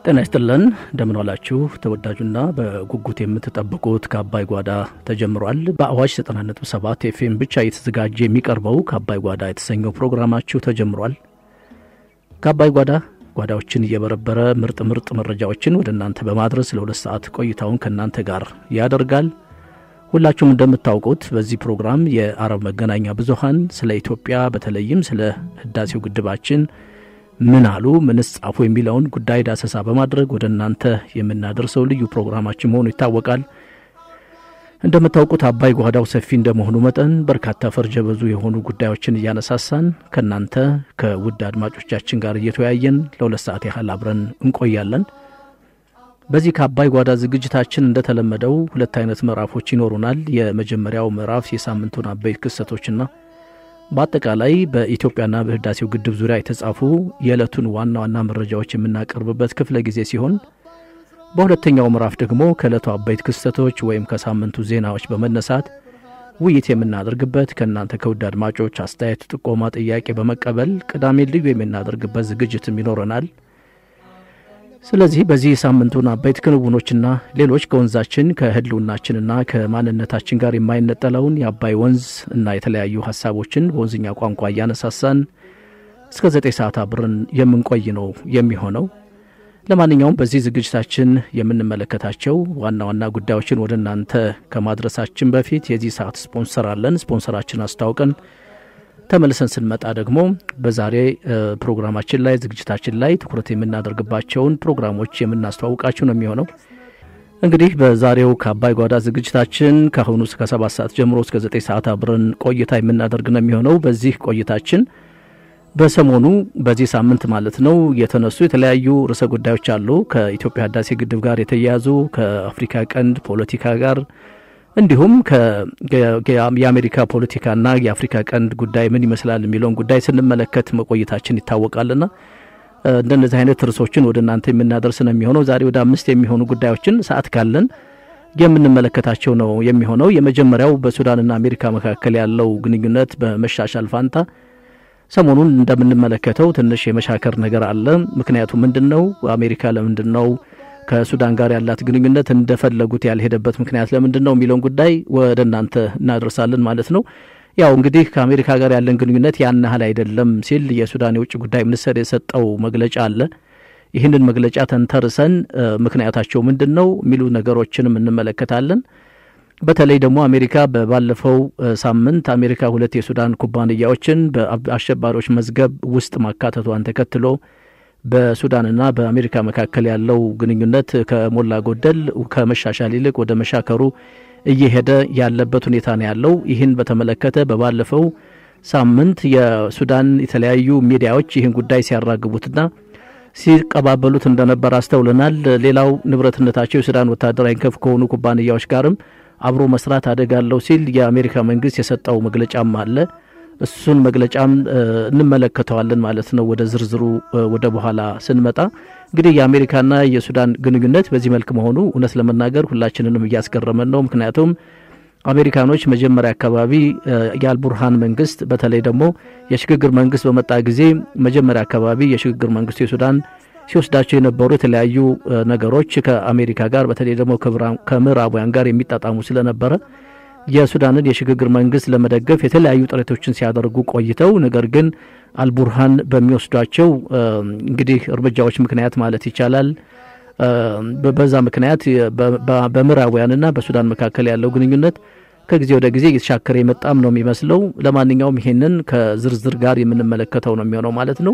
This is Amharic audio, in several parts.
ጤና ይስጥልን እንደምን ዋላችሁ። ተወዳጁና በጉጉት የምትጠብቁት ከአባይ ጓዳ ተጀምሯል። በአዋሽ 90.7 ኤፍኤም ብቻ እየተዘጋጀ የሚቀርበው ከአባይ ጓዳ የተሰኘው ፕሮግራማችሁ ተጀምሯል። ከአባይ ጓዳ ጓዳዎችን እየበረበረ ምርጥ ምርጥ መረጃዎችን ወደ እናንተ በማድረስ ለሁለት ሰዓት ቆይታውን ከእናንተ ጋር ያደርጋል። ሁላችሁም እንደምታውቁት በዚህ ፕሮግራም የአረብ መገናኛ ብዙኃን ስለ ኢትዮጵያ በተለይም ስለ ህዳሴው ግድባችን ምን አሉ፣ ምንስ ጻፉ የሚለውን ጉዳይ ዳሰሳ በማድረግ ወደ እናንተ የምናደርሰው ልዩ ፕሮግራማችን መሆኑ ይታወቃል። እንደምታውቁት አባይ ጓዳው ሰፊ እንደመሆኑ መጠን በርካታ ፈርጀ ብዙ የሆኑ ጉዳዮችን እያነሳሳን ከእናንተ ከውድ አድማጮቻችን ጋር እየተወያየን ለሁለት ሰዓት ያህል አብረን እንቆያለን። በዚህ ከአባይ ጓዳ ዝግጅታችን እንደተለመደው ሁለት አይነት ምዕራፎች ይኖሩናል። የመጀመሪያው ምዕራፍ የሳምንቱን አበይት ክስተቶችና በአጠቃላይ በኢትዮጵያና በህዳሴው ግድብ ዙሪያ የተጻፉ የዕለቱን ዋና ዋና መረጃዎች የምናቀርብበት ክፍለ ጊዜ ሲሆን በሁለተኛው ምዕራፍ ደግሞ ከዕለቱ አበይት ክስተቶች ወይም ከሳምንቱ ዜናዎች በመነሳት ውይይት የምናደርግበት ከእናንተ ከውድ አድማጮች አስተያየት፣ ጥቆማ፣ ጥያቄ በመቀበል ቅዳሜ ልዩ የምናደርግበት ዝግጅትም ይኖረናል። ስለዚህ በዚህ ሳምንቱን አበይት ክንውኖችና ሌሎች ከወንዛችን ከህልውናችንና ከማንነታችን ጋር የማይነጠለውን የአባይ ወንዝ እና የተለያዩ ሀሳቦችን በወንዝኛ ቋንቋ እያነሳሳን እስከ ዘጠኝ ሰዓት አብረን የምንቆይ ነው የሚሆነው። ለማንኛውም በዚህ ዝግጅታችን የምንመለከታቸው ዋና ዋና ጉዳዮችን ወደ እናንተ ከማድረሳችን በፊት የዚህ ሰዓት ስፖንሰር አለን። ስፖንሰራችን አስታውቀን ተመልሰን ስንመጣ ደግሞ በዛሬ ፕሮግራማችን ላይ ዝግጅታችን ላይ ትኩረት የምናደርግባቸውን ፕሮግራሞች የምናስተዋውቃችሁ ነው የሚሆነው። እንግዲህ በዛሬው ከአባይ ጓዳ ዝግጅታችን ከአሁኑ እስከ ሰባት ሰዓት ጀምሮ እስከ ዘጠኝ ሰዓት አብረን ቆይታ የምናደርግ ነው የሚሆነው። በዚህ ቆይታችን በሰሞኑ በዚህ ሳምንት ማለት ነው የተነሱ የተለያዩ ርዕሰ ጉዳዮች አሉ። ከኢትዮጵያ ህዳሴ ግድብ ጋር የተያያዙ ከአፍሪካ ቀንድ ፖለቲካ ጋር እንዲሁም የአሜሪካ ፖለቲካና የአፍሪካ ቀንድ ጉዳይ ምን ይመስላል የሚለውን ጉዳይ ስንመለከት መቆየታችን ይታወቃልና እንደነዚህ አይነት ርዕሶችን ወደ እናንተ የምናደርስ ነው የሚሆነው። ዛሬ ወደ አምስት የሚሆኑ ጉዳዮችን ሰዓት ካለን የምንመለከታቸው ነው የሚሆነው። የመጀመሪያው በሱዳንና አሜሪካ መካከል ያለው ግንኙነት በመሻሻል ፋንታ ሰሞኑን እንደምንመለከተው ትንሽ የመሻከር ነገር አለ። ምክንያቱ ምንድን ነው? አሜሪካ ለምንድን ነው ከሱዳን ጋር ያላት ግንኙነት እንደፈለጉት ያልሄደበት ምክንያት ለምንድን ነው የሚለውን ጉዳይ ወደ እናንተ እናደርሳለን ማለት ነው። ያው እንግዲህ ከአሜሪካ ጋር ያለን ግንኙነት ያን ያህል አይደለም ሲል የሱዳን የውጭ ጉዳይ ሚኒስትር የሰጠው መግለጫ አለ። ይህንን መግለጫ ተንተርሰን ምክንያታቸው ምንድን ነው የሚሉ ነገሮችንም እንመለከታለን። በተለይ ደግሞ አሜሪካ በባለፈው ሳምንት አሜሪካ ሁለት የሱዳን ኩባንያዎችን በአሸባሪዎች መዝገብ ውስጥ ማካተቷን ተከትሎ በሱዳንና በአሜሪካ መካከል ያለው ግንኙነት ከሞላ ጎደል ከመሻሻል ይልቅ ወደ መሻከሩ እየሄደ ያለበት ሁኔታ ነው ያለው። ይህን በተመለከተ በባለፈው ሳምንት የሱዳን የተለያዩ ሚዲያዎች ይህን ጉዳይ ሲያራግቡትና ሲቀባበሉት እንደነበር አስተውለናል። ሌላው ንብረትነታቸው የሱዳን ወታደራዊ ክንፍ ከሆኑ ኩባንያዎች ጋርም አብሮ መስራት አደጋለሁ ሲል የአሜሪካ መንግስት የሰጠው መግለጫም አለ። እሱን መግለጫም እንመለከተዋለን ማለት ነው። ወደ ዝርዝሩ ወደ በኋላ ስንመጣ እንግዲህ የአሜሪካና የሱዳን ግንኙነት በዚህ መልክ መሆኑ እውነት ለመናገር ሁላችንንም እያስገረመን ነው። ምክንያቱም አሜሪካኖች መጀመሪያ አካባቢ የአልቡርሃን መንግስት በተለይ ደግሞ የሽግግር መንግስት በመጣ ጊዜ መጀመሪያ አካባቢ የሽግግር መንግስቱ የሱዳን ሲወስዳቸው የነበሩ የተለያዩ ነገሮች ከአሜሪካ ጋር በተለይ ደግሞ ከምዕራባውያን ጋር የሚጣጣሙ ስለነበረ የሱዳንን የሽግግር መንግስት ለመደገፍ የተለያዩ ጥረቶችን ሲያደርጉ ቆይተው ነገር ግን አልቡርሃን በሚወስዷቸው እንግዲህ እርምጃዎች ምክንያት ማለት ይቻላል በዛ ምክንያት በምዕራባውያንና በሱዳን መካከል ያለው ግንኙነት ከጊዜ ወደ ጊዜ እየተሻከረ የመጣም ነው የሚመስለው። ለማንኛውም ይሄንን ከዝርዝር ጋር የምንመለከተው ነው የሚሆነው ማለት ነው።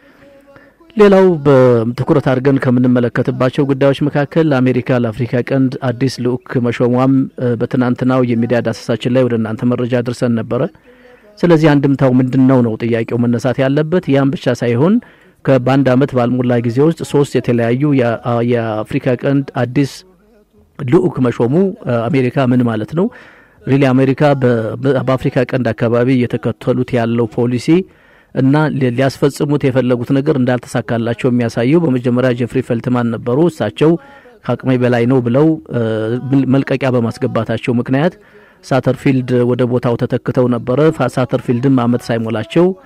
ሌላው በትኩረት አድርገን ከምንመለከትባቸው ጉዳዮች መካከል አሜሪካ ለአፍሪካ ቀንድ አዲስ ልዑክ መሾሟም በትናንትናው የሚዲያ ዳሰሳችን ላይ ወደ እናንተ መረጃ አድርሰን ነበረ። ስለዚህ አንድምታው ምንድን ነው ነው ጥያቄው መነሳት ያለበት። ያም ብቻ ሳይሆን በአንድ ዓመት ባልሞላ ጊዜ ውስጥ ሶስት የተለያዩ የአፍሪካ ቀንድ አዲስ ልዑክ መሾሙ አሜሪካ ምን ማለት ነው? ሪሊ አሜሪካ በአፍሪካ ቀንድ አካባቢ እየተከተሉት ያለው ፖሊሲ እና ሊያስፈጽሙት የፈለጉት ነገር እንዳልተሳካላቸው የሚያሳየው በመጀመሪያ ጀፍሪ ፈልትማን ነበሩ። እሳቸው ከአቅሜ በላይ ነው ብለው መልቀቂያ በማስገባታቸው ምክንያት ሳተርፊልድ ወደ ቦታው ተተክተው ነበረ። ሳተርፊልድም አመት ሳይሞላቸው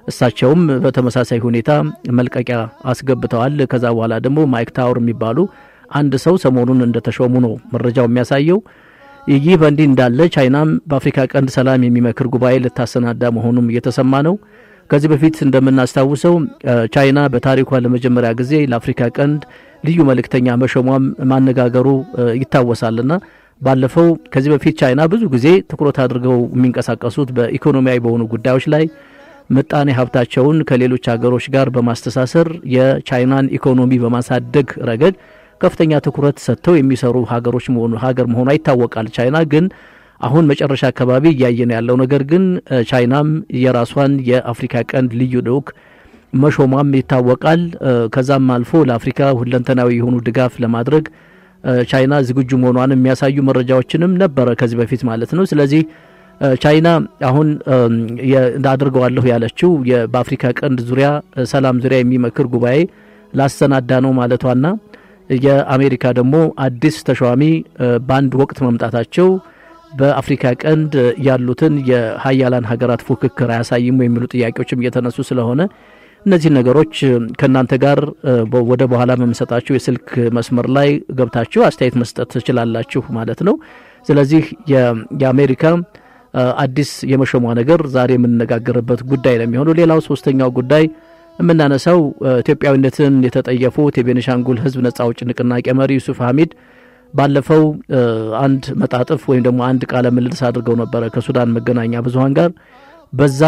እሳቸውም በተመሳሳይ ሁኔታ መልቀቂያ አስገብተዋል። ከዛ በኋላ ደግሞ ማይክ ታወር የሚባሉ አንድ ሰው ሰሞኑን እንደተሾሙ ነው መረጃው የሚያሳየው። ይህ በእንዲህ እንዳለ ቻይናም በአፍሪካ ቀንድ ሰላም የሚመክር ጉባኤ ልታሰናዳ መሆኑም እየተሰማ ነው። ከዚህ በፊት እንደምናስታውሰው ቻይና በታሪኳ ለመጀመሪያ ጊዜ ለአፍሪካ ቀንድ ልዩ መልእክተኛ መሾሟም ማነጋገሩ ይታወሳልና ባለፈው ከዚህ በፊት ቻይና ብዙ ጊዜ ትኩረት አድርገው የሚንቀሳቀሱት በኢኮኖሚያዊ በሆኑ ጉዳዮች ላይ ምጣኔ ሀብታቸውን ከሌሎች ሀገሮች ጋር በማስተሳሰር የቻይናን ኢኮኖሚ በማሳደግ ረገድ ከፍተኛ ትኩረት ሰጥተው የሚሰሩ ሀገሮች መሆኑ ሀገር መሆኗ ይታወቃል። ቻይና ግን አሁን መጨረሻ አካባቢ እያየን ያለው ነገር ግን ቻይናም የራሷን የአፍሪካ ቀንድ ልዩ ልዑክ መሾሟም ይታወቃል። ከዛም አልፎ ለአፍሪካ ሁለንተናዊ የሆኑ ድጋፍ ለማድረግ ቻይና ዝግጁ መሆኗን የሚያሳዩ መረጃዎችንም ነበረ ከዚህ በፊት ማለት ነው። ስለዚህ ቻይና አሁን አድርገዋለሁ ያለችው በአፍሪካ ቀንድ ዙሪያ ሰላም ዙሪያ የሚመክር ጉባኤ ላሰናዳ ነው ማለቷና የአሜሪካ ደግሞ አዲስ ተሿሚ በአንድ ወቅት መምጣታቸው በአፍሪካ ቀንድ ያሉትን የሀያላን ሀገራት ፉክክር አያሳይም የሚሉ ጥያቄዎችም እየተነሱ ስለሆነ እነዚህ ነገሮች ከእናንተ ጋር ወደ በኋላ በምሰጣችሁ የስልክ መስመር ላይ ገብታችሁ አስተያየት መስጠት ትችላላችሁ ማለት ነው። ስለዚህ የአሜሪካ አዲስ የመሾሟ ነገር ዛሬ የምንነጋገርበት ጉዳይ ነው የሚሆነው። ሌላው ሶስተኛው ጉዳይ የምናነሳው ኢትዮጵያዊነትን የተጠየፉት የቤኒሻንጉል ሕዝብ ነጻ አውጪ ንቅናቄ መሪ ዩሱፍ ሀሚድ ባለፈው አንድ መጣጥፍ ወይም ደግሞ አንድ ቃለ ምልልስ አድርገው ነበረ ከሱዳን መገናኛ ብዙኃን ጋር በዛ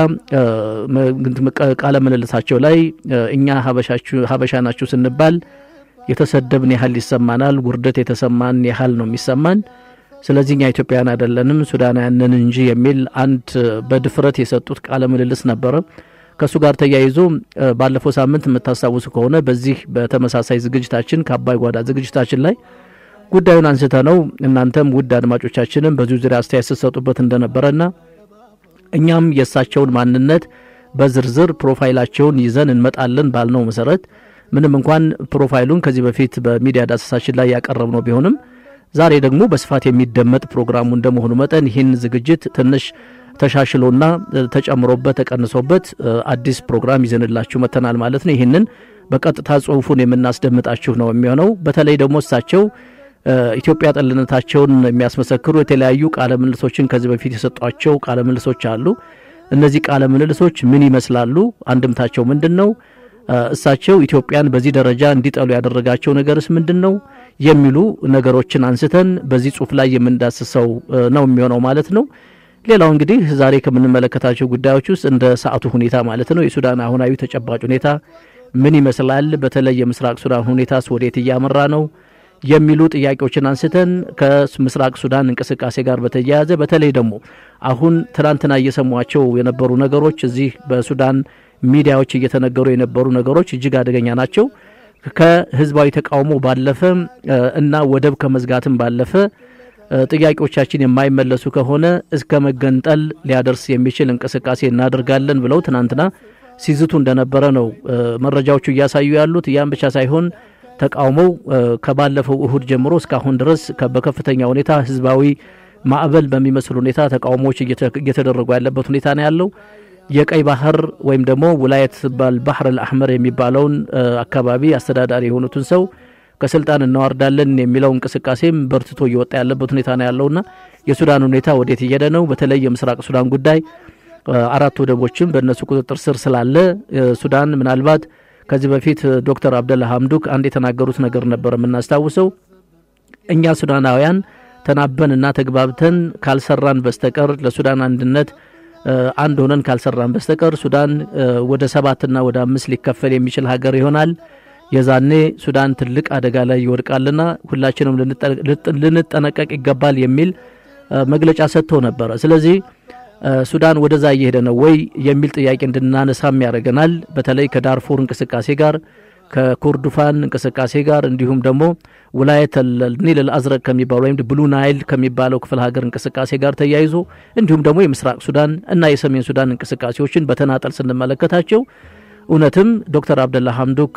ቃለ ምልልሳቸው ላይ እኛ ሀበሻ ናችሁ ስንባል የተሰደብን ያህል ይሰማናል፣ ውርደት የተሰማን ያህል ነው የሚሰማን። ስለዚህ እኛ ኢትዮጵያውያን አይደለንም ሱዳናውያንን እንጂ የሚል አንድ በድፍረት የሰጡት ቃለ ምልልስ ነበረ። ከእሱ ጋር ተያይዞ ባለፈው ሳምንት የምታስታውሱ ከሆነ በዚህ በተመሳሳይ ዝግጅታችን ከአባይ ጓዳ ዝግጅታችን ላይ ጉዳዩን አንስተ ነው እናንተም ውድ አድማጮቻችንም በዚሁ ዙሪያ አስተያየት ስትሰጡበት እንደነበረና እኛም የእሳቸውን ማንነት በዝርዝር ፕሮፋይላቸውን ይዘን እንመጣለን ባልነው መሰረት ምንም እንኳን ፕሮፋይሉን ከዚህ በፊት በሚዲያ ዳሰሳችን ላይ ያቀረብነው ቢሆንም ዛሬ ደግሞ በስፋት የሚደመጥ ፕሮግራሙ እንደመሆኑ መጠን ይህን ዝግጅት ትንሽ ተሻሽሎና ተጨምሮበት ተቀንሶበት አዲስ ፕሮግራም ይዘንላችሁ መጥተናል ማለት ነው። ይህንን በቀጥታ ጽሁፉን የምናስደምጣችሁ ነው የሚሆነው። በተለይ ደግሞ እሳቸው ኢትዮጵያ ጠልነታቸውን የሚያስመሰክሩ የተለያዩ ቃለ ምልልሶችን ከዚህ በፊት የሰጧቸው ቃለ ምልልሶች አሉ። እነዚህ ቃለ ምልልሶች ምን ይመስላሉ? አንድምታቸው ምንድን ነው? እሳቸው ኢትዮጵያን በዚህ ደረጃ እንዲጠሉ ያደረጋቸው ነገርስ ምንድን ነው? የሚሉ ነገሮችን አንስተን በዚህ ጽሁፍ ላይ የምንዳስሰው ነው የሚሆነው ማለት ነው። ሌላው እንግዲህ ዛሬ ከምንመለከታቸው ጉዳዮች ውስጥ እንደ ሰዓቱ ሁኔታ ማለት ነው የሱዳን አሁናዊ ተጨባጭ ሁኔታ ምን ይመስላል፣ በተለይ የምስራቅ ሱዳን ሁኔታስ ወዴት እያመራ ነው የሚሉ ጥያቄዎችን አንስተን ከምስራቅ ሱዳን እንቅስቃሴ ጋር በተያያዘ በተለይ ደግሞ አሁን ትናንትና እየሰሟቸው የነበሩ ነገሮች እዚህ በሱዳን ሚዲያዎች እየተነገሩ የነበሩ ነገሮች እጅግ አደገኛ ናቸው። ከህዝባዊ ተቃውሞ ባለፈ እና ወደብ ከመዝጋትም ባለፈ ጥያቄዎቻችን የማይመለሱ ከሆነ እስከ መገንጠል ሊያደርስ የሚችል እንቅስቃሴ እናደርጋለን ብለው ትናንትና ሲዝቱ እንደነበረ ነው መረጃዎቹ እያሳዩ ያሉት። ያም ብቻ ሳይሆን ተቃውሞው ከባለፈው እሁድ ጀምሮ እስካሁን ድረስ በከፍተኛ ሁኔታ ህዝባዊ ማዕበል በሚመስል ሁኔታ ተቃውሞዎች እየተደረጉ ያለበት ሁኔታ ነው ያለው። የቀይ ባህር ወይም ደግሞ ውላየት ባልባህር አልአሕመር የሚባለውን አካባቢ አስተዳዳሪ የሆኑትን ሰው ከስልጣን እናዋርዳለን የሚለው እንቅስቃሴም በርትቶ እየወጣ ያለበት ሁኔታ ነው ያለውና የሱዳን ሁኔታ ወዴት እየሄደ ነው? በተለይ የምስራቅ ሱዳን ጉዳይ አራት ወደቦችም በእነሱ ቁጥጥር ስር ስላለ ሱዳን ምናልባት ከዚህ በፊት ዶክተር አብደላ ሀምዱክ አንድ የተናገሩት ነገር ነበር የምናስታውሰው። እኛ ሱዳናውያን ተናበንና ተግባብተን ካልሰራን በስተቀር ለሱዳን አንድነት አንድ ሆነን ካልሰራን በስተቀር ሱዳን ወደ ሰባትና ወደ አምስት ሊከፈል የሚችል ሀገር ይሆናል። የዛኔ ሱዳን ትልቅ አደጋ ላይ ይወድቃልና ሁላችንም ልንጠነቀቅ ይገባል የሚል መግለጫ ሰጥቶ ነበረ። ስለዚህ ሱዳን ወደዛ እየሄደ ነው ወይ የሚል ጥያቄ እንድናነሳም ያደርገናል። በተለይ ከዳርፉር እንቅስቃሴ ጋር ከኮርዱፋን እንቅስቃሴ ጋር እንዲሁም ደግሞ ውላየት ኒል አልአዝረቅ ከሚባለው ወይም ብሉ ናይል ከሚባለው ክፍለ ሀገር እንቅስቃሴ ጋር ተያይዞ እንዲሁም ደግሞ የምስራቅ ሱዳን እና የሰሜን ሱዳን እንቅስቃሴዎችን በተናጠል ስንመለከታቸው እውነትም ዶክተር አብደላ ሀምዱክ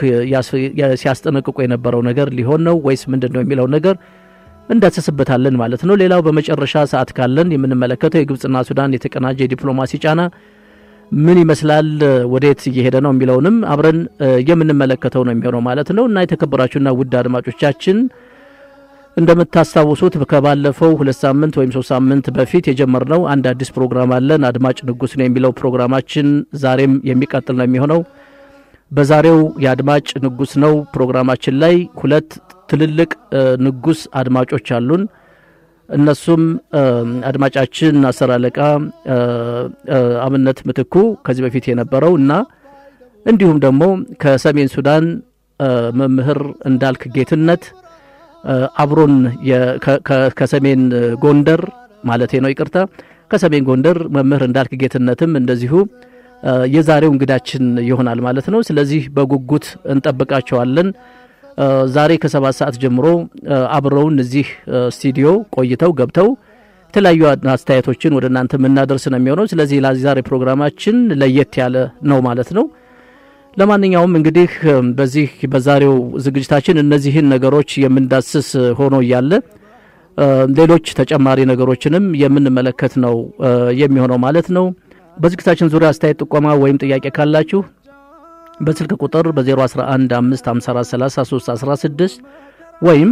ሲያስጠነቅቁ የነበረው ነገር ሊሆን ነው ወይስ ምንድን ነው የሚለው ነገር እንዳሰስበታለን ማለት ነው። ሌላው በመጨረሻ ሰዓት ካለን የምንመለከተው የግብጽና ሱዳን የተቀናጀ የዲፕሎማሲ ጫና ምን ይመስላል፣ ወዴት እየሄደ ነው የሚለውንም አብረን የምንመለከተው ነው የሚሆነው ማለት ነው እና የተከበራችሁና ውድ አድማጮቻችን እንደምታስታውሱት ከባለፈው ሁለት ሳምንት ወይም ሶስት ሳምንት በፊት የጀመርነው አንድ አዲስ ፕሮግራም አለን። አድማጭ ንጉስ ነው የሚለው ፕሮግራማችን ዛሬም የሚቀጥል ነው የሚሆነው። በዛሬው የአድማጭ ንጉስ ነው ፕሮግራማችን ላይ ሁለት ትልልቅ ንጉስ አድማጮች አሉን። እነሱም አድማጫችን አስር አለቃ አብነት ምትኩ ከዚህ በፊት የነበረው እና እንዲሁም ደግሞ ከሰሜን ሱዳን መምህር እንዳልክ ጌትነት አብሮን ከሰሜን ጎንደር ማለቴ ነው ይቅርታ፣ ከሰሜን ጎንደር መምህር እንዳልክ ጌትነትም እንደዚሁ የዛሬው እንግዳችን ይሆናል ማለት ነው። ስለዚህ በጉጉት እንጠብቃቸዋለን። ዛሬ ከሰባት ሰዓት ጀምሮ አብረውን እዚህ ስቱዲዮ ቆይተው ገብተው የተለያዩ አስተያየቶችን ወደ እናንተ የምናደርስ ነው የሚሆነው። ስለዚህ ዛሬ ፕሮግራማችን ለየት ያለ ነው ማለት ነው። ለማንኛውም እንግዲህ በዚህ በዛሬው ዝግጅታችን እነዚህን ነገሮች የምንዳስስ ሆኖ እያለ ሌሎች ተጨማሪ ነገሮችንም የምንመለከት ነው የሚሆነው ማለት ነው። በዝግጅታችን ዙሪያ አስተያየት፣ ጥቆማ ወይም ጥያቄ ካላችሁ በስልክ ቁጥር በ011554316 ወይም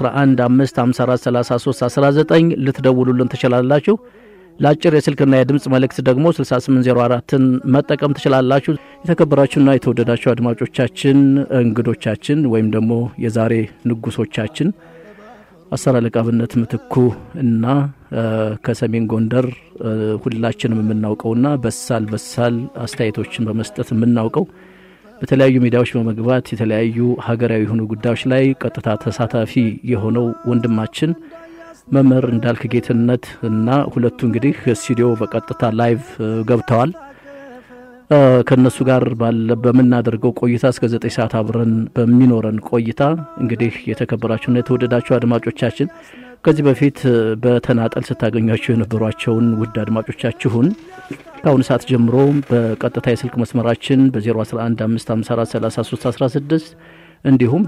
በ011554319 ልትደውሉልን ትችላላችሁ። ለአጭር የስልክና የድምፅ መልእክት ደግሞ 6804ን መጠቀም ትችላላችሁ። የተከበራችሁና የተወደዳችሁ አድማጮቻችን፣ እንግዶቻችን ወይም ደግሞ የዛሬ ንጉሶቻችን አስር አለቃ አብነት ምትኩ እና ከሰሜን ጎንደር ሁላችንም የምናውቀውና በሳል በሳል አስተያየቶችን በመስጠት የምናውቀው በተለያዩ ሚዲያዎች በመግባት የተለያዩ ሀገራዊ የሆኑ ጉዳዮች ላይ ቀጥታ ተሳታፊ የሆነው ወንድማችን መምህር እንዳልክ ጌትነት እና ሁለቱ እንግዲህ ስቱዲዮ በቀጥታ ላይቭ ገብተዋል። ከእነሱ ጋር ባለ በምናደርገው ቆይታ እስከ ዘጠኝ ሰዓት አብረን በሚኖረን ቆይታ እንግዲህ የተከበራችሁና የተወደዳችሁ አድማጮቻችን ከዚህ በፊት በተናጠል ስታገኟቸው የነበሯቸውን ውድ አድማጮቻችሁን ከአሁኑ ሰዓት ጀምሮ በቀጥታ የስልክ መስመራችን በ011554316 እንዲሁም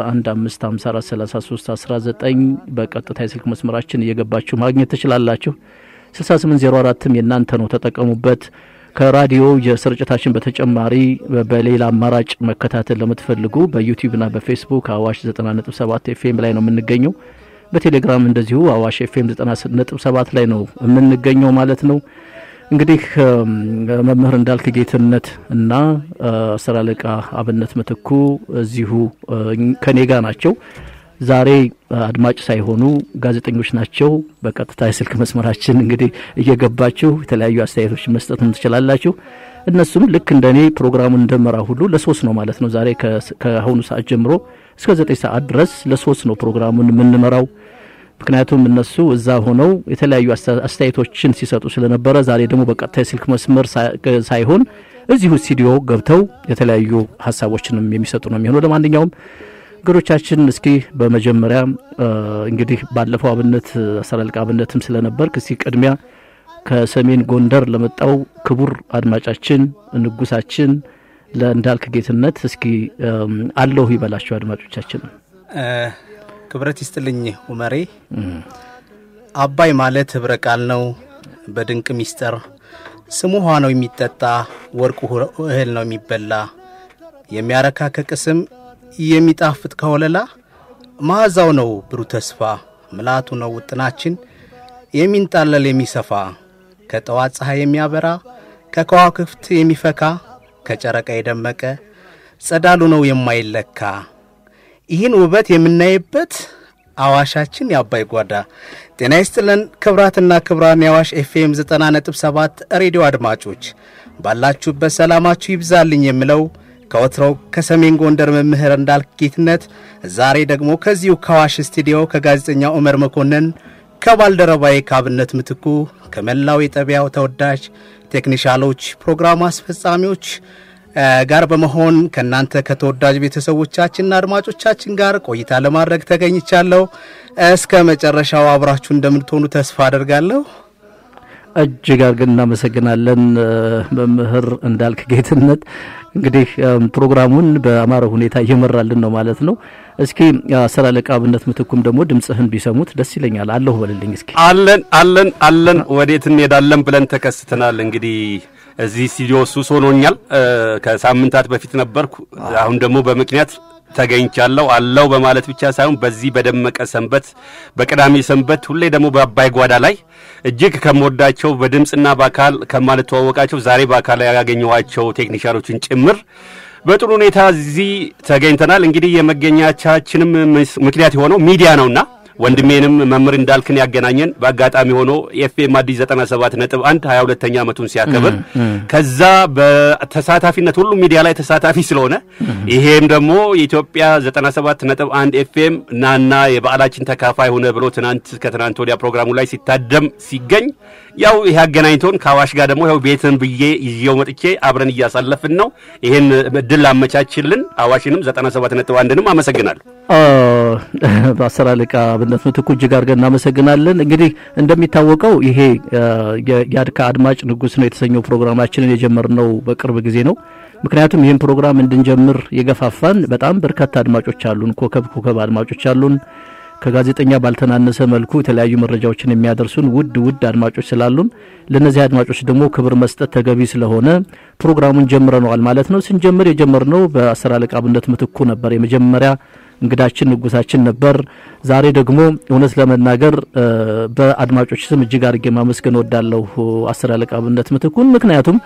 በ011554319 በቀጥታ የስልክ መስመራችን እየገባችሁ ማግኘት ትችላላችሁ። 6804ም የእናንተ ነው፣ ተጠቀሙበት። ከራዲዮ የስርጭታችን በተጨማሪ በሌላ አማራጭ መከታተል ለምትፈልጉ በዩቲዩብና በፌስቡክ አዋሽ 90.7 ኤፍኤም ላይ ነው የምንገኘው። በቴሌግራም እንደዚሁ አዋሽ ኤፍኤም 90.7 ላይ ነው የምንገኘው ማለት ነው። እንግዲህ መምህር እንዳልክ ጌትነት እና አስር አለቃ አብነት ምትኩ እዚሁ ከኔ ጋር ናቸው። ዛሬ አድማጭ ሳይሆኑ ጋዜጠኞች ናቸው። በቀጥታ የስልክ መስመራችን እንግዲህ እየገባችሁ የተለያዩ አስተያየቶች መስጠትም ትችላላችሁ። እነሱም ልክ እንደ እኔ ፕሮግራሙን እንደመራ ሁሉ ለሶስት ነው ማለት ነው። ዛሬ ከአሁኑ ሰዓት ጀምሮ እስከ ዘጠኝ ሰዓት ድረስ ለሶስት ነው ፕሮግራሙን የምንመራው። ምክንያቱም እነሱ እዛ ሆነው የተለያዩ አስተያየቶችን ሲሰጡ ስለነበረ ዛሬ ደግሞ በቀጥታ የስልክ መስመር ሳይሆን እዚሁ ስቱዲዮ ገብተው የተለያዩ ሀሳቦችንም የሚሰጡ ነው የሚሆነው። ለማንኛውም እንግዶቻችን እስኪ በመጀመሪያ እንግዲህ ባለፈው አብነት አስር አለቃ አብነትም ስለነበር እስኪ ቅድሚያ ከሰሜን ጎንደር ለመጣው ክቡር አድማጫችን ንጉሳችን ለእንዳልክ ጌትነት እስኪ አለሁ ይበላቸው አድማጮቻችን። ክብረት ይስጥልኝ ኡመሬ። አባይ ማለት ህብረ ቃል ነው በድንቅ ሚስጥር ስሙ ውሃ ነው የሚጠጣ ወርቁ እህል ነው የሚበላ የሚያረካ ከቅስም የሚጣፍጥ ከወለላ መዓዛው ነው ብሩህ ተስፋ ምልአቱ ነው ውጥናችን የሚንጣለል የሚሰፋ ከጠዋት ፀሐይ የሚያበራ ከከዋክብት የሚፈካ ከጨረቃ የደመቀ ጸዳሉ ነው የማይለካ ይህን ውበት የምናይበት አዋሻችን የአባይ ጓዳ። ጤና ይስጥልን ክብራትና ክብራን የአዋሽ ኤፍኤም 90.7 ሬዲዮ አድማጮች ባላችሁበት ሰላማችሁ ይብዛልኝ የምለው ከወትሮው ከሰሜን ጎንደር መምህር እንዳልክ ጌትነት፣ ዛሬ ደግሞ ከዚሁ ከአዋሽ ስቱዲዮ ከጋዜጠኛ ዑመር መኮንን ከባልደረባዬ ከአብነት ምትኩ ከመላው የጠቢያው ተወዳጅ ቴክኒሻሎች፣ ፕሮግራም አስፈጻሚዎች ጋር በመሆን ከእናንተ ከተወዳጅ ቤተሰቦቻችንና አድማጮቻችን ጋር ቆይታ ለማድረግ ተገኝቻለሁ። እስከ መጨረሻው አብራችሁ እንደምትሆኑ ተስፋ አደርጋለሁ። እጅግ አድርገን እናመሰግናለን መምህር እንዳልክ ጌትነት። እንግዲህ ፕሮግራሙን በአማረ ሁኔታ እየመራልን ነው ማለት ነው። እስኪ አስር አለቃ አብነት ምትኩም ደግሞ ድምፅህን ቢሰሙት ደስ ይለኛል። አለሁ በልልኝ እስኪ። አለን አለን አለን፣ ወዴት እንሄዳለን ብለን ተከስተናል። እንግዲህ እዚህ ስቱዲዮ ሱስ ሆኖኛል። ከሳምንታት በፊት ነበርኩ። አሁን ደግሞ በምክንያት ተገኝቻለሁ። አለው በማለት ብቻ ሳይሆን በዚህ በደመቀ ሰንበት በቅዳሜ ሰንበት ሁሌ ደግሞ በአባይ ጓዳ ላይ እጅግ ከምወዳቸው በድምፅና በአካል ከማልተዋወቃቸው ዛሬ በአካል ያገኘኋቸው ቴክኒሽያኖችን ጭምር በጥሩ ሁኔታ እዚህ ተገኝተናል። እንግዲህ የመገኛቻችንም ምክንያት የሆነው ሚዲያ ነውና ወንድሜንም መምህር እንዳልክን ያገናኘን በአጋጣሚ ሆኖ ኤፍኤም አዲስ 97 ነጥብ 1 22ኛ ዓመቱን ሲያከብር ከዛ በተሳታፊነት ሁሉ ሚዲያ ላይ ተሳታፊ ስለሆነ ይሄም ደግሞ የኢትዮጵያ 97 ነጥብ 1 ኤፍኤም ናና የበዓላችን ተካፋይ ሆነ ብሎ ትናንት ከትናንት ወዲያ ፕሮግራሙ ላይ ሲታደም ሲገኝ ያው ይሄ አገናኝቶን ከአዋሽ ጋር ደግሞ ያው ቤትን ብዬ ይዤው መጥቼ አብረን እያሳለፍን ነው። ይሄን እድል አመቻችልን አዋሽንም 97 ነጥብ 1ንም አመሰግናለሁ። በአስር አለቃ አብነት ምትኩ እጅግ አድርገን እናመሰግናለን። እንግዲህ እንደሚታወቀው ይሄ የአድካ አድማጭ ንጉስ ነው የተሰኘው ፕሮግራማችንን የጀመርነው በቅርብ ጊዜ ነው። ምክንያቱም ይህን ፕሮግራም እንድንጀምር የገፋፋን በጣም በርካታ አድማጮች አሉን፣ ኮከብ ኮከብ አድማጮች አሉን። ከጋዜጠኛ ባልተናነሰ መልኩ የተለያዩ መረጃዎችን የሚያደርሱን ውድ ውድ አድማጮች ስላሉን ለእነዚህ አድማጮች ደግሞ ክብር መስጠት ተገቢ ስለሆነ ፕሮግራሙን ጀምረነዋል ማለት ነው። ስንጀምር የጀመርነው በአስር አለቃ አብነት ምትኩ ነበር። የመጀመሪያ እንግዳችን ንጉሳችን ነበር። ዛሬ ደግሞ እውነት ለመናገር በአድማጮች ስም እጅግ አድርጌ ማመስገን ወዳለሁ አስር አለቃ አብነት ምትኩን። ምክንያቱም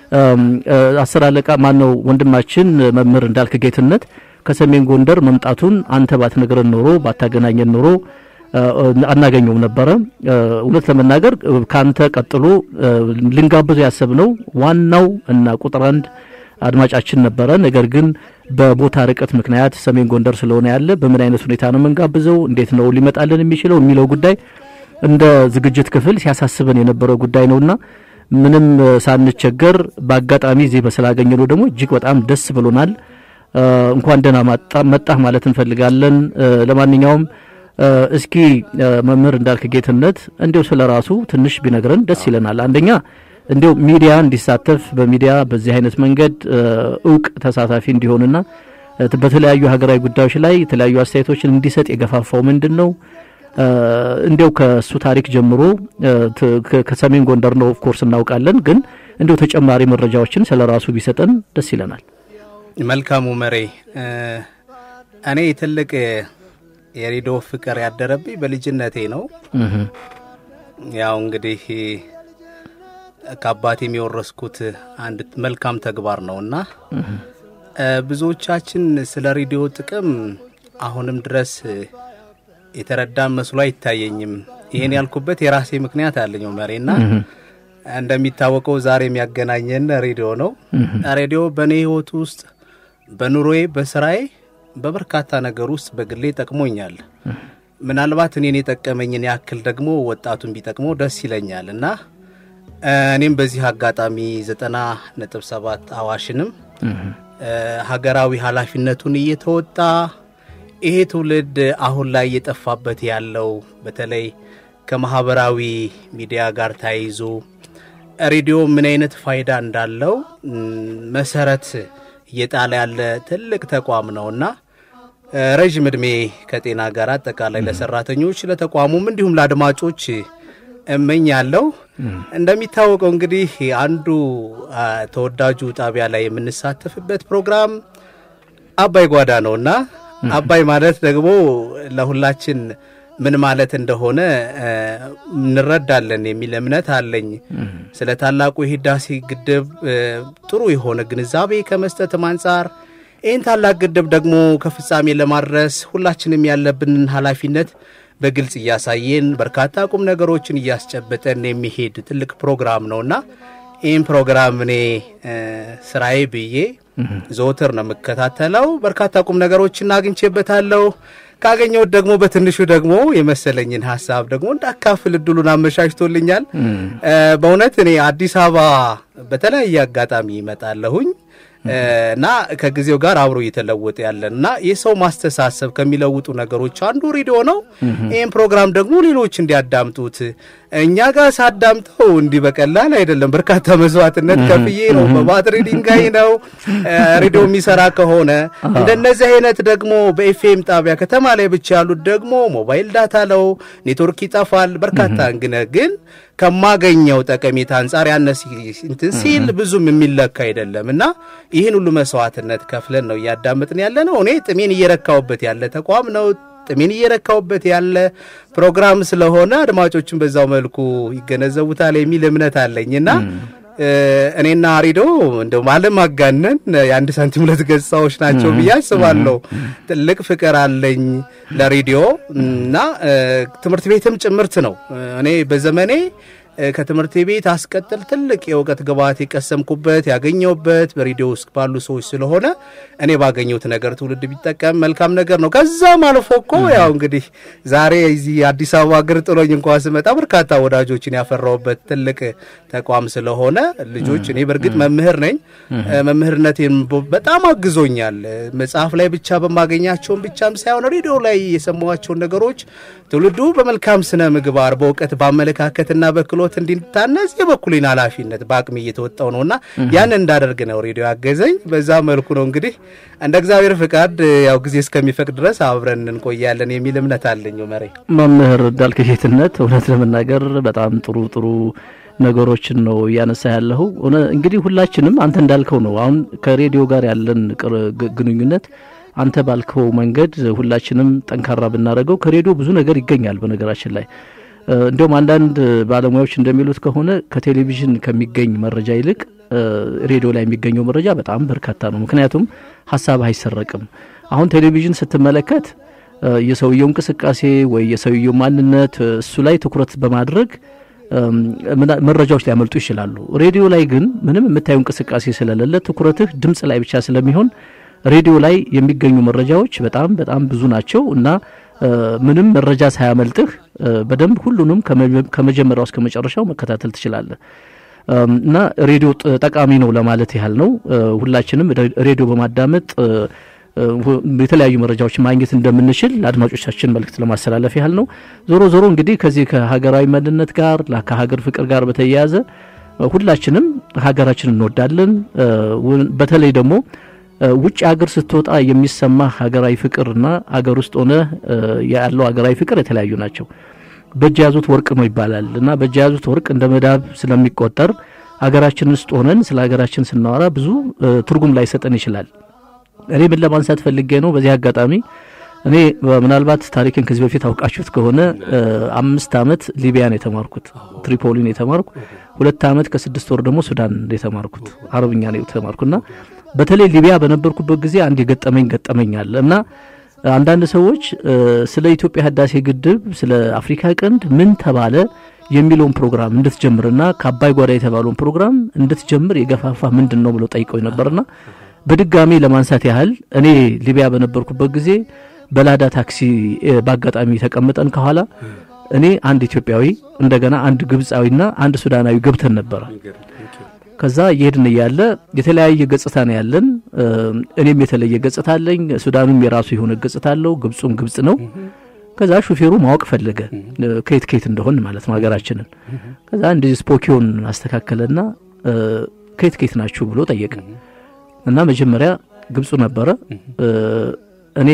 አስር አለቃ ማን ነው ወንድማችን መምህር እንዳልክ ጌትነት ከሰሜን ጎንደር መምጣቱን አንተ ባትነግረን ኖሮ ባታገናኘን ኖሮ አናገኘውም ነበረ። እውነት ለመናገር ካንተ ቀጥሎ ልንጋብዙ ያሰብነው ዋናው እና ቁጥር አንድ አድማጫችን ነበረ። ነገር ግን በቦታ ርቀት ምክንያት ሰሜን ጎንደር ስለሆነ ያለ በምን አይነት ሁኔታ ነው የምንጋብዘው፣ እንዴት ነው ሊመጣልን የሚችለው የሚለው ጉዳይ እንደ ዝግጅት ክፍል ሲያሳስበን የነበረው ጉዳይ ነውና ምንም ሳንቸገር በአጋጣሚ እዚህ በስላገኘነው ደግሞ እጅግ በጣም ደስ ብሎናል። እንኳን ደህና መጣህ ማለት እንፈልጋለን። ለማንኛውም እስኪ መምህር እንዳልክ ጌትነት እንዲው ስለ ራሱ ትንሽ ቢነግረን ደስ ይለናል። አንደኛ እንዲው ሚዲያ እንዲሳተፍ በሚዲያ በዚህ አይነት መንገድ እውቅ ተሳታፊ እንዲሆንና በተለያዩ ሀገራዊ ጉዳዮች ላይ የተለያዩ አስተያየቶችን እንዲሰጥ የገፋፋው ምንድን ነው? እንዲው ከእሱ ታሪክ ጀምሮ ከሰሜን ጎንደር ነው ኦፍኮርስ እናውቃለን፣ ግን እንዲው ተጨማሪ መረጃዎችን ስለ ራሱ ቢሰጠን ደስ ይለናል። መልካሙ መሬ እኔ ትልቅ የሬዲዮ ፍቅር ያደረብኝ በልጅነቴ ነው። ያው እንግዲህ ከአባቴም የወረስኩት አንድ መልካም ተግባር ነው እና ብዙዎቻችን ስለ ሬዲዮ ጥቅም አሁንም ድረስ የተረዳን መስሎ አይታየኝም። ይህን ያልኩበት የራሴ ምክንያት አለኝ መሬና እንደሚታወቀው ዛሬ የሚያገናኘን ሬዲዮ ነው። ሬዲዮ በእኔ ህይወት ውስጥ በኑሮዬ፣ በስራዬ፣ በበርካታ ነገር ውስጥ በግሌ ጠቅሞኛል። ምናልባት እኔን የጠቀመኝን ያክል ደግሞ ወጣቱን ቢጠቅመው ደስ ይለኛል እና እኔም በዚህ አጋጣሚ ዘጠና ነጥብ ሰባት አዋሽንም ሀገራዊ ኃላፊነቱን እየተወጣ ይሄ ትውልድ አሁን ላይ እየጠፋበት ያለው በተለይ ከማህበራዊ ሚዲያ ጋር ተያይዞ ሬዲዮ ምን አይነት ፋይዳ እንዳለው መሰረት እየጣለ ያለ ትልቅ ተቋም ነውና ረዥም ዕድሜ ከጤና ጋር አጠቃላይ ለሰራተኞች ለተቋሙም እንዲሁም ለአድማጮች እመኛለሁ። እንደሚታወቀው እንግዲህ አንዱ ተወዳጁ ጣቢያ ላይ የምንሳተፍበት ፕሮግራም አባይ ጓዳ ነውና አባይ ማለት ደግሞ ለሁላችን ምን ማለት እንደሆነ እንረዳለን የሚል እምነት አለኝ። ስለ ታላቁ የህዳሴ ግድብ ጥሩ የሆነ ግንዛቤ ከመስጠትም አንጻር ይህን ታላቅ ግድብ ደግሞ ከፍጻሜ ለማድረስ ሁላችንም ያለብንን ኃላፊነት በግልጽ እያሳየን በርካታ ቁም ነገሮችን እያስጨበጠን የሚሄድ ትልቅ ፕሮግራም ነውና ይህን ፕሮግራም እኔ ስራዬ ብዬ ዘወትር ነው የምከታተለው። በርካታ ቁም ነገሮችን አግኝቼበታለሁ። ካገኘሁት ደግሞ በትንሹ ደግሞ የመሰለኝን ሀሳብ ደግሞ እንዳካፍል እድሉን አመቻችቶልኛል። በእውነት እኔ አዲስ አበባ በተለያየ አጋጣሚ ይመጣለሁኝ እና ከጊዜው ጋር አብሮ እየተለወጠ ያለን እና የሰው ማስተሳሰብ ከሚለውጡ ነገሮች አንዱ ሬዲዮ ነው። ይህም ፕሮግራም ደግሞ ሌሎች እንዲያዳምጡት እኛ ጋር ሳዳምጠው እንዲህ በቀላል አይደለም። በርካታ መስዋዕትነት ከፍዬ ነው። በባትሪ ድንጋይ ነው ሬዲዮ የሚሰራ ከሆነ እንደነዚህ አይነት ደግሞ በኤፍኤም ጣቢያ ከተማ ላይ ብቻ ያሉት ደግሞ ሞባይል ዳታ ለው ኔትወርክ ይጠፋል። በርካታ እንግነ ግን ከማገኘው ጠቀሜታ አንጻር ያነ እንትን ሲል ብዙም የሚለካ አይደለም እና ይህን ሁሉ መስዋዕትነት ከፍለን ነው እያዳመጥን ያለ ነው። እኔ ጥሜን እየረካውበት ያለ ተቋም ነው። ጥሜን እየረካውበት ያለ ፕሮግራም ስለሆነ አድማጮችን በዛው መልኩ ይገነዘቡታል የሚል እምነት አለኝ እና እኔና አሪዶ እንደው አለማጋነን የአንድ ሳንቲም ሁለት ገጽታዎች ናቸው ብዬ አስባለሁ። ትልቅ ፍቅር አለኝ ለሬዲዮ እና ትምህርት ቤትም ጭምርት ነው። እኔ በዘመኔ ከትምህርት ቤት አስቀጥል ትልቅ የእውቀት ግብዓት የቀሰምኩበት ያገኘሁበት በሬዲዮ ውስጥ ባሉ ሰዎች ስለሆነ እኔ ባገኘሁት ነገር ትውልድ ቢጠቀም መልካም ነገር ነው። ከዛም አልፎ እኮ ያው እንግዲህ ዛሬ እዚህ አዲስ አበባ እግር ጥሎኝ እንኳ ስመጣ በርካታ ወዳጆችን ያፈራሁበት ትልቅ ተቋም ስለሆነ ልጆች እኔ በእርግጥ መምህር ነኝ። መምህርነቴን በጣም አግዞኛል። መጽሐፍ ላይ ብቻ በማገኛቸውን ብቻም ሳይሆን ሬዲዮ ላይ የሰማኋቸውን ነገሮች ትውልዱ በመልካም ስነ ምግባር፣ በእውቀት፣ በአመለካከትና በክሎ ችሎት እንዲታነጽ የበኩሌን ኃላፊነት በአቅሜ እየተወጣው ነውና ያን እንዳደርግ ነው ሬዲዮ ያገዘኝ። በዛ መልኩ ነው እንግዲህ እንደ እግዚአብሔር ፍቃድ ያው ጊዜ እስከሚፈቅድ ድረስ አብረን እንቆያለን የሚል እምነት አለኝ። መሬ መምህር እንዳልክ ጌትነት፣ እውነት ለመናገር በጣም ጥሩ ጥሩ ነገሮችን ነው እያነሳ ያለኸው። እንግዲህ ሁላችንም አንተ እንዳልከው ነው። አሁን ከሬዲዮ ጋር ያለን ግንኙነት አንተ ባልከው መንገድ ሁላችንም ጠንካራ ብናደርገው ከሬዲዮ ብዙ ነገር ይገኛል። በነገራችን ላይ እንዲሁም አንዳንድ ባለሙያዎች እንደሚሉት ከሆነ ከቴሌቪዥን ከሚገኝ መረጃ ይልቅ ሬዲዮ ላይ የሚገኘው መረጃ በጣም በርካታ ነው። ምክንያቱም ሀሳብ አይሰረቅም። አሁን ቴሌቪዥን ስትመለከት የሰውየው እንቅስቃሴ ወይ የሰውየው ማንነት እሱ ላይ ትኩረት በማድረግ መረጃዎች ሊያመልጡ ይችላሉ። ሬዲዮ ላይ ግን ምንም የምታየው እንቅስቃሴ ስለሌለ ትኩረትህ ድምፅ ላይ ብቻ ስለሚሆን ሬዲዮ ላይ የሚገኙ መረጃዎች በጣም በጣም ብዙ ናቸው እና ምንም መረጃ ሳያመልጥህ በደንብ ሁሉንም ከመጀመሪያው እስከ መጨረሻው መከታተል ትችላለህ እና ሬዲዮ ጠቃሚ ነው ለማለት ያህል ነው። ሁላችንም ሬዲዮ በማዳመጥ የተለያዩ መረጃዎችን ማግኘት እንደምንችል ለአድማጮቻችን መልእክት ለማስተላለፍ ያህል ነው። ዞሮ ዞሮ እንግዲህ ከዚህ ከሀገራዊ ማንነት ጋር ከሀገር ፍቅር ጋር በተያያዘ ሁላችንም ሀገራችን እንወዳለን። በተለይ ደግሞ ውጭ ሀገር ስትወጣ የሚሰማ ሀገራዊ ፍቅርና ሀገር ውስጥ ሆነ ያለው ሀገራዊ ፍቅር የተለያዩ ናቸው። በእጅ ያዙት ወርቅ ነው ይባላል እና በእጅ ያዙት ወርቅ እንደ መዳብ ስለሚቆጠር ሀገራችን ውስጥ ሆነን ስለ ሀገራችን ስናወራ ብዙ ትርጉም ላይሰጠን ይችላል። እኔ ምን ለማንሳት ፈልጌ ነው በዚህ አጋጣሚ እኔ ምናልባት ታሪክን ከዚህ በፊት አውቃችሁት ከሆነ አምስት ዓመት ሊቢያን የተማርኩት ትሪፖሊን የተማርኩ ሁለት ዓመት ከስድስት ወር ደግሞ ሱዳን የተማርኩት አረብኛ ነው የተማርኩና በተለይ ሊቢያ በነበርኩበት ጊዜ አንድ የገጠመኝ ገጠመኝ አለ እና አንዳንድ ሰዎች ስለ ኢትዮጵያ ህዳሴ ግድብ ስለ አፍሪካ ቀንድ ምን ተባለ የሚለውን ፕሮግራም እንድትጀምርና ከአባይ ጓዳ የተባለውን ፕሮግራም እንድትጀምር የገፋፋ ምንድን ነው ብለው ጠይቀው ነበርና በድጋሚ ለማንሳት ያህል እኔ ሊቢያ በነበርኩበት ጊዜ በላዳ ታክሲ በአጋጣሚ ተቀምጠን ከኋላ እኔ አንድ ኢትዮጵያዊ እንደገና አንድ ግብፃዊና አንድ ሱዳናዊ ገብተን ነበረ። ከዛ እየሄድን እያለ የተለያየ ገጽታ ነው ያለን። እኔም የተለየ ገጽታ አለኝ፣ ሱዳኑም የራሱ የሆነ ገጽታ አለው፣ ግብፁም ግብፅ ነው። ከዛ ሹፌሩ ማወቅ ፈለገ ከየት ከየት እንደሆን ማለት ነው ሀገራችንን። ከዛ እንደዚህ ስፖኪዮን አስተካከለና ከየት ከየት ናችሁ ብሎ ጠየቀ እና መጀመሪያ ግብፁ ነበረ እኔ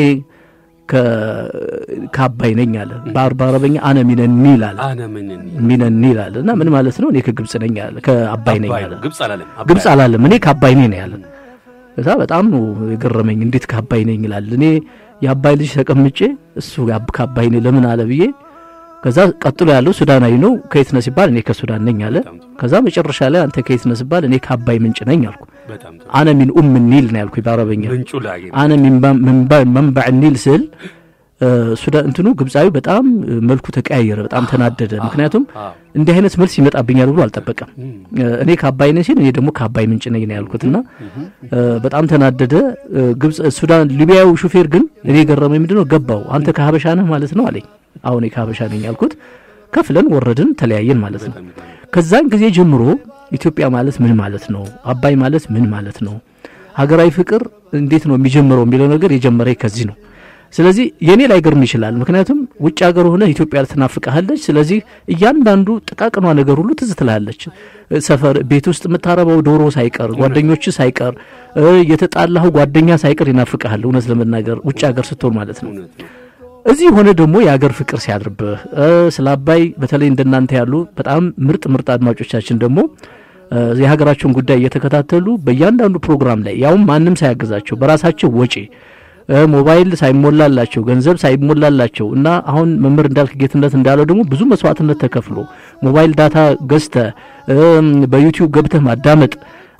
ከአባይ ነኝ አለ። በአረበኛ አነ ሚነኒ ይላል ሚነኒ ይላል እና ምን ማለት ነው? እኔ ከግብፅ ነኝ አለ። ከአባይ ነኝ አለ። ግብፅ አላለም። እኔ ከአባይ ነኝ ነው ያለ። ከዛ በጣም ነው የገረመኝ። እንዴት ከአባይ ነኝ ይላል? እኔ የአባይ ልጅ ተቀምጬ እሱ ከአባይ ነኝ ለምን አለ ብዬ ከዛ ቀጥሎ ያለው ሱዳናዊ ነው። ከየት ነህ ሲባል እኔ ከሱዳን ነኝ አለ። ከዛ መጨረሻ ላይ አንተ ከየት ነህ ሲባል እኔ ከአባይ ምንጭ ነኝ አልኩ። አነ ሚን ኡም ኒል ነው ያልኩኝ በአረበኛ። አነ ሚን መንባዕ ኒል ስል ሱዳን እንትኑ ግብፃዊ በጣም መልኩ ተቀያየረ፣ በጣም ተናደደ። ምክንያቱም እንዲህ አይነት መልስ ይመጣብኛል ብሎ አልጠበቀም። እኔ ከአባይ ነኝ ሲል እኔ ደግሞ ከአባይ ምንጭ ነኝ ነው ያልኩትና በጣም ተናደደ። ግብፅ ሱዳን ሊቢያዊ ሹፌር ግን እኔ የገረመኝ ምንድነው ገባው። አንተ ከሀበሻ ነህ ማለት ነው አለኝ። አሁን ከሀበሻ ነኝ ያልኩት። ከፍለን ወረድን፣ ተለያየን ማለት ነው። ከዛን ጊዜ ጀምሮ ኢትዮጵያ ማለት ምን ማለት ነው፣ አባይ ማለት ምን ማለት ነው፣ ሀገራዊ ፍቅር እንዴት ነው የሚጀምረው የሚለው ነገር የጀመረ ከዚህ ነው። ስለዚህ የኔ ላይ ገርም ይችላል። ምክንያቱም ውጭ ሀገር ሆነ ኢትዮጵያ ትናፍቀሃለች። ስለዚህ እያንዳንዱ ጥቃቅኗ ነገር ሁሉ ትዝ ትላለች። ሰፈር ቤት ውስጥ የምታረበው ዶሮ ሳይቀር ጓደኞች ሳይቀር የተጣላኸው ጓደኛ ሳይቀር ይናፍቀሃል። እውነት ለመናገር ውጭ ሀገር ስትሆን ማለት ነው። እዚህ ሆነ ደግሞ የአገር ፍቅር ሲያድርብህ ስለ አባይ በተለይ እንደናንተ ያሉ በጣም ምርጥ ምርጥ አድማጮቻችን ደግሞ የሀገራቸውን ጉዳይ እየተከታተሉ በእያንዳንዱ ፕሮግራም ላይ ያውም ማንም ሳያግዛቸው በራሳቸው ወጪ ሞባይል ሳይሞላላቸው ገንዘብ ሳይሞላላቸው እና አሁን መምህር እንዳልክ ጌትነት እንዳለው ደግሞ ብዙ መስዋዕትነት ተከፍሎ ሞባይል ዳታ ገዝተ በዩቲዩብ ገብተህ ማዳመጥ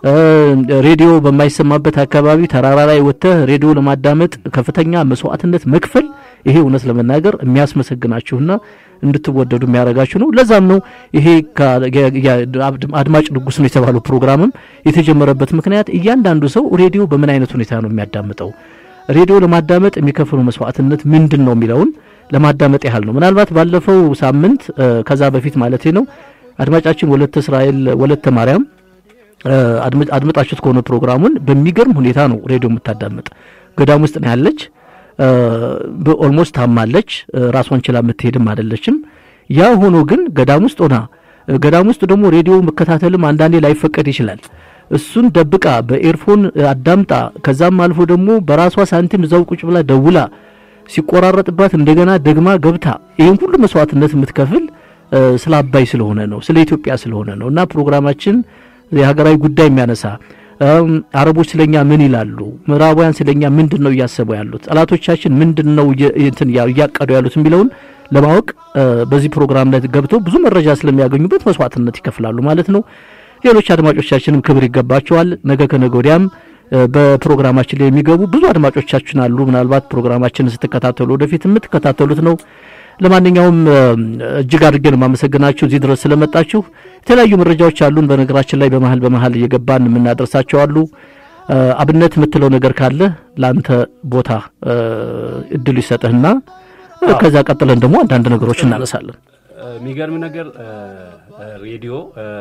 ሬዲዮ በማይሰማበት አካባቢ ተራራ ላይ ወጥተህ ሬዲዮ ለማዳመጥ ከፍተኛ መስዋዕትነት መክፈል ይሄ እውነት ለመናገር የሚያስመሰግናችሁና እንድትወደዱ የሚያደርጋችሁ ነው። ለዛም ነው ይሄ አድማጭ ንጉስ ነው የተባለው ፕሮግራምም የተጀመረበት ምክንያት እያንዳንዱ ሰው ሬዲዮ በምን አይነት ሁኔታ ነው የሚያዳምጠው፣ ሬዲዮ ለማዳመጥ የሚከፍለው መስዋዕትነት ምንድን ነው የሚለውን ለማዳመጥ ያህል ነው። ምናልባት ባለፈው ሳምንት ከዛ በፊት ማለት ነው አድማጫችን ወለተ እስራኤል ወለተ ማርያም አድምጣችሁት ከሆነ ፕሮግራሙን በሚገርም ሁኔታ ነው ሬዲዮ የምታዳምጥ። ገዳም ውስጥ ነው ያለች። በኦልሞስት ታማለች። ራሷን ችላ የምትሄድም አይደለችም። ያ ሆኖ ግን ገዳም ውስጥ ሆና ገዳም ውስጥ ደግሞ ሬዲዮ መከታተልም አንዳንዴ ላይፈቀድ ይችላል። እሱን ደብቃ በኤርፎን አዳምጣ ከዛም አልፎ ደግሞ በራሷ ሳንቲም እዛው ቁጭ ብላ ደውላ ሲቆራረጥባት እንደገና ደግማ ገብታ ይህን ሁሉ መስዋዕትነት የምትከፍል ስለ አባይ ስለሆነ ነው፣ ስለ ኢትዮጵያ ስለሆነ ነው እና ፕሮግራማችን የሀገራዊ ጉዳይ የሚያነሳ አረቦች ስለኛ ምን ይላሉ፣ ምዕራባውያን ስለኛ ምንድን ነው እያሰቡ ያሉት፣ ጠላቶቻችን ምንድን ነው እንትን እያቀዱ ያሉት የሚለውን ለማወቅ በዚህ ፕሮግራም ላይ ገብተው ብዙ መረጃ ስለሚያገኙበት መስዋዕትነት ይከፍላሉ ማለት ነው። ሌሎች አድማጮቻችንም ክብር ይገባቸዋል። ነገ ከነገ ወዲያም በፕሮግራማችን ላይ የሚገቡ ብዙ አድማጮቻችን አሉ። ምናልባት ፕሮግራማችንን ስትከታተሉ ወደፊት የምትከታተሉት ነው። ለማንኛውም እጅግ አድርገን የማመሰግናችሁ እዚህ ድረስ ስለመጣችሁ። የተለያዩ መረጃዎች አሉን። በነገራችን ላይ በመሀል በመሀል እየገባን የምናደርሳቸው አሉ። አብነት የምትለው ነገር ካለ ለአንተ ቦታ እድሉ ይሰጥህና ከዛ ቀጥለን ደግሞ አንዳንድ ነገሮች እናነሳለን። የሚገርም ነገር ሬዲዮ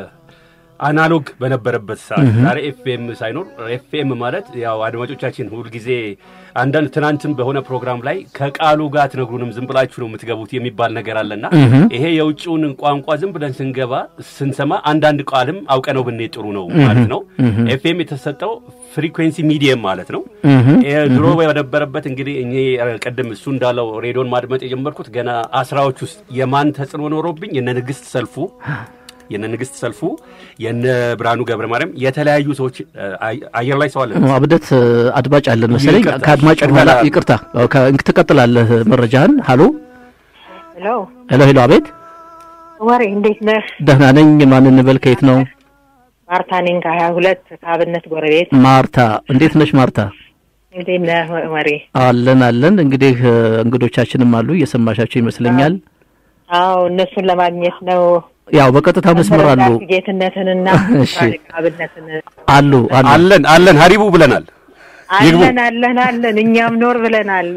አናሎግ በነበረበት ሰዓት ዛሬ ኤፍኤም ሳይኖር ኤፍኤም ማለት ያው አድማጮቻችን ሁልጊዜ አንዳንድ ትናንትም በሆነ ፕሮግራም ላይ ከቃሉ ጋር አትነግሩንም ዝም ብላችሁ ነው የምትገቡት የሚባል ነገር አለና ይሄ የውጭውን ቋንቋ ዝም ብለን ስንገባ ስንሰማ አንዳንድ ቃልም አውቀነው ብንሄድ ጥሩ ነው ማለት ነው። ኤፍኤም የተሰጠው ፍሪኩዌንሲ ሚዲየም ማለት ነው። ድሮ በነበረበት እንግዲህ እኔ ቅድም እሱ እንዳለው ሬዲዮን ማድመጥ የጀመርኩት ገና አስራዎች ውስጥ የማን ተጽዕኖ ኖሮብኝ የነ ንግስት ሰልፉ የነ ንግስት ሰልፉ የነ ብርሃኑ ገብረ ማርያም የተለያዩ ሰዎች አየር ላይ ሰው አለ። አብደት አድማጭ አለን መሰለኝ። ከአድማጭ በኋላ ይቅርታ ትቀጥላለህ መረጃህን። ሀሎ ሄሎ ሄሎ ሄሎ። አቤት ወሬ እንዴት ነህ? ደህና ነኝ። ማን እንበል? ከየት ነው? ማርታ ነኝ ከሀያ ሁለት ከአብነት ጎረቤት። ማርታ እንዴት ነሽ ማርታ? እንዴት ነህ ወሬ? አለን አለን። እንግዲህ እንግዶቻችንም አሉ እየሰማሻቸው ይመስለኛል። አዎ እነሱን ለማግኘት ነው ያው በቀጥታ መስመር አሉ። ጌትነትንና አብነትን አሉ አለን አለን ሀሪቡ ብለናል። አለን አለን አለን እኛም ኖር ብለናል።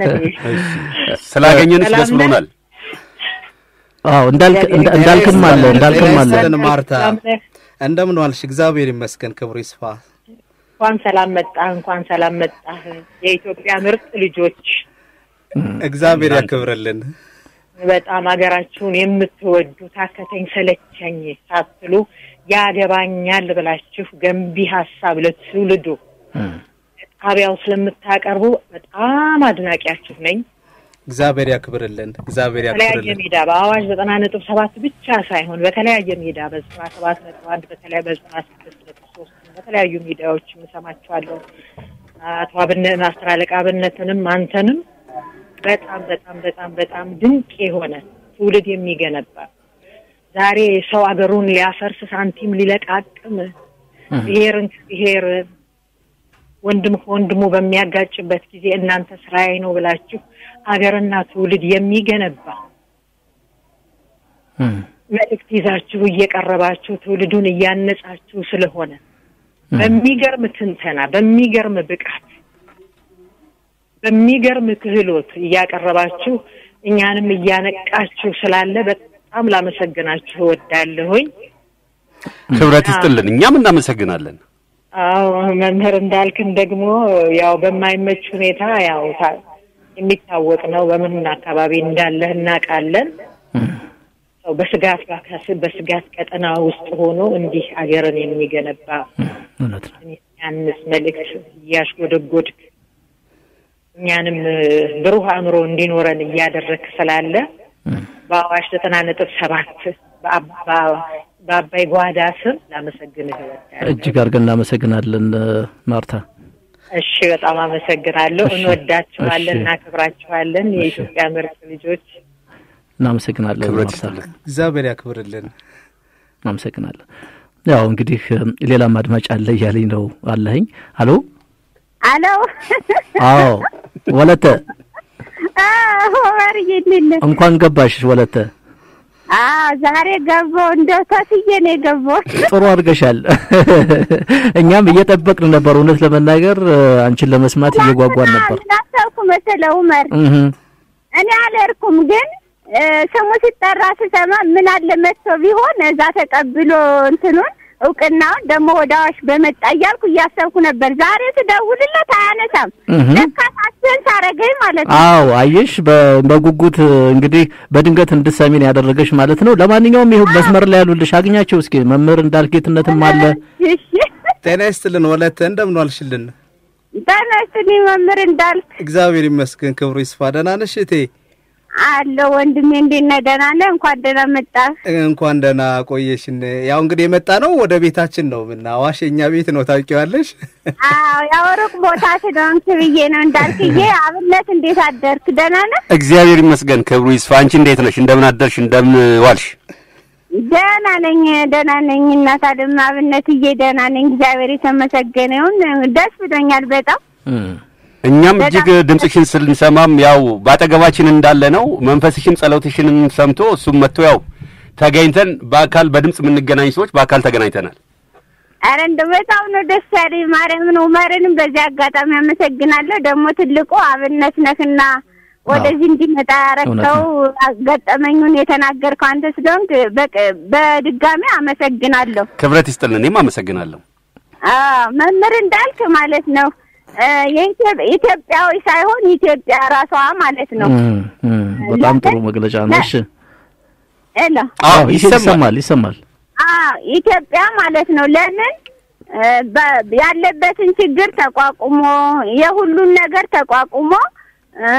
ስላገኘንሽ ደስ ብሎናል። አዎ እንዳልክም አለ እንዳልክም አለ። ማርታ እንደምን ዋልሽ? እግዚአብሔር ይመስገን፣ ክብሩ ይስፋ። እንኳን ሰላም መጣህ፣ እንኳን ሰላም መጣህ። የኢትዮጵያ ምርጥ ልጆች እግዚአብሔር ያክብርልን። በጣም ሀገራችሁን የምትወዱ ታከተኝ ሰለቸኝ ሳትሉ ያገባኛል ብላችሁ ገንቢ ሀሳብ ለትውልዱ ጣቢያው ስለምታቀርቡ በጣም አድናቂያችሁ ነኝ። እግዚአብሔር ያክብርልን። እግዚአብሔር በተለያየ ያክብርልን። ሜዳ በአዋሽ ዘጠና ነጥብ ሰባት ብቻ ሳይሆን በተለያየ ሜዳ በዘጠና ሰባት ነጥብ አንድ በተለያ በዘጠና ስድስት ነጥብ ሶስት በተለያዩ ሚዲያዎች የምሰማችኋለሁ። አቶ አብነት አስር አለቃ አብነትንም አንተንም በጣም በጣም በጣም በጣም ድንቅ የሆነ ትውልድ የሚገነባ ዛሬ ሰው አገሩን ሊያፈርስ ሳንቲም ሊለቃቅም ብሔርን ከብሔር ወንድም ከወንድሙ በሚያጋጭበት ጊዜ እናንተ ስራዬ ነው ብላችሁ አገርና ትውልድ የሚገነባ መልእክት ይዛችሁ እየቀረባችሁ ትውልዱን እያነጻችሁ ስለሆነ በሚገርም ትንተና፣ በሚገርም ብቃት፣ በሚገርም ክህሎት እያቀረባችሁ እኛንም እያነቃችሁ ስላለ በጣም ላመሰግናችሁ እወዳለሁኝ። ክብረት ይስጥልን። እኛም እናመሰግናለን። አዎ መምህር እንዳልክን ደግሞ ያው በማይመች ሁኔታ ያው ታ- የሚታወቅ ነው። በምን አካባቢ እንዳለህ እናውቃለን። ሰው በስጋት ባካስ- በስጋት ቀጠና ውስጥ ሆኖ እንዲህ አገርን የሚገነባ እውነት ነው። ያንስ መልእክት እያሽጎደጎድክ እኛንም ብሩህ አእምሮ እንዲኖረን እያደረግ ስላለ በአዋሽ ዘጠና ነጥብ ሰባት በአባይ ጓዳ ስም ላመሰግንህ እወዳለሁ። እጅግ አድርገን እናመሰግናለን ማርታ። እሺ፣ በጣም አመሰግናለሁ። እሺ፣ እንወዳችኋለን፣ እሺ። እናከብራችኋለን። የኢትዮጵያ ምርጥ ልጆች እናመሰግናለን ክብረት ማርታ። ይስጥልን። እግዚአብሔር ያክብርልን። እናመሰግናለን። ያው እንግዲህ ሌላም አድማጭ አለ እያለኝ ነው አለኸኝ። አሎ አሎ አዎ፣ ወለተ ሆመር ይልል እንኳን ገባሽ ወለተ። ዛሬ ገባሁ። እንደው ተስዬ ነው የገባሁት። ጥሩ አድርገሻል። እኛም እየጠበቅን ነበር። እውነት ለመናገር አንቺን ለመስማት እየጓጓን ነበር። ምን አሰብኩ መሰለህ ኡመር፣ እህ እኔ አልሄድኩም፣ ግን እ ስሙ ሲጠራ ስሰማ ምን አለ መጥቶ ቢሆን እዛ ተቀብሎ እንትኑን እውቅናውን ደግሞ ወደ አዋሽ በመጣ እያልኩ እያሰብኩ ነበር። ዛሬ ስደውልለት አያነሳም። እህ ለካ ሳስበን ሳረገኝ ማለት ነው። አዎ አየሽ፣ በ- በጉጉት እንግዲህ በድንገት እንድትሰሚን ያደረገች ማለት ነው። ለማንኛውም ይኸው መስመር ላይ ያሉልሽ አግኛቸው እስኪ። መምህር እንዳልጌትነትም አለ። እሺ ጤና ይስጥልን ወለተ፣ እንደምን ዋልሽልን? ተነስኒ መምህር እንዳልክ እግዚአብሔር ይመስገን፣ ክብሩ ይስፋ። ደህና ነሽ እቴ? አለ ወንድሜ፣ እንዴት ነህ? ደህና ነህ? እንኳን ደህና መጣህ። እንኳን ደህና ቆየሽን። ያው እንግዲህ የመጣ ነው ወደ ቤታችን ነው እና አዋሽ የኛ ቤት ነው ታውቂዋለሽ። አዎ ያው ሩቅ ቦታ ስለሆንክ ብዬ ነው እንዳልክዬ። አብነት እንዴት አደርክ? ደህና ነህ? እግዚአብሔር ይመስገን ክብሩ ይስፋ። አንቺ እንዴት ነሽ? እንደምን አደርሽ? እንደምን ዋልሽ? ደህና ነኝ፣ ደህና ነኝ። እናት አለም አብነትዬ ደህና ነኝ። እግዚአብሔር የተመሰገነ ይሁን። ደስ ብሎኛል በጣም እም። እኛም እጅግ ድምፅሽን ስንሰማም ያው ባጠገባችን እንዳለ ነው መንፈስሽን ጸሎትሽንም ሰምቶ እሱም መጥቶ ያው ተገኝተን በአካል በድምፅ የምንገናኝ ሰዎች በአካል ተገናኝተናል። አረ እንደው በጣም ነው ደስ ያለኝ። ማርያምን ኡመርንም በዚህ አጋጣሚ አመሰግናለሁ። ደግሞ ትልቁ አብነት ነህና ወደዚህ እንዲመጣ ያረከው ገጠመኙን የተናገርከው አንተ ስለሆንክ በቅ- በድጋሚ አመሰግናለሁ። ክብረት ይስጥልን። እኔም አመሰግናለሁ። አዎ መምህር እንዳልክ ማለት ነው እ የኢትዮ- ኢትዮጵያዊ ሳይሆን ኢትዮጵያ ራሷ ማለት ነው። እም፣ እም። በጣም ጥሩ መግለጫ ነው። እሺ ኤላ አዎ ይሰማል ይሰማል። ይሰማል። አዎ ኢትዮጵያ ማለት ነው። ለምን እ በ- ያለበትን ችግር ተቋቁሞ የሁሉን ነገር ተቋቁሞ እ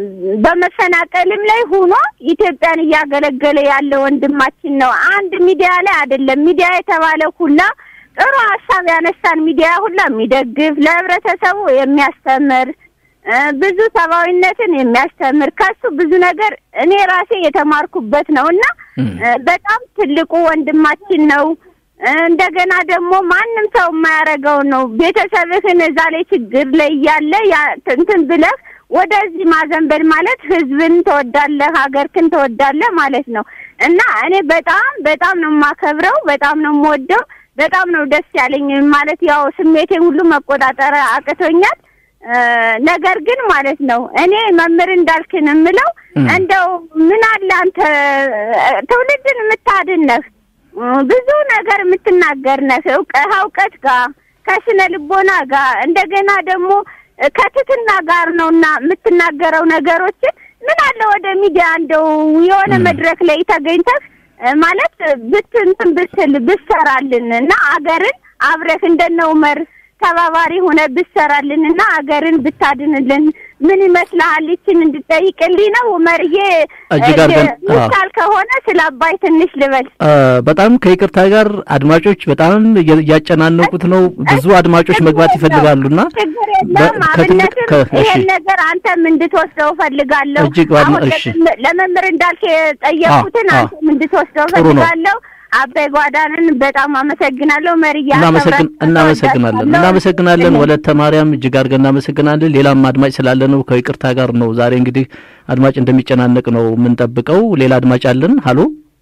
በመፈናቀልም ላይ ሆኖ ኢትዮጵያን እያገለገለ ያለ ወንድማችን ነው። አንድ ሚዲያ ላይ አይደለም። ሚዲያ የተባለ ሁላ ጥሩ ሀሳብ ያነሳን ሚዲያ ሁላ የሚደግፍ ለህብረተሰቡ የሚያስተምር እ ብዙ ሰብአዊነትን የሚያስተምር ከሱ ብዙ ነገር እኔ ራሴ የተማርኩበት ነው እና እም። እ በጣም ትልቁ ወንድማችን ነው። እ እንደገና ደግሞ ማንም ሰው የማያደርገው ነው። ቤተሰብህን እዛ ላይ ችግር ላይ እያለ ያ- እንትን ብለህ ወደዚህ ማዘንበል ማለት ህዝብን ትወዳለህ፣ ሀገርክን ትወዳለህ ማለት ነው እና እኔ በጣም በጣም ነው የማከብረው፣ በጣም ነው የምወደው፣ በጣም ነው ደስ ያለኝ ማለት ያው ስሜቴን ሁሉ መቆጣጠር አቅቶኛል። እ ነገር ግን ማለት ነው እኔ መምህር እንዳልክን የምለው እም። እንደው ምን አለ አንተ እ ትውልድን የምታድን ነህ እ ብዙ ነገር የምትናገር ነህ እውቀ- ከእውቀት ጋር ከስነ ልቦና ጋር እንደገና ደግሞ እ ከትትና ጋር ነውና የምትናገረው ነገሮችን ምን አለ ወደ ሚዲያ እንደው የሆነ እም። መድረክ ላይ ተገኝተህ እ ማለት ብትንትን ብትል ብሰራልን እና አገርን አብረህ እንደነ ኡመር ተባባሪ ሆነ ብሰራልን እና አገርን ብታድንልን ምን ይመስልሃል? ይችን እንድጠይቅልኝ ነው ኡመርዬ። እጅግ አድርገን- አዎ። ምሳል ከሆነ ስለ አባይ ትንሽ ልበል። እ በጣም ከይቅርታ ጋር አድማጮች በጣም እየ- እያጨናነቁት ነው። ብዙ አድማጮች መግባት ይፈልጋሉና ችግር በ- የለም። ከትልቅ አብነትም ከ- እሺ። ይሄን ነገር አንተም እንድትወስደው ፈልጋለሁ። እጅግ በጣም አሁን እሺ። ለመም- ለመምህር እንዳልክ የጠየቁትን አዎ፣ አዎ። አንተም እንድትወስደው ጥሩ ነው። ፈልጋለሁ። አባይ ጓዳንን በጣም አመሰግናለሁ። መርያ እናመሰግን እናመሰግናለን እናመሰግናለን ወለተ ማርያም እጅግ አድርገን እናመሰግናለን። ሌላም አድማጭ ስላለ ነው ከይቅርታ ጋር ነው ዛሬ እንግዲህ አድማጭ እንደሚጨናነቅ ነው የምንጠብቀው። ሌላ አድማጭ አለን። ሀሎ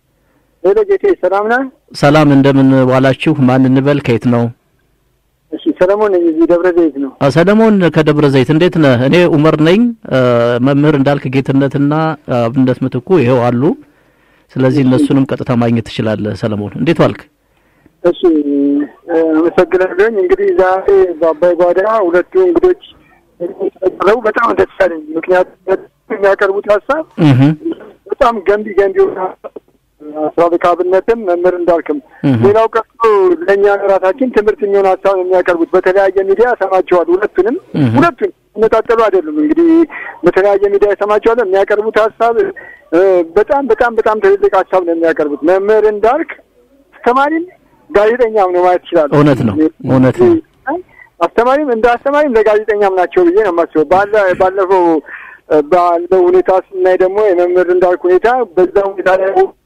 ሄሎ ጌቴ ሰላም ነህ? ሰላም፣ እንደምን ዋላችሁ? ማን እንበል? ከየት ነው? እሺ ሰለሞን ነኝ፣ እዚህ ደብረ ዘይት ነው። አ፣ ሰለሞን ከደብረ ዘይት እንዴት ነህ? እኔ ኡመር ነኝ። አ፣ መምህር እንዳልክ ጌትነትና አብነት ምትኩ ይኸው አሉ። ስለዚህ እነሱንም ቀጥታ ማግኘት ትችላለህ። ሰለሞን እንዴት ዋልክ? እሺ እ፣ አመሰግናለሁኝ። እንግዲህ ዛሬ በአባይ ጓዳ ሁለቱ እንግዶች ቀረቡ በጣም ደስ ያለኝ፣ ምክንያቱም የሚያቀርቡት ሀሳብ እህ በጣም ገንቢ ገንቢ የሆነ ሀሳብ አስራ አብነትም መምህር እንዳልክም ሌላው ቀርቶ ለእኛ ራሳችን ትምህርት የሚሆን ሀሳብ ነው የሚያቀርቡት በተለያየ ሚዲያ ሰማቸዋል። ሁለቱንም ሁለቱን መጣጠሉ አይደሉም እንግዲህ በተለያየ ሚዲያ ሰማቸዋል። የሚያቀርቡት ሀሳብ በጣም በጣም በጣም ትልልቅ ሀሳብ ነው የሚያቀርቡት። መምህር እንዳልክ አስተማሪም ጋዜጠኛም ነው ማለት ይችላል። እውነት ነው እውነት ነው። አስተማሪም እንደ አስተማሪም ለጋዜጠኛም ናቸው ብዬ ነው የማስበው። ባለፈው ባለው ሁኔታ ስናይ ደግሞ የመምህር እንዳልክ ሁኔታ በዛ ሁኔታ ላይ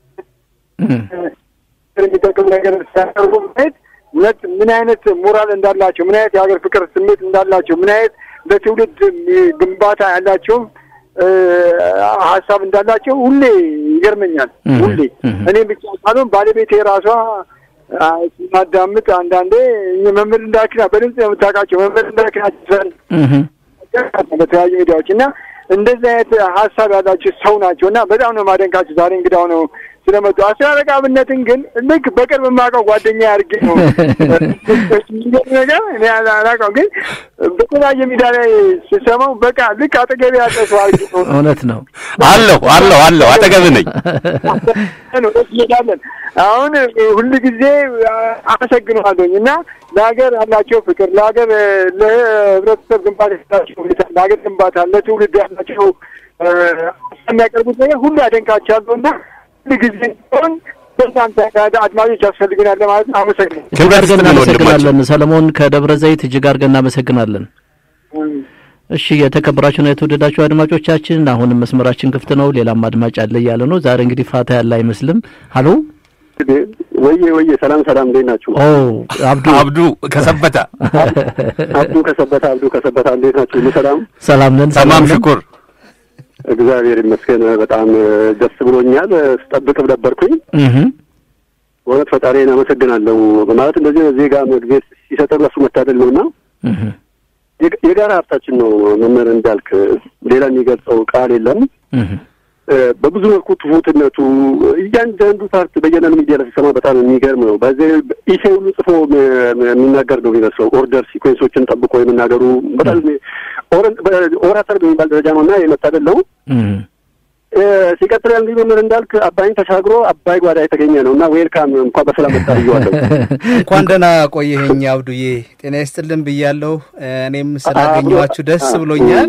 የሚጠቅም ነገር ሲያቀርቡ ማየት እውነት ምን አይነት ሞራል እንዳላቸው፣ ምን አይነት የሀገር ፍቅር ስሜት እንዳላቸው፣ ምን አይነት ለትውልድ ግንባታ ያላቸው ሀሳብ እንዳላቸው ሁሌ ይገርመኛል። ሁሌ እኔ ብቻ ሳልሆን ባለቤቴ ራሷ ስናዳምጥ አንዳንዴ መምህር እንዳልክና በድምጽ የምታውቃቸው መምህር እንዳልክና በተለያዩ ሚዲያዎች እና እንደዚህ አይነት ሀሳብ ያላቸው ሰው ናቸው እና በጣም ነው ማደንቃቸው። ዛሬ እንግዳው ነው ስለመጡ አስራ አለቃ አብነትን ግን ልክ በቅርብ የማውቀው ጓደኛ አድርጌ ነው ነገር እኔ አላውቀውም፣ ግን በተለያየ ሚዲያ ላይ ስሰማው በቃ ልክ አጠገቤ ያለ ሰው አድርጌ ነው። እውነት ነው። አለሁ አለሁ አለሁ አጠገብ ነኝ። እንሄዳለን። አሁን ሁል ጊዜ አመሰግነዋለሁኝ እና ለሀገር ያላቸው ፍቅር፣ ለሀገር ለህብረተሰብ ግንባታ ያላቸው ሁኔታ፣ ለሀገር ግንባታ ለትውልድ ያላቸው የሚያቀርቡት ነገር ሁሉ ያደንቃቸዋለሁ እና ሁል ጊዜ ሆን በዛንተ አድማጮች ያስፈልጉናል ለማለት ነው። አመሰግናለሁ። እጅግ አድርገን እናመሰግናለን ሰለሞን ከደብረ ዘይት እጅግ አድርገን እናመሰግናለን። እሺ የተከበራችሁና የተወደዳችሁ አድማጮቻችን አሁንም መስመራችን ክፍት ነው። ሌላም አድማጭ አለ እያለ ነው። ዛሬ እንግዲህ ፋታ ያለ አይመስልም። ሀሎ ወዬ ወዬ፣ ሰላም ሰላም፣ እንዴት ናችሁ? ኦ አብዱ አብዱ ከሰበታ አብዱ ከሰበታ አብዱ ከሰበታ፣ እንዴት ናችሁ? ሁሉ ሰላም ሰላም ነን። ተማም ነን። ሽኩር እግዚአብሔር ይመስገን። በጣም ደስ ብሎኛል። ስጠብቅም ነበርኩኝ። እህ በእውነት ፈጣሪን አመሰግናለሁ። ማለት እንደዚህ ዜጋ መግቤት ሲሰጠን እሱ መታደል ነውና እህ የግ- የጋራ ሀብታችን ነው። መምህር እንዳልክ ሌላ የሚገልጸው ቃል የለም። እህ እ፣ በብዙ መልኩ ትሁትነቱ እያንዳንዱ ፓርት በየነን ሚዲያ ላይ ሲሰማ በጣም የሚገርም ነው። በዚህ ኢሴ ሁሉ ጽፎ ም- ም- የሚናገር ነው የሚመስለው። ኦርደር ሲኮንሶችን ጠብቆ የመናገሩ በጣም ኦረ- በ- ኦራተር በሚባል ደረጃ ነው እና የመታደል ነው። እህ እ፣ ሲቀጥል ያ እንግዲህ መምህር እንዳልክ አባይን ተሻግሮ አባይ ጓዳ የተገኘ ነው እና ዌልካም እንኳን በሰላም መጣ ብዬዋለሁ። እንኳን ደህና ቆየኸኝ አብዱዬ፣ ጤና ይስጥልን ብያለሁ። እኔም ስላገኘኋችሁ ደስ ብሎኛል።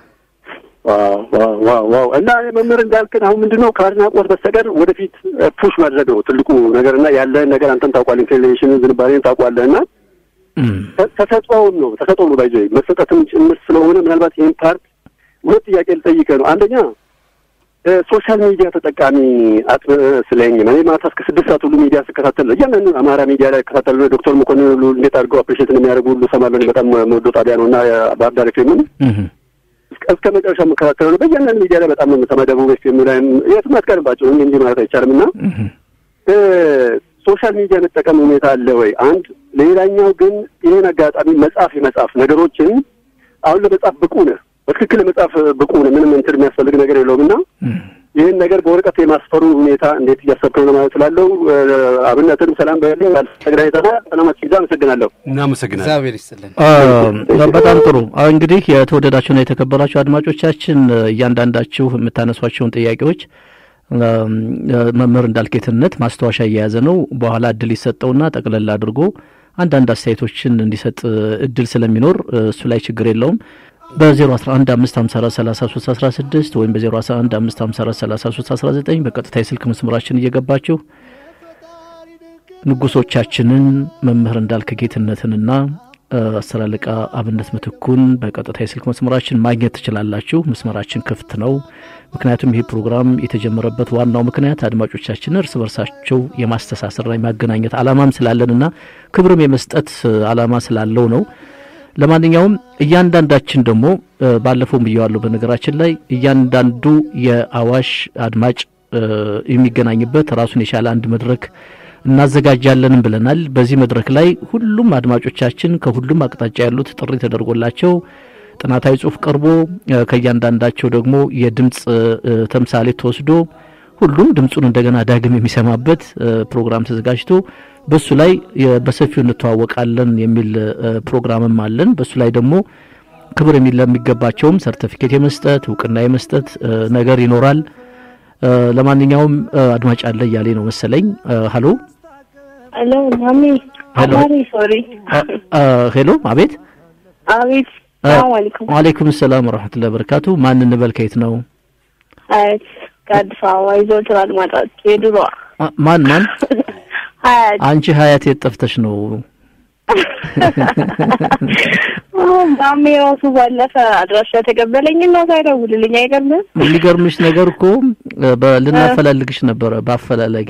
ዋው ዋው ዋው ዋው! እና መምህር እንዳልክን አሁን ምንድን ነው ከአድናቆት በስተቀር ወደፊት ፑሽ ማድረግ ነው ትልቁ ነገር እና ያለህን ነገር አንተም ታውቋል፣ ኢንክሊኔሽን ዝንባሌን ታውቋለህ እና እህ ተ- ተሰጥኦውን ነው ተሰጥኦ ነው ባይዘ መሰጠትም ጭምር ስለሆነ ምናልባት ይህን ፓርት ሁለት ጥያቄ ልጠይቅህ ነው። አንደኛ እ፣ ሶሻል ሚዲያ ተጠቃሚ አጥብቀህ ስለኝ እኔ ማታ እስከ ስድስት ሰዓት ሁሉ ሚዲያ ስከታተል እያንዳንዱ አማራ ሚዲያ ላይ እከታተል ዶክተር መኮንን ሁሉ እንዴት አድርገው አፕሪሼት እንደሚያደርጉ ሁሉ እሰማለሁ። እኔ በጣም መወደው ጣቢያ ነው እና ባህር ዳር ኤፍኤምን እህ እስከ እስከ መጨረሻ የምከታተለው ነው። በእያንዳንዱ ሚዲያ ላይ በጣም ነው የምሰማው። ደቡብ ኤፍኤም ላይም የትም አትቀርባቸው እንጂ እንዲህ ማለት አይቻልም እና እህ እ፣ ሶሻል ሚዲያ መጠቀም ሁኔታ አለ ወይ? አንድ ሌላኛው ግን ይህን አጋጣሚ መጽሐፍ የመጽሐፍ ነገሮችን አሁን ለመጽሐፍ ብቁ ነህ፣ በትክክል ለመጽሐፍ ብቁ ነህ። ምንም እንትን የሚያስፈልግ ነገር የለውም እና ይህን ነገር በወረቀት የማስፈሩ ሁኔታ እንዴት እያሰብክ ነው ለማለት ስላለው እ፣ አብነትንም ሰላም በለ ተግዳይተና ሰላማችን ይዛ አመሰግናለሁ። እናመሰግናለን። እግዚአብሔር ይስጥልን። አ፣ በጣም ጥሩ። አዎ እንግዲህ የተወደዳችሁና የተከበራችሁ አድማጮቻችን እያንዳንዳችሁ የምታነሷቸውን ጥያቄዎች አም፣ መምህር እንዳልኬትነት ማስታወሻ እየያዘ ነው። በኋላ እድል ይሰጠውና ጠቅለል አድርጎ አንዳንድ አስተያየቶችን እንዲሰጥ እድል ስለሚኖር እሱ ላይ ችግር የለውም። በ011 554 33 16 ወይም በ011 554 33 19 በቀጥታ የስልክ መስመራችን እየገባችሁ ንጉሶቻችንን መምህር እንዳልክ ጌትነትንና አስር አለቃ አብነት ምትኩን በቀጥታ የስልክ መስመራችን ማግኘት ትችላላችሁ። መስመራችን ክፍት ነው። ምክንያቱም ይህ ፕሮግራም የተጀመረበት ዋናው ምክንያት አድማጮቻችን እርስ በርሳቸው የማስተሳሰርና የማገናኘት ዓላማም ስላለንና ክብርም የመስጠት ዓላማ ስላለው ነው። ለማንኛውም እያንዳንዳችን ደግሞ ባለፈውም ብየዋለሁ። በነገራችን ላይ እያንዳንዱ የአዋሽ አድማጭ የሚገናኝበት ራሱን የቻለ አንድ መድረክ እናዘጋጃለንም ብለናል። በዚህ መድረክ ላይ ሁሉም አድማጮቻችን ከሁሉም አቅጣጫ ያሉት ጥሪ ተደርጎላቸው ጥናታዊ ጽሑፍ ቀርቦ ከእያንዳንዳቸው ደግሞ የድምፅ ተምሳሌት ተወስዶ ሁሉም ድምፁን እንደገና ዳግም የሚሰማበት ፕሮግራም ተዘጋጅቶ በሱ ላይ በሰፊው እንተዋወቃለን የሚል ፕሮግራምም አለን። በሱ ላይ ደግሞ ክብር ለሚገባቸውም ሰርተፊኬት የመስጠት እውቅና የመስጠት ነገር ይኖራል። ለማንኛውም አድማጭ አለ እያሌ ነው መሰለኝ። ሀሎ ሄሎ ማሚ ሄሎ አባሪ ሶሪ ሄሎ፣ አቤት። አቤት ሰላም አለይኩም ወአለይኩም ሰላም ወራህመቱላሂ ወበረካቱ። ማን እንበል? ከየት ነው? ሀያት ከአዲስ አበባ ይዞትር አድማጫች የድሮዋ ማ- ማን ማን? ሀያት አንቺ ሀያት የት ጠፍተሽ ነው? ማሚ ራሱ ባለፈ አድራሻ ተቀበለኝ እና ሳይደውልልኝ አይገርምም የሚገርምሽ ነገር እኮ በ- ልናፈላልግሽ ነበረ በአፈላላጊ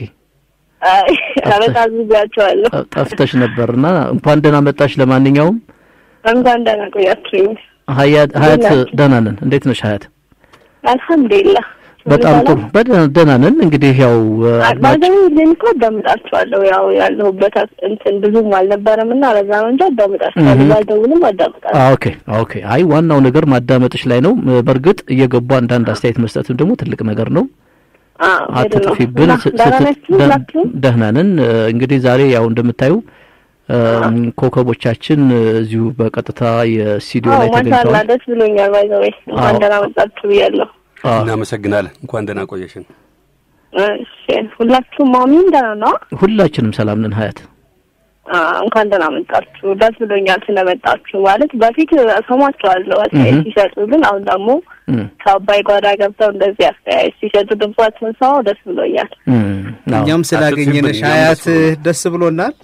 አበጣዝጋቸዋለሁ ጠ- ጠፍተሽ ነበርና እንኳን ደህና መጣሽ። ለማንኛውም እንኳን ደህና ቆያችሁኝ ሀያት ሀያት እንዴት ናችሁ? ደህና ነን። እንዴት ነሽ ሀያት? አልሐምዱሊላህ በጣም ጥሩ በደህና ደህና ነን። እንግዲህ ያው አድማጭ ባዘው ልን እኮ አዳምጣችኋለሁ ያው ያለሁበት እንትን ብዙም አልነበረም እና ለዛ ነው እንጂ አዳምጣችኋለሁ እህ። ባልደውልም አዳምጣለሁ አ፣ ኦኬ ኦኬ። አይ ዋናው ነገር ማዳመጥሽ ላይ ነው። በእርግጥ እየገቡ አንዳንድ አስተያየት መስጠትም ደግሞ ትልቅ ነገር ነው። አዎ ሄድ ነው አትጥፊብን። እና ስ- ደህና ስት- ናችሁ ደ- ሁላችሁም ደህና ነን። እ፣ እንግዲህ ዛሬ ያው እንደምታዩ እም፣ ኮከቦቻችን እ፣ እዚሁ በቀጥታ የስቱዲዮ አዎ ላይ ማሻአላ ተገኝተዋል። ደስ ብሎኛል ባይዘው እንኳን አዎ። ደህና መጣችሁ ብያለሁ አ፣ እናመሰግናለን። እንኳን ደህና ቆየሽን። እሺ ሁላችሁም ማሚን ደህና ነው ሁላችንም ሰላም ነን ሀያት። አዎ እንኳን ደህና መጣችሁ ደስ ብሎኛል ስለመጣችሁ ማለት በፊት ሰማችኋለሁ አስተያየት እህ። ሲሰጡ ግን አሁን ደግሞ እም፣ ከአባይ ጓዳ ገብተው እንደዚህ አስተያየት ሲሰጡ ድምጻችሁን ሰማው ደስ ብሎኛል እም፣ አዎ። እኛም ስላገኘንሽ እኛም ሀያት ደስ ብሎናል። ደስ ብሎናል።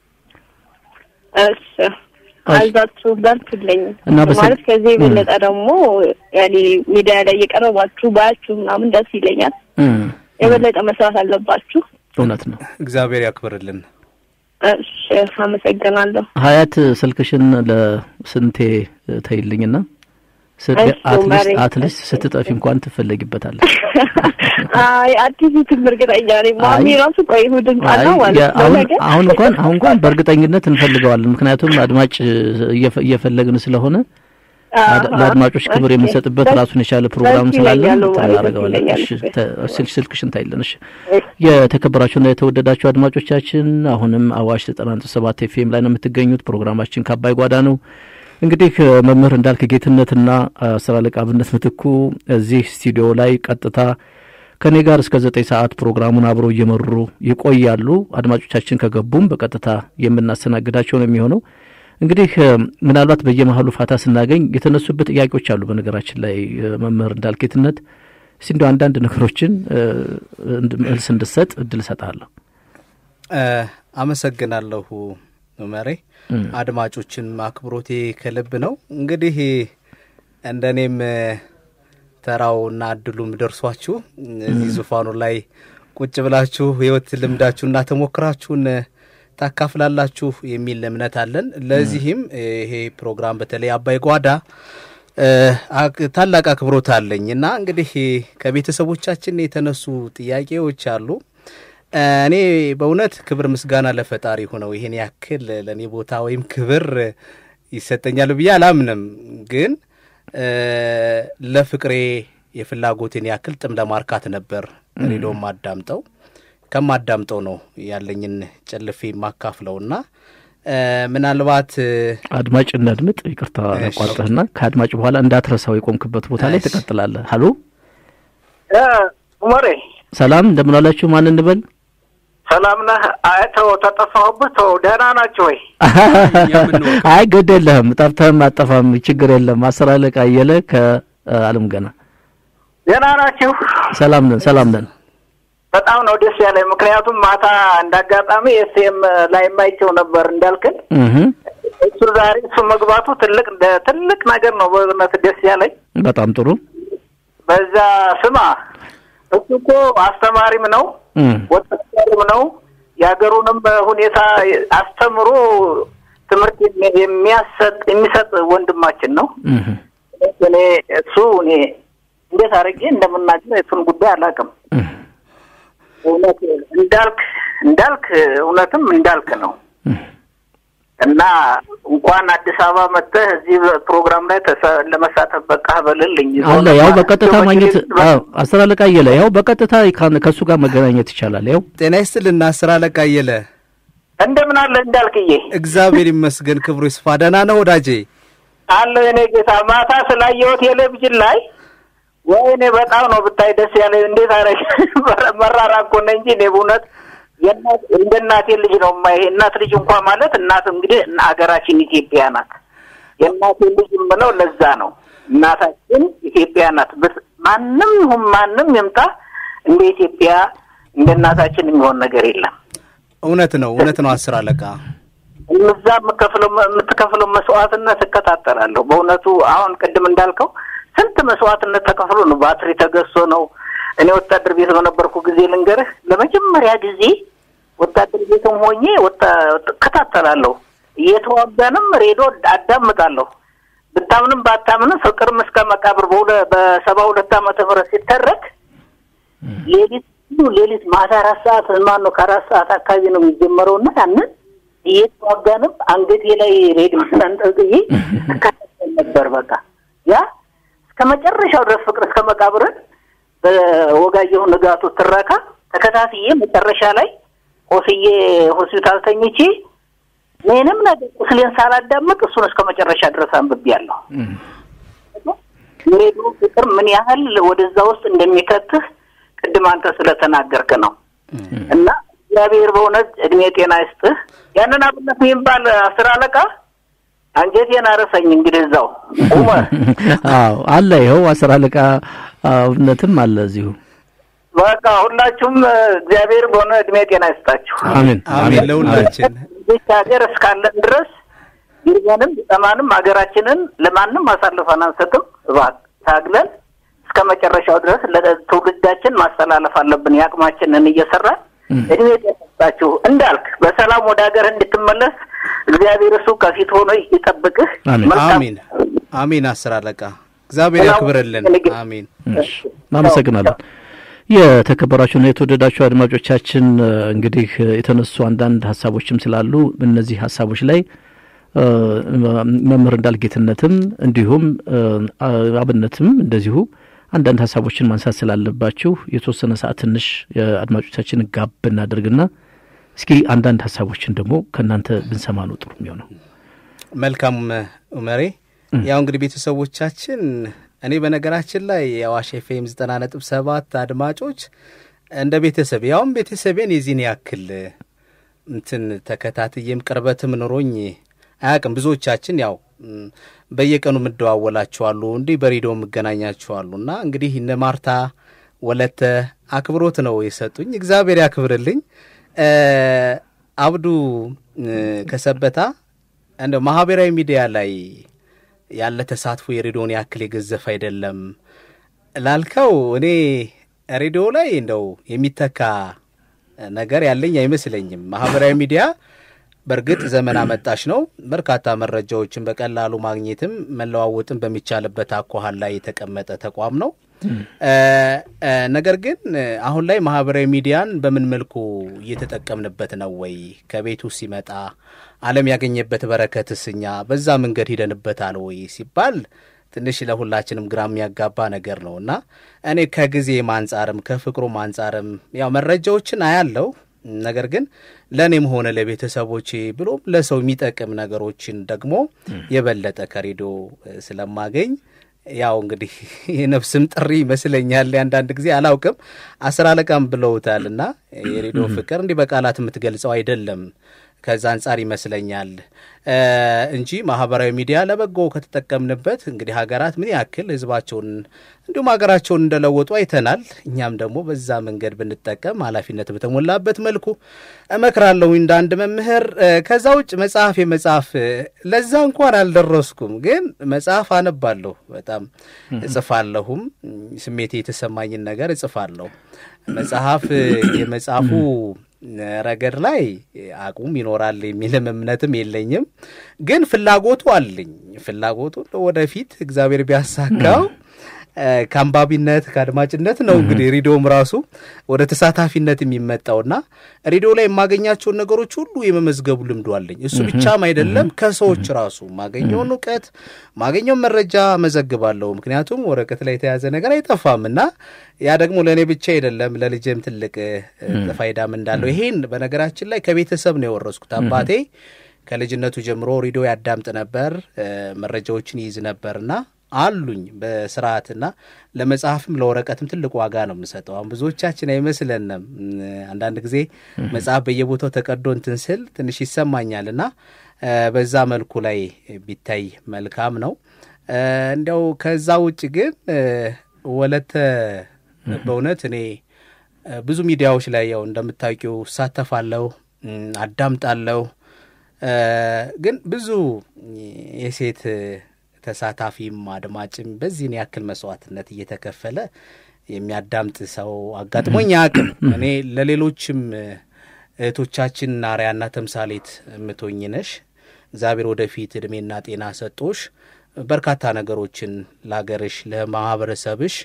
እሺ አይዛችሁ በርቱልኝ እናመሰግ- ማለት ከዚህ የበለጠ ደግሞ ያኔ ሚዲያ ላይ እየቀረባችሁ ባያችሁ ምናምን ደስ ይለኛል እም፣ የበለጠ መስራት አለባችሁ እውነት ነው። እግዚአብሔር ያክብርልን። እሺ አመሰግናለሁ ሀያት ስልክሽን ለስንቴ እ፣ ተይልኝና ስ- እሺ፣ አትሊስት ማሬ። አትሊስት ስትጠፊ እንኳን ትፈለጊበታለሽ። አይ አዲስ ዩቲዩብ እርግጠኛ ነኝ ማሚ አይ። ራሱ ቆይ እሑድን ቃል አይ ነው ማለት ያ- ነው አሁን ነገር አሁን እንኳን አሁን እንኳን በእርግጠኝነት እንፈልገዋለን። ምክንያቱም አድማጭ እየፈ- እየፈለግን ስለሆነ አድ- ለአድማጮች ክብር ኦኬ። የምንሰጥበት ደስ- ራሱን የቻለ ፕሮግራም ደስ ስላለን ይለኛል ማለት ደስ እናደርገዋለን። ይለኛል። እሺ ተ- ስልክ ስልክሽን ታይለን። እሺ የተከበራችሁና የተወደዳችሁ አድማጮቻችን አሁንም አዋሽ ዘጠና ነጥብ ሰባት ኤፍኤም ላይ ነው የምትገኙት። ፕሮግራማችን ከአባይ ጓዳ ነው። እንግዲህ እ፣ መምህር እንዳልክ ጌትነትና አስር አለቃ አብነት ምትኩ እዚህ ስቱዲዮ ላይ ቀጥታ ከኔ ጋር እስከ ዘጠኝ ሰዓት ፕሮግራሙን አብረው እየመሩ ይቆያሉ። አድማጮቻችን ከገቡም በቀጥታ የምናስተናግዳቸው ነው የሚሆነው። እንግዲህ እ፣ ምናልባት በየመሀሉ ፋታ ስናገኝ የተነሱበት ጥያቄዎች አሉ። በነገራችን ላይ እ፣ መምህር እንዳልክ ጌትነት እስቲ እንዲያው አንዳንድ ነገሮችን እ፣ እንድ- መልስ እንድሰጥ እድል እሰጥሃለሁ። እ፣ አመሰግናለሁ መሬ። እም። አድማጮችን አክብሮቴ ከልብ ነው። እንግዲህ እንደኔም እ፣ ተራውና እድሉም ደርሷችሁ እዚህ ዙፋኑ ላይ ቁጭ ብላችሁ ህይወት ልምዳችሁና ተሞክራችሁን እ፣ ታካፍላላችሁ የሚል እምነት አለን። ለዚህም እ፣ ይሄ ፕሮግራም በተለይ አባይ ጓዳ እ፣ አክ- ታላቅ አክብሮት አለኝ እና እንግዲህ ከቤተሰቦቻችን የተነሱ ጥያቄዎች አሉ። እኔ በእውነት ክብር ምስጋና ለፈጣሪ ሆነው ይሄን ያክል ለእኔ ቦታ ወይም ክብር ይሰጠኛል ብዬ አላምንም። ግን እ፣ ለፍቅሬ የፍላጎቴን ያክል ጥም ለማርካት ነበር ሬዲዮም ማዳምጠው ከማዳምጠው ነው ያለኝን ጨልፌ የማካፍለውና እ፣ ምናልባት እ፣ አድማጭ እናድምጥ። ይቅርታ እሺ። ቋርጠህና ከአድማጭ በኋላ እንዳትረሳው የቆምክበት ቦታ ላይ እሺ። ትቀጥላለህ። ሀሎ ኡመሬ ሰላም፣ እንደምን ዋላችሁ? ማን እንበል? ሰላም ነህ? አይ ተው ተጠፋሁብህ። ተው ደህና ናቸው ወይ? አይ ግድ የለህም፣ ጠፍተህም አጠፋም ችግር የለም። አስር አለቃ አየለ ከአለም ገና ደህና ናችሁ? ሰላም ነን፣ ሰላም ነን። በጣም ነው ደስ ያለኝ። ምክንያቱም ማታ እንዳጋጣሚ ኤስኤም ላይ የማይቸው ነበር እንዳልክን እህ እሱ ዛሬ እሱ መግባቱ ትልቅ ትልቅ ነገር ነው። በእውነት ደስ ያለኝ በጣም ጥሩ በዛ ስማ፣ እሱ እኮ አስተማሪም ነው እም ወጣትም ነው። የሀገሩንም ሁኔታ አስተምሮ ትምህርት የሚያሰጥ የሚሰጥ ወንድማችን ነው። እህ እኔ እሱ እኔ እንዴት አድርጌ እንደምናገር የቱን ጉዳይ አላውቅም። እህ እውነት እንዳልክ እንዳልክ እውነትም እንዳልክ ነው እና እንኳን አዲስ አበባ መጥተህ እዚህ ፕሮግራም ላይ ተሳ- ለመሳተፍ በቃህ በልልኝ። አለ ያው በቀጥታ ማግኘት አዎ፣ አስር አለቃ አየለ ያው በቀጥታ ካን- ከእሱ ጋር መገናኘት ይቻላል። ያው ጤና ይስጥልና አስር አለቃ አየለ። እንደምን አለ እንዳልክዬ? እግዚአብሔር ይመስገን ክብሩ ይስፋ። ደህና ነህ ወዳጄ? አለ የኔ ጌታ። ማታ ስላየሁት ቴሌቪዥን ላይ ወይኔ በጣም ነው ብታይ ደስ ያለ እንዴት አረግ መራራ እኮ ነኝ እንጂ እኔ በእውነት የእናት እንደ እናቴ ልጅ ነው ማ ይሄ እናት ልጅ እንኳ ማለት እናት እንግዲህ ሀገራችን ኢትዮጵያ ናት። የእናቴ ልጅ የምለው ለዛ ነው። እናታችን ኢትዮጵያ ናት። ብት- ማንም ይሁን ማንም ይምጣ እንደ ኢትዮጵያ እንደ እናታችን የሚሆን ነገር የለም። እውነት ነው፣ እውነት ነው። አስር አለቃ እዛ የምከፍለው የምትከፍለው መስዋዕትነት እከታተላለሁ። በእውነቱ አሁን ቅድም እንዳልከው ስንት መስዋዕትነት ተከፍሎ ነው ባትሪ ተገዝቶ ነው። እኔ ወታደር ቤት በነበርኩ ጊዜ ልንገርህ፣ ለመጀመሪያ ጊዜ ወታደር ቤትም ሆኜ ወታ- እከታተላለሁ። እየተዋጋንም ሬዲዮ አዳምጣለሁ። ብታምንም ባታምንም ፍቅርም እስከ መቃብር በሁለ- በሰባ ሁለት ዓመተ ምህረት ሲተረክ ሌሊት ሁሉ ሌሊት ማታ አራት ሰዓት ማን ነው ከአራት ሰዓት አካባቢ ነው የሚጀመረው እና ያንን እየተዋጋንም አንገቴ ላይ ሬዲዮን አንጠልጥዬ እከታተል ነበር። በቃ ያ እስከ መጨረሻው ድረስ ፍቅር እስከ መቃብርን በወጋየሁ ንጋቱ ትረካ ተከታትዬ መጨረሻ ላይ ቆስዬ ሆስፒታል ተኝቼ ምንም ነገር ቁስሌን ሳላዳምጥ እሱን እስከ መጨረሻ ድረስ አንብቤያለሁ። የሬዲዮ ፍቅር ምን ያህል ወደዛ ውስጥ እንደሚከትህ ቅድም አንተ ስለተናገርክ ነው። እና እግዚአብሔር በእውነት እድሜ ጤና ይስጥህ። ያንን አብነት የሚባል አስር አለቃ አንጀቴን አረሰኝ። እንግዲህ እዛው ኡመር አዎ አለ። ይኸው አስር አለቃ እውነትም አለ እዚሁ። በቃ ሁላችሁም እግዚአብሔር በሆነ እድሜ ጤና ይስጣችሁ። አሜን አሜን ለሁላችን። ይህች ሀገር እስካለን ድረስ ይርገንም ቢጠማንም ሀገራችንን ለማንም አሳልፈን አንሰጥም። እባክህ ታግለን እስከ መጨረሻው ድረስ ለትውልዳችን ማስተላለፍ አለብን። የአቅማችንን እየሰራን እድሜ ጤና ይስጣችሁ። እንዳልክ በሰላም ወደ ሀገር እንድትመለስ እግዚአብሔር እሱ ከፊት ሆኖ ይጠብቅህ። አሜን። መልካም አሜን አሜን። አስር አለቃ እግዚአብሔር ያክብርልን። አሜን። እሺ፣ እናመሰግናለን። የተከበራችሁና የተወደዳችሁ አድማጮቻችን እንግዲህ የተነሱ አንዳንድ ሀሳቦችም ስላሉ እነዚህ ሀሳቦች ላይ እ፣ መምህር እንዳልጌትነትም እንዲሁም እ፣ አብነትም እንደዚሁ አንዳንድ ሀሳቦችን ማንሳት ስላለባችሁ የተወሰነ ሰዓት ትንሽ የአድማጮቻችን ጋብ እናደርግና እስኪ አንዳንድ ሀሳቦችን ደግሞ ከእናንተ ብንሰማ ነው ጥሩ የሚሆነው። መልካም ኡመሬ። ያው እንግዲህ ቤተሰቦቻችን እኔ በነገራችን ላይ የአዋሽ ኤፍኤም ዘጠና ነጥብ ሰባት አድማጮች እንደ ቤተሰብ ያውም ቤተሰቤን የዚህን ያክል እንትን ተከታትዬም ቅርበትም ኑሮኝ አያውቅም። ብዙዎቻችን ያው ም፣ በየቀኑ የምደዋወላችኋሉ እንዲህ በሬዲዮ የምገናኛችኋሉ እና እንግዲህ እነ ማርታ ወለተ አክብሮት ነው የሰጡኝ። እግዚአብሔር ያክብርልኝ። እ፣ አብዱ እ፣ ከሰበታ እንደ ማህበራዊ ሚዲያ ላይ ያለ ተሳትፎ የሬዲዮን ያክል የገዘፍ አይደለም ላልከው እኔ ሬዲዮ ላይ እንደው የሚተካ ነገር ያለኝ አይመስለኝም። ማህበራዊ ሚዲያ በእርግጥ ዘመን አመጣሽ ነው። በርካታ መረጃዎችን በቀላሉ ማግኘትም መለዋወጥም በሚቻልበት አኳኋን ላይ የተቀመጠ ተቋም ነው። እ፣ እ፣ ነገር ግን አሁን ላይ ማህበራዊ ሚዲያን በምን መልኩ እየተጠቀምንበት ነው ወይ? ከቤቱ ሲመጣ ዓለም ያገኘበት በረከትስ እኛ በዛ መንገድ ሂደንበታል ወይ ሲባል ትንሽ ለሁላችንም ግራ የሚያጋባ ነገር ነው እና እኔ ከጊዜም አንጻርም ከፍቅሩም አንጻርም ያው መረጃዎችን አያለው ነገር ግን ለእኔም ሆነ ለቤተሰቦቼ ብሎም ለሰው የሚጠቅም ነገሮችን ደግሞ የበለጠ ከሬዲዮ እ፣ ስለማገኝ ያው እንግዲህ የነፍስም ጥሪ ይመስለኛል። አንዳንድ ጊዜ አላውቅም፣ አስር አለቃም ብለውታል እና የሬዲዮ ፍቅር እንዲህ በቃላት የምትገልጸው አይደለም። ከዛ አንጻር ይመስለኛል እ፣ እንጂ ማህበራዊ ሚዲያ ለበጎ ከተጠቀምንበት እንግዲህ ሀገራት ምን ያክል ህዝባቸውን እንዲሁም ሀገራቸውን እንደለወጡ አይተናል። እኛም ደግሞ በዛ መንገድ ብንጠቀም ኃላፊነት በተሞላበት መልኩ እመክራለሁ እንደ አንድ መምህር። እ፣ ከዛ ውጭ መጽሐፍ የመጽሐፍ እ፣ ለዛ እንኳን አልደረስኩም፣ ግን መጽሐፍ አነባለሁ፣ በጣም እጽፋለሁም። ስሜቴ የተሰማኝን ነገር እጽፋለሁ። መጽሐፍ እ፣ የመጽሐፉ ረገድ ላይ አቁም ይኖራል የሚልም እምነትም የለኝም። ግን ፍላጎቱ አለኝ። ፍላጎቱ ወደፊት እግዚአብሔር ቢያሳካው እ፣ ከአንባቢነት ከአድማጭነት ነው እንግዲህ ሬዲዮም ራሱ ወደ ተሳታፊነት የሚመጣውና ሬዲዮ ላይ የማገኛቸውን ነገሮች ሁሉ የመመዝገቡ ልምዱ አለኝ። እሱ ብቻም አይደለም ከሰዎች ራሱ ማገኘውን እውቀት ማገኘውን መረጃ መዘግባለሁ። ምክንያቱም ወረቀት ላይ የተያዘ ነገር አይጠፋም እና ያ ደግሞ ለእኔ ብቻ አይደለም ለልጄም ትልቅ እ፣ ፋይዳም እንዳለው ይሄን በነገራችን ላይ ከቤተሰብ ነው የወረስኩት። አባቴ ከልጅነቱ ጀምሮ ሬዲዮ ያዳምጥ ነበር፣ እ፣ መረጃዎችን ይይዝ ነበርና አሉኝ በስርዓትና ለመጽሐፍም ለወረቀትም ትልቅ ዋጋ ነው የምሰጠው። አሁን ብዙዎቻችን አይመስለንም። አንዳንድ ጊዜ መጽሐፍ በየቦታው ተቀዶ እንትን ስል ትንሽ ይሰማኛል እና በዛ መልኩ ላይ ቢታይ መልካም ነው። እንዲያው ከዛ ውጭ ግን ወለተ በእውነት እኔ ብዙ ሚዲያዎች ላይ ያው እንደምታውቂው እሳተፋለሁ፣ አዳምጣለሁ። ግን ብዙ የሴት ተሳታፊም አድማጭም በዚህን ያክል መስዋዕትነት እየተከፈለ የሚያዳምጥ ሰው አጋጥሞኝ አያውቅም። እኔ ለሌሎችም እህቶቻችን አርአያና ተምሳሌት የምትሆኝ ነሽ። እግዚአብሔር ወደፊት እድሜና ጤና ሰጦሽ በርካታ ነገሮችን ለሀገርሽ፣ ለማህበረሰብሽ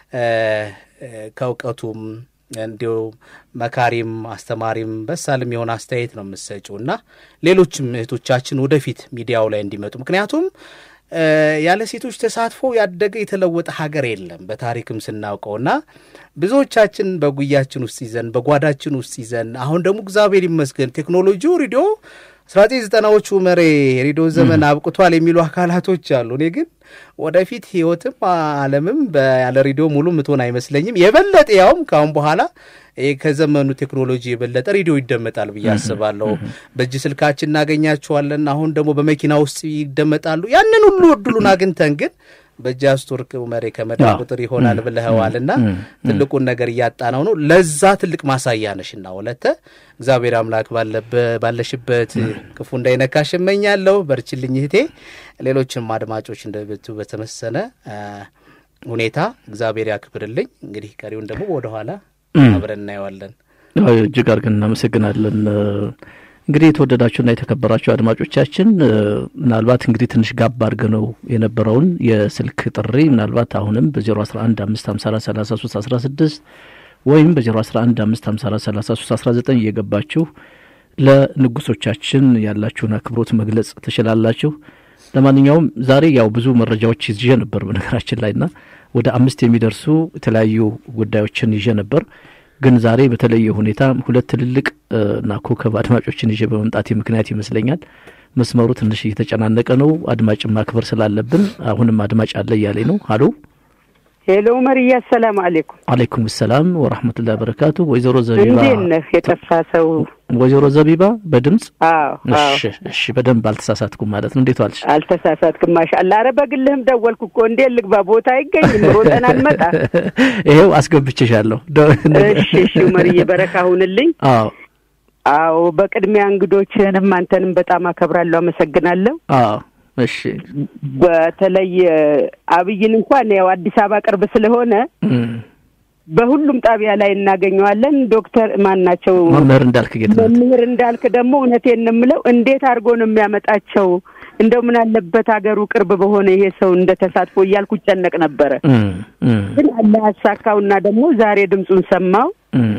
ከእውቀቱም እንዲሁ መካሪም አስተማሪም በሳልም የሆነ አስተያየት ነው የምትሰጪው እና ሌሎችም እህቶቻችን ወደፊት ሚዲያው ላይ እንዲመጡ ምክንያቱም ያለ ሴቶች ተሳትፎ ያደገ የተለወጠ ሀገር የለም በታሪክም ስናውቀው እና ብዙዎቻችን በጉያችን ውስጥ ይዘን በጓዳችን ውስጥ ይዘን አሁን ደግሞ እግዚአብሔር ይመስገን ቴክኖሎጂው ሬዲዮ አስራ ዘጠኝ ዘጠናዎቹ መሬ ሬዲዮ ዘመን አብቅቷል የሚሉ አካላቶች አሉ። እኔ ግን ወደፊት ህይወትም ዓለምም ያለ ሬዲዮ ሙሉ ምትሆን አይመስለኝም። የበለጠ ያውም ከአሁን በኋላ ከዘመኑ ቴክኖሎጂ የበለጠ ሬዲዮ ይደመጣል ብዬ አስባለሁ። በእጅ ስልካችን እናገኛቸዋለን። አሁን ደግሞ በመኪና ውስጥ ይደመጣሉ። ያንን ሁሉ እድሉን አግኝተን ግን በእጅ አስቶርክ መሬ ከመዳብ ቁጥር ይሆናል ብለኸዋል እና ትልቁን ነገር እያጣነው ነው። ለዛ ትልቅ ማሳያ ነሽና ወለተ እግዚአብሔር አምላክ ባለሽበት ክፉ እንዳይነካሽ እመኛለሁ። በርችልኝ እህቴ። ሌሎችም አድማጮች እንደብቱ በተመሰነ ሁኔታ እግዚአብሔር ያክብርልኝ። እንግዲህ ቀሪውን ደግሞ ወደኋላ አብረን እናየዋለን። እጅግ አድርገን እናመሰግናለን። እንግዲህ የተወደዳችሁና የተከበራችሁ አድማጮቻችን ምናልባት እንግዲህ ትንሽ ጋብ አድርገነው የነበረውን የስልክ ጥሪ ምናልባት አሁንም በ011 554 3316 ወይም በ011 554 3319 እየገባችሁ ለንጉሶቻችን ያላችሁን አክብሮት መግለጽ ትችላላችሁ። ለማንኛውም ዛሬ ያው ብዙ መረጃዎች ይዤ ነበር በነገራችን ላይ ና ወደ አምስት የሚደርሱ የተለያዩ ጉዳዮችን ይዤ ነበር ግን ዛሬ በተለየ ሁኔታ ሁለት ትልልቅ እና ኮከብ አድማጮችን ይዤ በመምጣቴ ምክንያት ይመስለኛል መስመሩ ትንሽ እየተጨናነቀ ነው። አድማጭን ማክበር ስላለብን አሁንም አድማጭ አለ እያለኝ ነው። ሀሎ ሄሎ፣ መርያ አሰላም አሌኩም። አሌይኩም ሰላም ወራህመቱላሂ በረካቱ። ወይዘሮ ዘቢባ እንዴት ነህ? የጠፋ ሰው ወይዘሮ ዘቢባ በድምጽ አዎ፣ እሺ፣ እሺ፣ በደንብ አልተሳሳትኩም ማለት ነው። እንዴት ዋልሽ? አልተሳሳትክም። ማሻአላ። ኧረ በግልህም ደወልኩ እኮ እንዴት ልግባ? ቦታ አይገኝም። ሮጠን አንመጣ። ይሄው አስገብቼሻለሁ። እሺ፣ እሺ፣ መርዬ በረካ ሁንልኝ። አዎ አዎ፣ በቅድሚያ እንግዶችህንም አንተንም በጣም አከብራለሁ፣ አመሰግናለሁ። አዎ እሺ በተለይ አብይን እንኳን ያው አዲስ አበባ ቅርብ ስለሆነ በሁሉም ጣቢያ ላይ እናገኘዋለን። ዶክተር ማን ናቸው? መምህር እንዳልክ ጌትነት። መምህር እንዳልክ ደግሞ እውነቴን ነው የምለው እንዴት አድርጎ ነው የሚያመጣቸው? እንደው ምን አለበት ሀገሩ ቅርብ በሆነ ይሄ ሰው እንደ ተሳትፎ እያልኩ እጨነቅ ነበረ። ግን አላህ ያሳካውና ደግሞ ዛሬ ድምፁን ሰማው።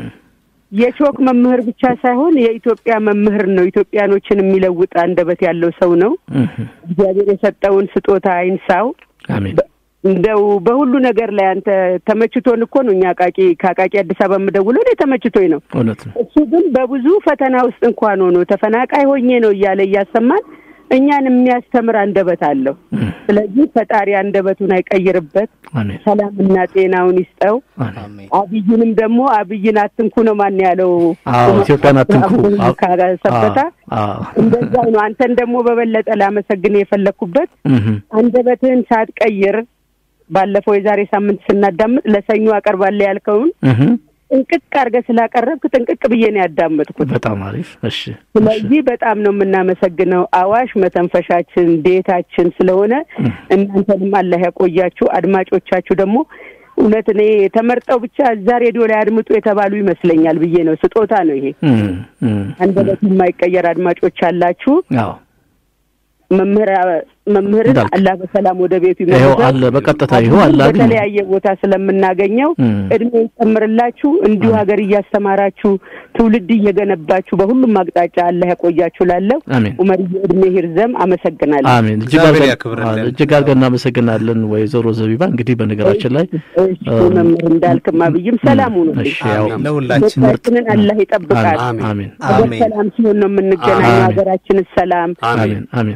የቾክ መምህር ብቻ ሳይሆን የኢትዮጵያ መምህር ነው። ኢትዮጵያኖችን የሚለውጥ አንደበት ያለው ሰው ነው። እግዚአብሔር የሰጠውን ስጦታ አይንሳው። አሜን። እንደው በሁሉ ነገር ላይ አንተ ተመችቶን እኮ ነው እኛ አቃቂ ከአቃቂ አዲስ አበባ የምደውለው እኔ ተመችቶኝ ነው። እውነት ነው። እሱ ግን በብዙ ፈተና ውስጥ እንኳን ሆኖ ተፈናቃይ ሆኜ ነው እያለ እያሰማን እኛን የሚያስተምር አንደበት አለው። ስለዚህ ፈጣሪ አንደበቱን አይቀይርበት፣ አሜን። ሰላምና ጤናውን ይስጠው። አሜን። አብይንም ደግሞ አብይን አትንኩ ነው ማን ያለው? አዎ ኢትዮጵያን አትንኩ። አዎ፣ ካሰበታ አዎ፣ እንደዛው ነው። አንተን ደግሞ በበለጠ ላመሰግን የፈለግኩበት እህ፣ አንደበትህን ሳትቀይር ባለፈው የዛሬ ሳምንት ስናዳምጥ ለሰኞ አቀርባለሁ ያልከውን እህ፣ ጥንቅቅ አድርገህ ስላቀረብክ ጥንቅቅ ብዬ ነው ያዳመጥኩት። በጣም አሪፍ። እሺ፣ ስለዚህ በጣም ነው የምናመሰግነው። አዋሽ መተንፈሻችን ቤታችን ስለሆነ እናንተንም አላህ ያቆያችሁ። አድማጮቻችሁ ደግሞ እውነት እኔ ተመርጠው ብቻ እዛ ሬዲዮ ላይ አድምጡ የተባሉ ይመስለኛል ብዬ ነው። ስጦታ ነው ይሄ። እህ፣ እህ፣ አንደበት የማይቀየር አድማጮች አላችሁ። አዎ መምህር መምህርን እንዳልክ። አላህ በሰላም ወደ ቤቱ ይኸው ይመልሰው። አለ፣ በቀጥታ ይኸው አለ። አግኝ በተለያየ ቦታ ስለምናገኘው እም። እድሜ ይጨምርላችሁ። እንዲሁ ሀገር እያስተማራችሁ ትውልድ እየገነባችሁ በሁሉም አቅጣጫ አላህ ያቆያችሁ። ላለው አሜን ኡመርዬ እድሜ ሂርዘም አመሰግናለሁ። አሜን። እጅግ እግዚአብሔር አድርገን- ያክብርልን። አዎ፣ እጅግ አድርገን እናመሰግናለን ወይዘሮ ዘቢባ። እንግዲህ በነገራችን ላይ እሺ መምህር እንዳልክም አብይም ሰላም ሁኑ። እሺ፣ ያው አሜን። ለሁላችን ኢትዮጵያችንን አላህ ይጠብቃል። አሜን። አሜን ሀገር አሜን። ሰላም ሲሆን ነው የምንገናኘው። አሜን። ሀገራችን ሰላም አሜን አሜን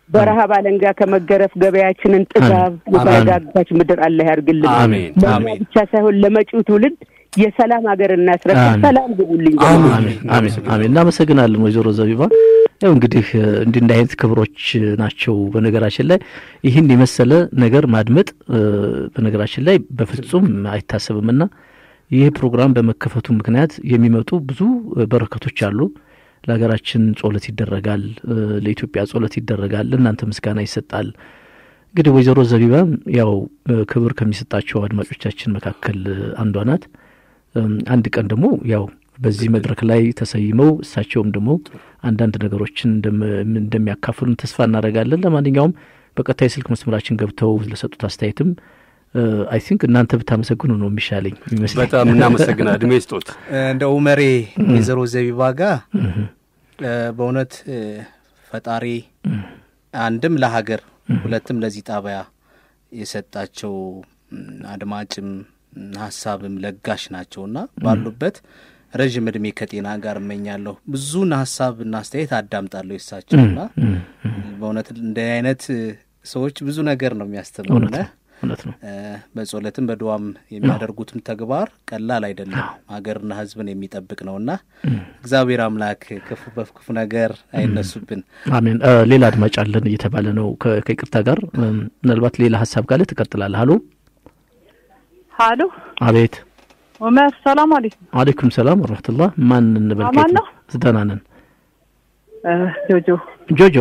በረሃብ አለንጋ ከመገረፍ ገበያችንን ጥጋብ የተረጋጋች ምድር አላህ ያርግልን። አሜን፣ ለእኛ አሜን። ብቻ ሳይሆን ለመጪው ትውልድ የሰላም ሀገር እናስረክብ። አሜን። ሰላም ግቡልኝ። አሜን አሜን አሜን። እናመሰግናለን ወይዘሮ ዘቢባ። ያው እንግዲህ እ፣ እንዲህ እንዲህ አይነት ክብሮች ናቸው። በነገራችን ላይ ይህን የመሰለ ነገር ማድመጥ እ፣ በነገራችን ላይ በፍጹም አይታሰብምና ይህ ፕሮግራም በመከፈቱ ምክንያት የሚመጡ ብዙ እ፣ በረከቶች አሉ። ለሀገራችን ጸሎት ይደረጋል፣ እ፣ ለኢትዮጵያ ጸሎት ይደረጋል፣ ለእናንተ ምስጋና ይሰጣል። እንግዲህ ወይዘሮ ዘቢባም ያው እ፣ ክብር ከሚሰጣቸው አድማጮቻችን መካከል እ፣ አንዷ ናት። እም፣ አንድ ቀን ደግሞ ያው በዚህ መድረክ ላይ ተሰይመው እሳቸውም ደግሞ አንዳንድ ነገሮችን እንደም- እንደሚያካፍሉን ተስፋ እናደርጋለን። ለማንኛውም በቀጥታ የስልክ መስመራችን ገብተው ለሰጡት አስተያየትም አይ ቲንክ እናንተ ብታመሰግኑ ነው የሚሻለኝ ይመስለኝ። በጣም እናመሰግናል። እድሜ ስጦት እንደ ኡመሬ ወይዘሮ ዘቢባ ጋር እ፣ በእውነት እ፣ ፈጣሪ አንድም ለሀገር ሁለትም ለዚህ ጣቢያ የሰጣቸው ም፣ አድማጭም ም፣ ሀሳብም ለጋሽ ናቸውና ባሉበት ረዥም እድሜ ከጤና ጋር እመኛለሁ። ብዙን ሀሳብና አስተያየት አዳምጣለሁ የሳቸውና በእውነት እንደ አይነት እ፣ ሰዎች ብዙ ነገር ነው የሚያስተምሩነ እውነት ነው። እ፣ በጸሎትም በድዋም የሚያደርጉትም ተግባር ቀላል አይደለም። ሀገርና ሕዝብን የሚጠብቅ ነውና እግዚአብሔር አምላክ ክፉ በክፉ ነገር አይነሱብን። አሜን። እ፣ ሌላ አድማጭ አለን እየተባለ ነው። ከ- ከይቅርታ ጋር እም፣ ምናልባት ሌላ ሀሳብ ካለ ትቀጥላለህ። ሀሎ፣ ሀሎ አቤት። ኡመር ሰላም አለይኩም። አሌይኩም ሰላም ወረህመቱላህ። ማን እንበል? አማን ከየት ነው? ደህና ነን። እ፣ ጆጆ ጆጆ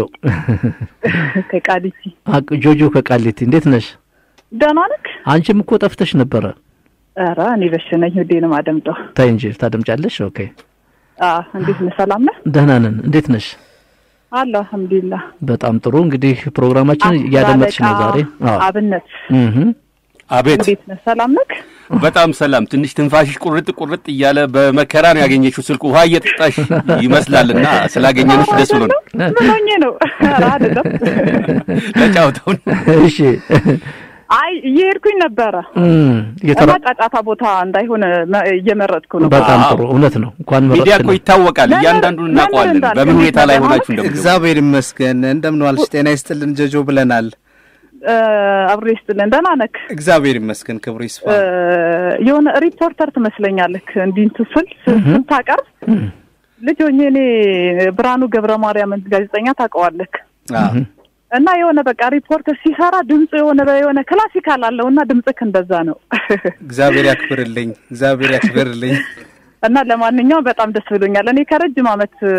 ከቃሊቲ አቅ- ጆጆ ከቃሊቲ እንዴት ነሽ? ደህና ነክ? አንቺም እኮ ጠፍተሽ ነበረ። ኧረ እኔ በሽነኝ ሁዴንም አደምጠው። ታይ እንጂ ታደምጫለሽ። ኦኬ አ እንዴት ነህ? ሰላም ነህ? ደህና ነን። እንዴት ነሽ? አለ አልሐምዱሊላህ። በጣም ጥሩ። እንግዲህ ፕሮግራማችን እያደመጥሽ ነው ዛሬ? አዎ። አብነት እህ አቤት እንዴት ነህ? ሰላም ነክ? በጣም ሰላም። ትንሽ ትንፋሽሽ ቁርጥ ቁርጥ እያለ በመከራ ነው ያገኘችው ስልክ ውሃ እየጠጣሽ ይመስላልና ስላገኘንሽ ደስ ብሎ ነው ምን ሆኜ ነው? ኧረ አይደለም። ተጫውተው ነው። እሺ አይ እየሄድኩኝ ነበረ እም፣ እና እየተራ ጫጫታ ቦታ እንዳይሆን መ- እየመረጥኩ ነው። በጣም ጥሩ እውነት ነው። እንኳን ሚዲያ እኮ መረጥሽልን። ይታወቃል። ለምን- እያንዳንዱን ለምን እናውቀዋለን። እንዳልክ በምን ሁኔታ ላይ እንዴት ሆናችሁ ነበር? እንደምትገቡ እግዚአብሔር ይመስገን። እንደምን ዋልሽ? ጤና ይስጥልን ጀጆ ብለናል። እ፣ አብሮ ይስጥልን። ደህና ነክ? እግዚአብሔር ይመስገን። ክብሩ ይስፋ። እ፣ የሆነ ሪፖርተር ትመስለኛለህ እንዲህ እንትን ስል ስታቀርብ ልጅ ሆኜ እኔ ብርሃኑ ገብረ ማርያምን ጋዜጠኛ ታውቀዋለህ አዎ። እና የሆነ በቃ ሪፖርተር ሲሰራ ድምፁ የሆነ የሆነ ክላሲካል አለው እና ድምፅክ እንደዛ ነው እግዚአብሔር ያክብርልኝ። እግዚአብሔር ያክብርልኝ። እና ለማንኛውም በጣም ደስ ብሎኛል። እኔ ከረጅም ዓመት እ፣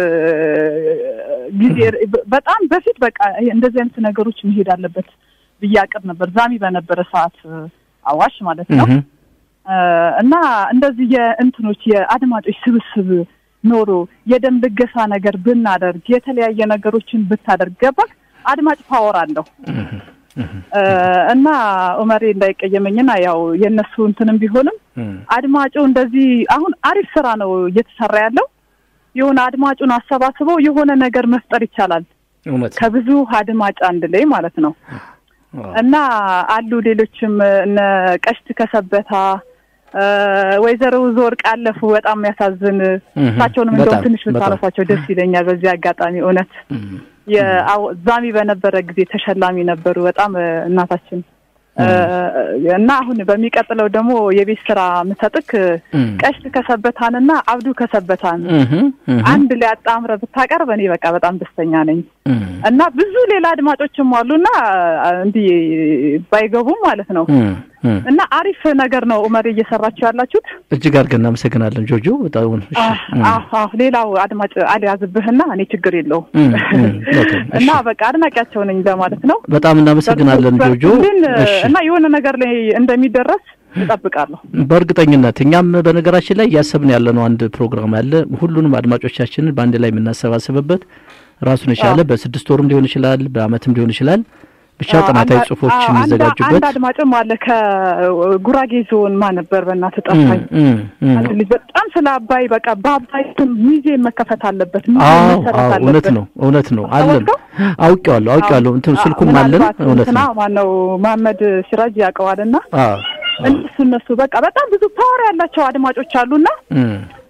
ጊዜ በጣም በፊት በቃ ይሄ እንደዚህ አይነት ነገሮች መሄድ አለበት ብዬ አቅድ ነበር። ዛሚ በነበረ ሰዓት እ፣ አዋሽ ማለት ነው እህ እ፣ እና እንደዚህ የእንትኖች የአድማጮች ስብስብ ኖሮ የደም ልገሳ ነገር ብናደርግ የተለያየ ነገሮችን ብታደርግ ገባ አድማጭ ፓወር አለው እ፣ እና ኡመሬ እንዳይቀየመኝና ያው የእነሱ እንትንም ቢሆንም አድማጩ እንደዚህ አሁን አሪፍ ስራ ነው እየተሰራ ያለው። የሆነ አድማጩን አሰባስበው የሆነ ነገር መፍጠር ይቻላል እውነት ነው። ከብዙ አድማጭ አንድ ላይ ማለት ነው። እና አሉ ሌሎችም እነ ቀሽት ከሰበታ እ፣ ወይዘሮ ዘወርቅ አለፉ። በጣም የሚያሳዝን እሳቸውንም እንደውም በጣም፣ ትንሽ በጣም። ብታነሷቸው ደስ ይለኛል። በዚህ አጋጣሚ እውነት የአው- ዛሚ በነበረ ጊዜ ተሸላሚ ነበሩ። በጣም እ፣ እናታችን እ፣ እና አሁን በሚቀጥለው ደግሞ የቤት ስራ ምሰጥክ ቀሽት ከሰበታንና አብዱ ከሰበታን እህ እህ አንድ ላይ አጣምረ ብታቀርብ እኔ በቃ በጣም ደስተኛ ነኝ። እህ እና ብዙ ሌላ አድማጮችም አሉና እንዲህ ባይገቡም ማለት ነው። እህ እህ እና አሪፍ ነገር ነው ኡመር እየሰራችሁ ያላችሁት። እጅግ አድርገን እናመሰግናለን ጆጆ። በጣም እሺ። እም፣ አዎ አዎ፣ ሌላው አድማጭ አልያዝብህና እኔ ችግር የለውም እም፣ እም፣ ኦኬ፣ እሺ። እና በቃ አድናቂያቸው ነኝ ለማለት ነው። በጣም እናመሰግናለን ጆጆ። ግን እሺ እና የሆነ ነገር ላይ እንደሚደረስ እጠብቃለሁ። በእርግጠኝነት እኛም በነገራችን ላይ እያሰብን ያለነው አንድ ፕሮግራም አለ። ሁሉንም አድማጮቻችንን በአንድ ላይ የምናሰባስብበት ራሱን የቻለ በስድስት ወርም ሊሆን ይችላል፣ በአመትም ሊሆን ይችላል። ብቻ ጥናታዊ አንድ- ጽሁፎች አዎ፣ አንድ- የሚዘጋጁበት አንድ አድማጭም አለ ከጉራጌ ዞን ማ ነበር በእናትህ ጠፋኝ። እም፣ እም፣ አንድ ልጅ በጣም ስለ አባይ በቃ በአባይ ስም ሙዚየም መከፈት አለበት፣ ሙዚየም አዎ መሰራት አዎ፣ እውነት አለበት። ነው እውነት ነው አለን። አወቀው? አውቄዋለሁ አውቄዋለሁ። እንትን አዎ፣ ስልኩም አለን። ምናልባት እውነት እንትና ነው። ማነው መሀመድ ሲራጅ ያውቀዋልና አዎ እነሱ እነሱ በቃ በጣም ብዙ ፓወር ያላቸው አድማጮች አሉና እም፣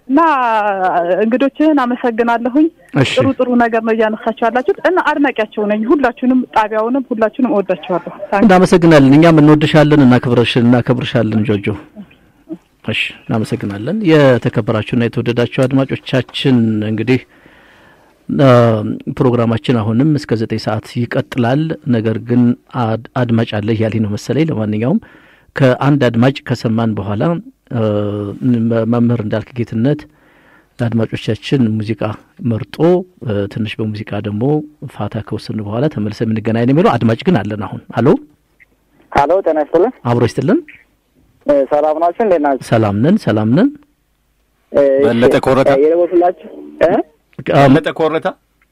እና እንግዶችህን አመሰግናለሁኝ። እሺ። ጥሩ ጥሩ ነገር ነው እያነሳችሁ ያላችሁት እና አድናቂያቸው ነኝ። ሁላችሁንም ጣቢያውንም ሁላችሁንም እወዳችኋለሁ። ታንክ እናመሰግናለን። እኛም እንወድሻለን፣ እናከብረሽ እናከብርሻለን ጆጆ። እሺ እናመሰግናለን። የተከበራችሁና የተወደዳችሁ አድማጮቻችን እንግዲህ አ፣ ፕሮግራማችን አሁንም እስከ ዘጠኝ ሰዓት ይቀጥላል። ነገር ግን አድ- አድማጭ አለ እያለኝ ነው መሰለኝ። ለማንኛውም ከአንድ አድማጭ ከሰማን በኋላ አ፣ መ- መምህር እንዳልክ ጌትነት ለአድማጮቻችን ሙዚቃ መርጦ አ፣ ትንሽ በሙዚቃ ደግሞ ፋታ ከወሰን በኋላ ተመልሰ የምንገናኝ ነው የሚለው አድማጭ ግን አለን። አሁን አሎ ሀሎ ጤና ይስጥልን። አብሮ ይስጥልን። እ፣ ሰላም ናችሁ? እንዴት ናችሁ? ሰላም ነን፣ ሰላም ነን። እ፣ በለጠ እሺ፣ ኮረታ? እ፣ የደወልኩላችሁ እ? በለጠ ኮረታ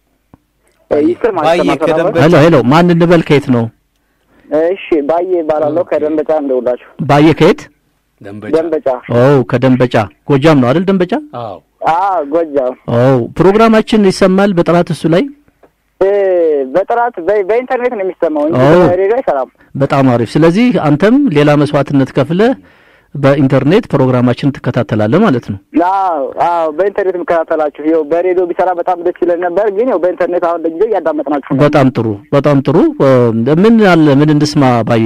እ፣ ይስጥር ማለት ባየ ነው። ከደንበ- ሄሎ ሄሎ፣ ማን እንበል? ከየት ነው? እሺ፣ ባዬ ይባላለሁ ከደንበጫ እንደውላችሁ። ባየ ከየት? ደንበጫ ደንበጫ ኦ ከደንበጫ ጎጃም ነው አይደል? ደንበጫ አዎ አ ጎጃም ኦ ፕሮግራማችን ይሰማል በጥራት እሱ ላይ እ፣ በጥራት በ- በኢንተርኔት ነው የሚሰማው እንጂ ኦ። በሬዲዮ አይሰራም። በጣም አሪፍ። ስለዚህ አንተም ሌላ መስዋዕትነት ከፍለህ በኢንተርኔት ፕሮግራማችን ትከታተላለህ ማለት ነው። አዎ አዎ፣ በኢንተርኔት የምከታተላችሁ ይኸው በሬዲዮ ቢሰራ በጣም ደስ ይለን ነበር፣ ግን ይኸው በኢንተርኔት አሁን ለጊዜው እያዳመጥናችሁ ነው። በጣም ጥሩ በጣም ጥሩ። እ፣ ምን አለ ምን እንስማ ባዬ?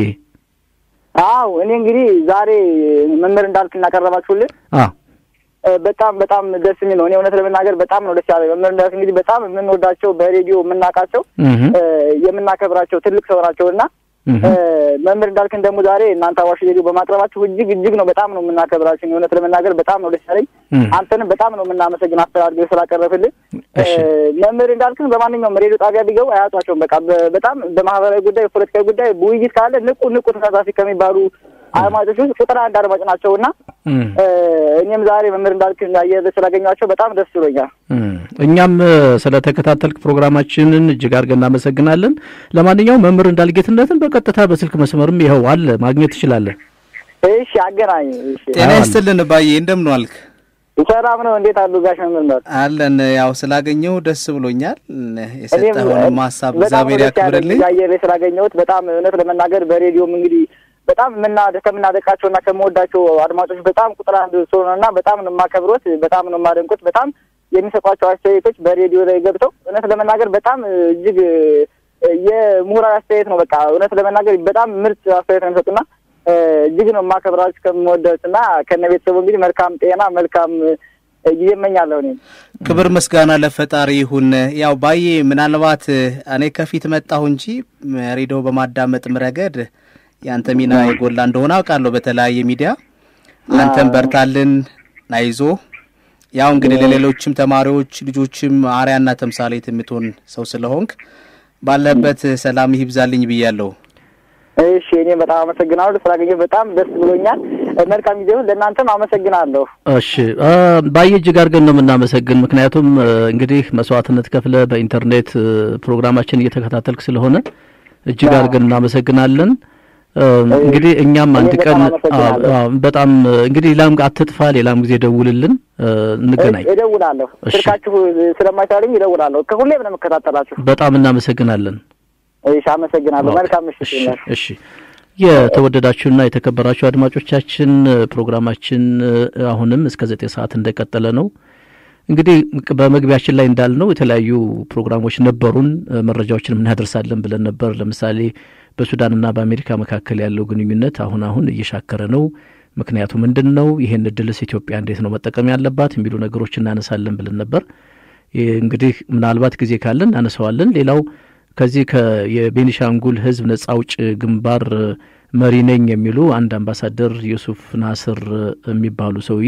አዎ እኔ እንግዲህ ዛሬ መምህር እንዳልክ እናቀረባችሁልን አ እ፣ በጣም በጣም ደስ የሚል ነው። እኔ እውነት ለመናገር በጣም ነው ደስ ያለ መምህር እንዳልክ እንግዲህ በጣም የምንወዳቸው በሬዲዮ የምናውቃቸው እህ እ፣ የምናከብራቸው ትልቅ ሰው ናቸው እና እህ እ፣ መምህር እንዳልክን ደግሞ ዛሬ እናንተ አዋሽ ሬዲዮ በማቅረባችሁ እጅግ እጅግ ነው በጣም ነው የምናከብራችሁ። እኔ እውነት ለመናገር በጣም ነው ደስ ያለኝ። እህ አንተንም በጣም ነው የምናመሰግን አስተዳድገው ስላቀረብልን። እ፣ እሺ መምህር እንዳልክን በማንኛውም ሬዲዮ ጣቢያ ቢገቡ አያጧቸውም። በቃ በ- በጣም በማህበራዊ ጉዳይ፣ ፖለቲካዊ ጉዳይ ውይይት ካለ ንቁ ንቁ ተሳታፊ ከሚባሉ አድማጮች ውስጥ ቁጥር አንድ አድማጭ ናቸው እና እህ እ፣ እኔም ዛሬ መምህር እንዳልክን አየር ስላገኟቸው በጣም ደስ ብሎኛል። እህ እኛም እ፣ ስለተከታተልክ ፕሮግራማችንን እጅግ አድርገን እናመሰግናለን። ለማንኛውም መምህር እንዳልጌትነትን በቀጥታ በስልክ መስመርም ይኸው አለ ማግኘት ትችላለህ። እሺ አገናኝ። እሺ ጤና ይስጥልን ባዬ፣ እንደምን ዋልክ? ሰላም ነው። እንዴት አሉ ጋሽ መምህር እንዳልክ? አለን። ያው ስላገኘው ደስ ብሎኛል። እኔም የሰጠኸውንም ሀሳብ በጣም እግዚአብሔር ነው ደስ ያለኝ ያክብርልኝ። አየር ላይ ስላገኘሁት በጣም እውነት ለመናገር በሬዲዮም እንግዲህ በጣም ምና ከምናደቃቸው እና ከምወዳቸው አድማጮች በጣም ቁጥር አንድ ሰው ነው እና በጣም ነው የማከብሮት፣ በጣም ነው የማደንቁት። በጣም የሚሰጧቸው አስተያየቶች በሬዲዮ ላይ ገብተው እውነት ለመናገር በጣም እጅግ የምሁራዊ አስተያየት ነው። በቃ እውነት ለመናገር በጣም ምርጥ አስተያየት ነው የሚሰጡና እጅግ ነው የማከብራችሁ ከምወዳችሁ እና ከነ ቤተሰቡ እንግዲህ መልካም ጤና መልካም ጊዜ እመኛለሁ እኔም ክብር ምስጋና ለፈጣሪ ይሁን። ያው ባዬ ምናልባት እኔ ከፊት መጣሁ እንጂ ሬዲዮ በማዳመጥም ረገድ የአንተ ሚና የጎላ እንደሆነ አውቃለሁ። በተለያየ ሚዲያ አንተም በርታልን፣ አይዞ። ያው እንግዲህ ለሌሎችም ተማሪዎች ልጆችም አርያና ተምሳሌት የምትሆን ሰው ስለሆንክ ባለበት ሰላም ይብዛልኝ ብያለሁ። እሺ እኔም በጣም አመሰግናለሁ ስላገኘሁ በጣም ደስ ብሎኛል። መልካም ጊዜ ይሁን። ለእናንተም አመሰግናለሁ። እሺ ባየ እጅግ አድርገን ነው የምናመሰግን። ምክንያቱም እንግዲህ መስዋዕትነት ከፍለ በኢንተርኔት ፕሮግራማችን እየተከታተልክ ስለሆነ እጅግ አድርገን እናመሰግናለን። እንግዲህ እኛም አንድ ቀን በጣም እንግዲህ ሌላም አትጥፋ፣ ሌላም ጊዜ ደውልልን፣ እንገናኝ። እደውላለሁ። ስልካችሁ ስለማይቻለኝ እደውላለሁ። ከሁሌም ነው የምከታተላችሁ። በጣም እናመሰግናለን። እሺ፣ አመሰግናለሁ። መልካም ምሽት። እሺ የተወደዳችሁና የተከበራችሁ አድማጮቻችን ፕሮግራማችን አሁንም እስከ ዘጠኝ ሰዓት እንደቀጠለ ነው። እንግዲህ በመግቢያችን ላይ እንዳልነው የተለያዩ ፕሮግራሞች ነበሩን፣ መረጃዎችን እናደርሳለን ብለን ነበር። ለምሳሌ በሱዳንና በአሜሪካ መካከል ያለው ግንኙነት አሁን አሁን እየሻከረ ነው። ምክንያቱ ምንድን ነው? ይህን እድልስ ኢትዮጵያ እንዴት ነው መጠቀም ያለባት የሚሉ ነገሮች እናነሳለን ብለን ነበር። እንግዲህ ምናልባት ጊዜ ካለን እናነሳዋለን። ሌላው ከዚህ የቤኒሻንጉል ሕዝብ ነጻ አውጭ ግንባር መሪ ነኝ የሚሉ አንድ አምባሳደር ዩሱፍ ናስር የሚባሉ ሰውዬ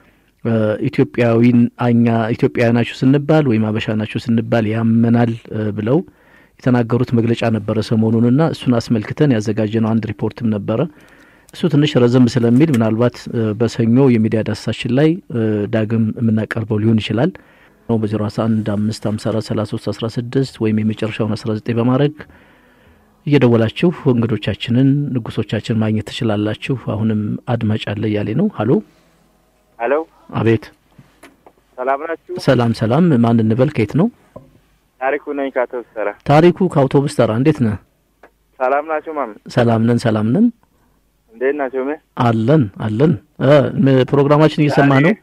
ኢትዮጵያዊን አኛ ኢትዮጵያዊ ናችሁ ስንባል ወይም አበሻ ናችሁ ስንባል ያመናል ብለው የተናገሩት መግለጫ ነበረ ሰሞኑንና እሱን አስመልክተን ያዘጋጀነው አንድ ሪፖርትም ነበረ። እሱ ትንሽ ረዘም ስለሚል ምናልባት በሰኞ የሚዲያ ዳሰሳችን ላይ ዳግም የምናቀርበው ሊሆን ይችላል ነው በዜሮ አስራ አንድ አምስት ሀምሳ አራት ሰላሳ ሶስት አስራ ስድስት ወይም የመጨረሻውን አስራ ዘጠኝ በማድረግ እየደወላችሁ እንግዶቻችንን ንጉሶቻችን ማግኘት ትችላላችሁ። አሁንም አድማጭ አለ እያሌ ነው። ሀሎ ሀሎ፣ አቤት። ሰላም ናችሁ? ሰላም ሰላም። ማን እንበል? ከየት ነው? ታሪኩ ነኝ ከአውቶቡስ ተራ። ታሪኩ ከአውቶቡስ ተራ። እንዴት ነህ? ሰላም ናቸው ማም? ሰላም ነን፣ ሰላም ነን። እንዴት ናቸው? ምን አለን አለን። ፕሮግራማችን እየሰማ ነው።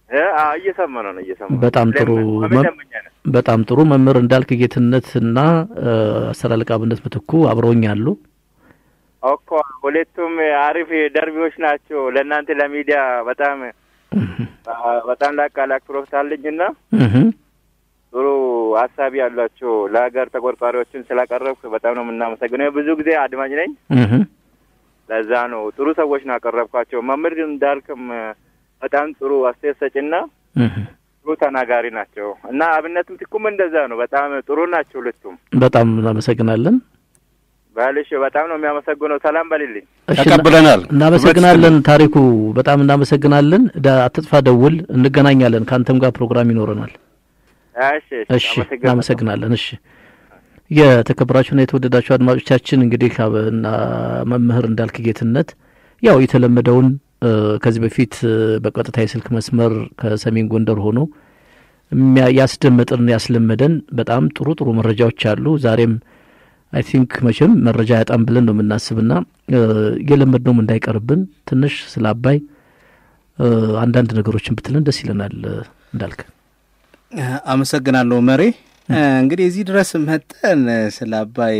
እ? አዎ፣ እየሰማነው ነው እየሰማነው። በጣም ጥሩ ለምን- መም- ለምኛ ነን። በጣም ጥሩ መምህር እንዳልክ ጌትነትና እ፣ አስር አለቃ አብነት ምትኩ አብረውኝ አሉ። እኮ ሁለቱም አሪፍ ደርቢዎች ናቸው። ለእናንተ ለሚዲያ በጣም አ- በጣም ላቅ ላቅ ፕሮፊት አለኝና እህ ጥሩ ሀሳቢ ያሏቸው ለሀገር ተቆርቋሪዎችን ስላቀረብክ በጣም ነው የምናመሰግነው። ብዙ ጊዜ አድማጭ ነኝ። እህ ለዛ ነው ጥሩ ሰዎች ነው ያቀረብኳቸው። መምህር እንዳልክም በጣም ጥሩ አስተያየት ሰጭና እህ ጥሩ ተናጋሪ ናቸው እና አብነት ምትኩም እንደዛ ነው። በጣም ጥሩ ናቸው ሁለቱም። በጣም እናመሰግናለን። ባልሽ በጣም ነው የሚያመሰግነው። ሰላም በልልኝ። እሺ፣ ተቀብለናል። እናመሰግናለን ታሪኩ፣ በጣም እናመሰግናለን። ዳ- አትጥፋ፣ ደውል፣ እንገናኛለን። ከአንተም ጋር ፕሮግራም ይኖረናል። እሺ እሺ፣ እናመሰግናለን። እሺ፣ የተከበራችሁና የተወደዳችሁ አድማጮቻችን እንግዲህ አብና መምህር እንዳልክ ጌትነት ያው የተለመደውን እ፣ ከዚህ በፊት እ፣ በቀጥታ የስልክ መስመር ከሰሜን ጎንደር ሆኖ የሚያ- ያስደመጥን ያስለመደን በጣም ጥሩ ጥሩ መረጃዎች አሉ። ዛሬም አይ ቲንክ መቼም መረጃ ያጣም ብለን ነው የምናስብና እ፣ የለመድነውም እንዳይቀርብን ትንሽ ስለ አባይ እ፣ አንዳንድ ነገሮችን ብትለን ደስ ይለናል እ፣ እንዳልክ። አመሰግናለሁ መሬ። እንግዲህ እዚህ ድረስ መጠን ስለ አባይ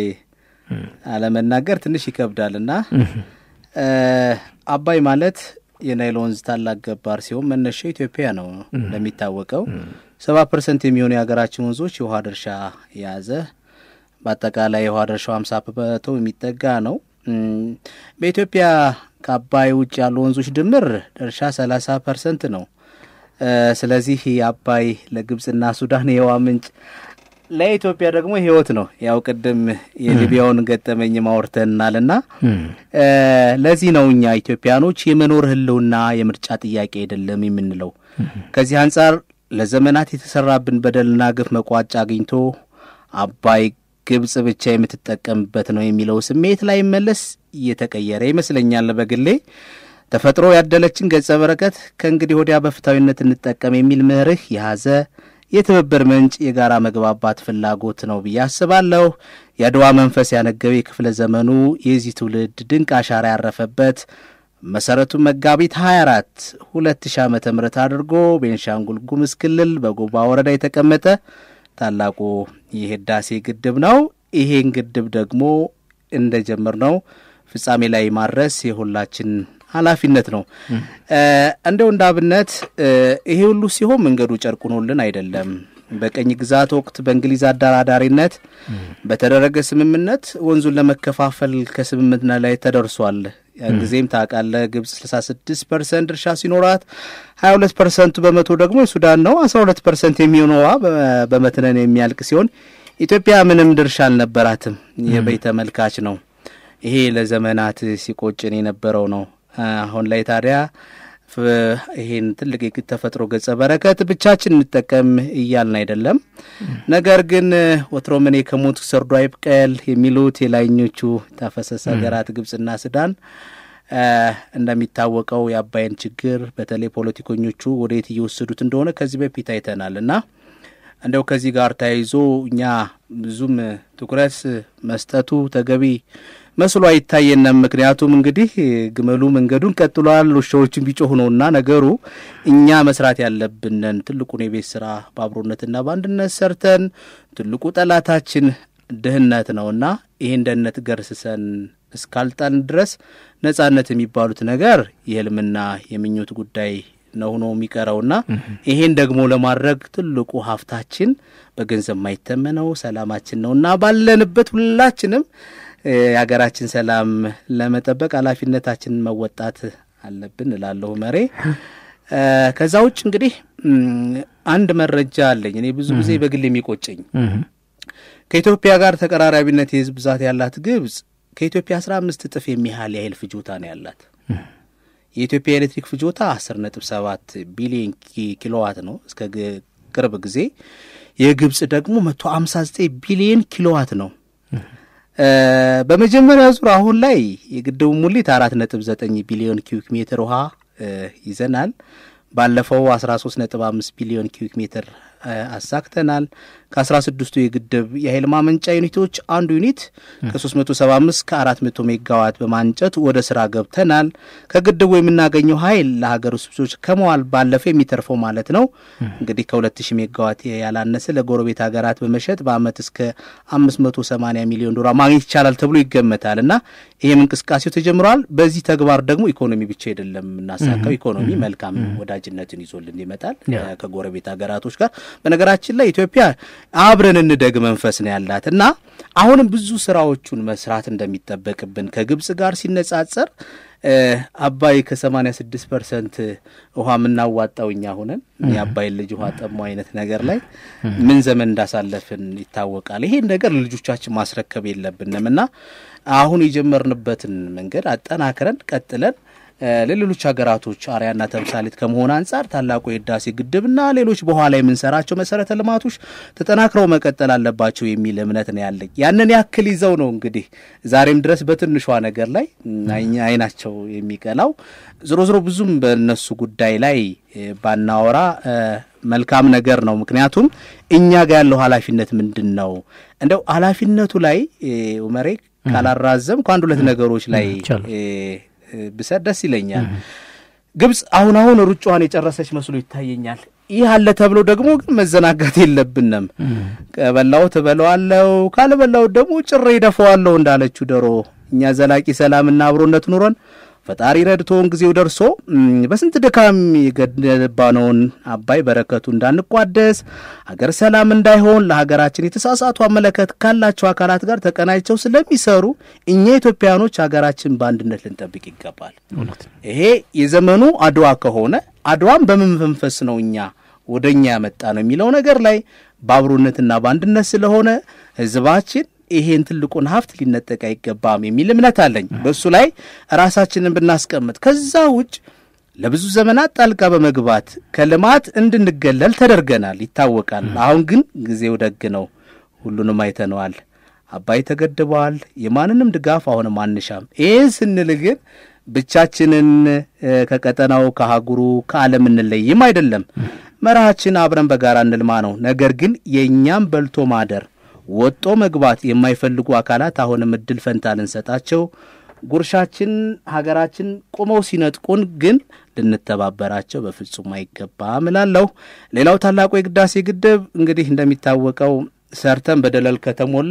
አለመናገር ትንሽ ይከብዳል እና እ፣ አባይ ማለት የናይል ወንዝ ታላቅ ገባር ሲሆን መነሻው ኢትዮጵያ ነው። እንደሚታወቀው ሰባ ፐርሰንት የሚሆኑ የሀገራችን ወንዞች የውሃ ድርሻ የያዘ በአጠቃላይ የውሃ ድርሻው ሀምሳ በመቶ የሚጠጋ ነው። እም፣ በኢትዮጵያ ከአባይ ውጭ ያሉ ወንዞች ድምር ድርሻ ሰላሳ ፐርሰንት ነው። እ፣ ስለዚህ የአባይ ለግብጽና ሱዳን የውሃ ምንጭ ለኢትዮጵያ ደግሞ ህይወት ነው። ያው ቅድም የሊቢያውን ገጠመኝ ማውርተናልና እ፣ ለዚህ ነው እኛ ኢትዮጵያኖች የመኖር ህልውና የምርጫ ጥያቄ አይደለም የምንለው። ከዚህ አንጻር ለዘመናት የተሰራብን በደልና ግፍ መቋጫ አግኝቶ አባይ ግብጽ ብቻ የምትጠቀምበት ነው የሚለው ስሜት ላይ መለስ እየተቀየረ ይመስለኛል። በግሌ ተፈጥሮ ያደለችን ገጸ በረከት ከእንግዲህ ወዲያ በፍትሐዊነት እንጠቀም የሚል መርህ የያዘ የትብብር ምንጭ የጋራ መግባባት ፍላጎት ነው ብዬ አስባለሁ። የአድዋ መንፈስ ያነገበ የክፍለ ዘመኑ የዚህ ትውልድ ድንቅ አሻራ ያረፈበት መሰረቱን መጋቢት 24 2000 ዓመተ ምህረት አድርጎ ቤንሻንጉል ጉሙዝ ክልል በጎባ ወረዳ የተቀመጠ ታላቁ የህዳሴ ግድብ ነው። ይሄን ግድብ ደግሞ እንደጀመር ነው ፍጻሜ ላይ ማድረስ የሁላችን ኃላፊነት ነው። እንደው እንደ አብነት ይሄ ሁሉ ሲሆን መንገዱ ጨርቁኖልን አይደለም። በቀኝ ግዛት ወቅት በእንግሊዝ አደራዳሪነት በተደረገ ስምምነት ወንዙን ለመከፋፈል ከስምምነት ላይ ተደርሷል። ያን ጊዜም ታውቃለህ ግብጽ 66 ፐርሰንት ድርሻ ሲኖራት 22 ፐርሰንቱ በመቶ ደግሞ የሱዳን ነው። 12 ፐርሰንት የሚሆነው ውሃ በመትነን የሚያልቅ ሲሆን ኢትዮጵያ ምንም ድርሻ አልነበራትም። የበይ ተመልካች ነው። ይሄ ለዘመናት ሲቆጭን የነበረው ነው። አሁን ላይ ታዲያ ይሄን ትልቅ የተፈጥሮ ገጸ በረከት ብቻችን እንጠቀም እያልን አይደለም። ነገር ግን ወትሮ እኔ ከሞት ሰርዶ አይብቀል የሚሉት የላይኞቹ ተፋሰስ ሀገራት ግብጽና ሱዳን እንደሚታወቀው የአባይን ችግር በተለይ ፖለቲከኞቹ ወደየት እየወሰዱት እንደሆነ ከዚህ በፊት አይተናል እና እንደው ከዚህ ጋር ተያይዞ እኛ ብዙም ትኩረት መስጠቱ ተገቢ መስሎ አይታየንም። ምክንያቱም እንግዲህ ግመሉ መንገዱን ቀጥሏል፣ ውሻዎችን ቢጮሁ ነውና ነገሩ እኛ መስራት ያለብንን ትልቁን የቤት ስራ በአብሮነትና በአንድነት ሰርተን ትልቁ ጠላታችን ድህነት ነውና ይህን ድህነት ገርስሰን እስካልጣን ድረስ ነጻነት የሚባሉት ነገር የህልምና የምኞት ጉዳይ ነው ሆኖ የሚቀረውና ይሄን ደግሞ ለማድረግ ትልቁ ሀብታችን በገንዘብ ማይተመነው ሰላማችን ነውና ባለንበት ሁላችንም የሀገራችን ሰላም ለመጠበቅ ኃላፊነታችንን መወጣት አለብን እላለሁ መሬ። ከዛ ውጭ እንግዲህ አንድ መረጃ አለኝ እኔ ብዙ ጊዜ በግል የሚቆጨኝ ከኢትዮጵያ ጋር ተቀራራቢነት የህዝብ ብዛት ያላት ግብጽ ከኢትዮጵያ አስራ አምስት እጥፍ የሚያህል የኃይል ፍጆታ ነው ያላት። የኢትዮጵያ ኤሌክትሪክ ፍጆታ አስር ነጥብ ሰባት ቢሊዮን ኪሎዋት ነው እስከ ቅርብ ጊዜ። የግብጽ ደግሞ መቶ አምሳ ዘጠኝ ቢሊዮን ኪሎዋት ነው። በመጀመሪያ ዙር አሁን ላይ የግድቡ ሙሊት አራት ነጥብ ዘጠኝ ቢሊዮን ኪዩክ ሜትር ውሃ ይዘናል። ባለፈው አስራ ሶስት ነጥብ አምስት ቢሊዮን ኪዩክ ሜትር አሳክተናል። ከአስራ ስድስቱ የግድብ የኃይል ማመንጫ ዩኒቶች አንዱ ዩኒት ከ375 ከ400 ሜጋዋት በማንጨት ወደ ስራ ገብተናል። ከግድቡ የምናገኘው ኃይል ለሀገር ውስጥ ብሶች ከመዋል ባለፈ የሚተርፈው ማለት ነው እንግዲህ ከ2000 ሜጋዋት ያላነሰ ለጎረቤት ሀገራት በመሸጥ በአመት እስከ 580 ሚሊዮን ዶላር ማግኘት ይቻላል ተብሎ ይገመታል እና ይህም እንቅስቃሴው ተጀምረዋል። በዚህ ተግባር ደግሞ ኢኮኖሚ ብቻ አይደለም የምናሳካው። ኢኮኖሚ መልካም ወዳጅነትን ይዞልን ይመጣል ከጎረቤት ሀገራቶች ጋር። በነገራችን ላይ ኢትዮጵያ አብረን እንደግ መንፈስ ነው ያላት እና አሁንም ብዙ ስራዎቹን መስራት እንደሚጠበቅብን ከግብጽ ጋር ሲነጻጸር አባይ ከሰማኒያ ስድስት ፐርሰንት ውሃ የምናዋጣው እኛ ሆነን የአባይን ልጅ ውሃ ጠሙ አይነት ነገር ላይ ምን ዘመን እንዳሳለፍን ይታወቃል። ይሄን ነገር ለልጆቻችን ማስረከብ የለብንም እና አሁን የጀመርንበትን መንገድ አጠናክረን ቀጥለን ለሌሎች ሀገራቶች አርያና ተምሳሌት ከመሆን አንጻር ታላቁ የህዳሴ ግድብና ሌሎች በኋላ የምንሰራቸው መሰረተ ልማቶች ተጠናክረው መቀጠል አለባቸው የሚል እምነት ነው ያለኝ። ያንን ያክል ይዘው ነው እንግዲህ ዛሬም ድረስ በትንሿ ነገር ላይ አይናቸው የሚቀላው። ዞሮ ዞሮ ብዙም በእነሱ ጉዳይ ላይ ባናወራ መልካም ነገር ነው። ምክንያቱም እኛ ጋር ያለው ኃላፊነት ምንድን ነው? እንደው ኃላፊነቱ ላይ ኡመሬ ካላራዘም ከአንድ ሁለት ነገሮች ላይ ብሰጥ ደስ ይለኛል። ግብጽ አሁን አሁን ሩጫዋን የጨረሰች መስሎ ይታየኛል። ይህ አለ ተብሎ ደግሞ ግን መዘናጋት የለብንም። ከበላው ትበለዋለው፣ ካልበላው ደግሞ ጭሬ ይደፈዋለሁ እንዳለችው ዶሮ እኛ ዘላቂ ሰላምና አብሮነት ኑሮን ፈጣሪ ረድቶን ጊዜው ደርሶ በስንት ድካም የገነባነውን አባይ በረከቱ እንዳንቋደስ ሀገር ሰላም እንዳይሆን ለሀገራችን የተሳሳቱ አመለከት ካላቸው አካላት ጋር ተቀናጅተው ስለሚሰሩ እኛ ኢትዮጵያኖች ሀገራችን በአንድነት ልንጠብቅ ይገባል። ይሄ የዘመኑ አድዋ ከሆነ አድዋም በምን መንፈስ ነው እኛ ወደ እኛ ያመጣ ነው የሚለው ነገር ላይ በአብሮነትና በአንድነት ስለሆነ ህዝባችን ይሄን ትልቁን ሀብት ሊነጠቅ አይገባም የሚል እምነት አለኝ። በእሱ ላይ ራሳችንን ብናስቀምጥ፣ ከዛ ውጭ ለብዙ ዘመናት ጣልቃ በመግባት ከልማት እንድንገለል ተደርገናል፣ ይታወቃል። አሁን ግን ጊዜው ደግ ነው፣ ሁሉንም አይተነዋል። አባይ ተገድበዋል። የማንንም ድጋፍ አሁንም አንሻም። ይህን ስንል ግን ብቻችንን ከቀጠናው ከአህጉሩ ከዓለም እንለይም አይደለም። መርሃችን አብረን በጋራ እንልማ ነው። ነገር ግን የእኛም በልቶ ማደር ወጦ መግባት የማይፈልጉ አካላት አሁንም እድል ፈንታ ልንሰጣቸው፣ ጉርሻችን ሀገራችን ቁመው ሲነጥቁን ግን ልንተባበራቸው በፍጹም አይገባም እላለሁ። ሌላው ታላቁ የህዳሴ ግድብ እንግዲህ እንደሚታወቀው ሰርተን በደለል ከተሞላ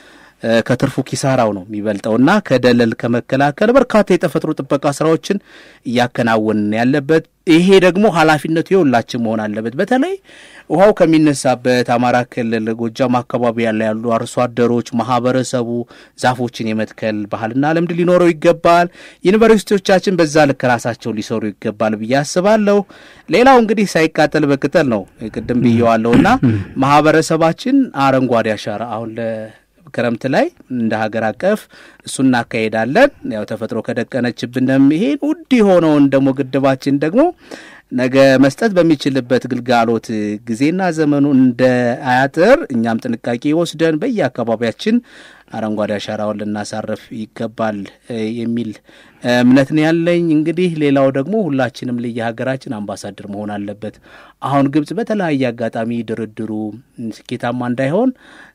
ከትርፉ ኪሳራው ነው የሚበልጠውና ከደለል ከመከላከል በርካታ የተፈጥሮ ጥበቃ ስራዎችን እያከናወንን ያለበት ይሄ ደግሞ ኃላፊነቱ የሁላችን መሆን አለበት። በተለይ ውሃው ከሚነሳበት አማራ ክልል ጎጃም አካባቢ ያለ ያሉ አርሶ አደሮች ማህበረሰቡ ዛፎችን የመትከል ባህልና ልምድ ሊኖረው ይገባል። ዩኒቨርሲቲዎቻችን በዛ ልክ ራሳቸው ሊሰሩ ይገባል ብዬ አስባለሁ። ሌላው እንግዲህ ሳይቃጠል በቅጠል ነው ቅድም ብየዋለሁና ማህበረሰባችን አረንጓዴ አሻራ አሁን ክረምት ላይ እንደ ሀገር አቀፍ እሱ እናካሄዳለን። ያው ተፈጥሮ ከደቀነችብንም ይሄን ውድ የሆነውን ደግሞ ግድባችን ደግሞ ነገ መስጠት በሚችልበት ግልጋሎት ጊዜና ዘመኑ እንደ አያጥር እኛም ጥንቃቄ ወስደን በየአካባቢያችን አረንጓዴ አሻራውን ልናሳርፍ ይገባል የሚል እምነት ነው ያለኝ። እንግዲህ ሌላው ደግሞ ሁላችንም ለየሀገራችን አምባሳደር መሆን አለበት። አሁን ግብጽ በተለያየ አጋጣሚ ድርድሩ ስኬታማ እንዳይሆን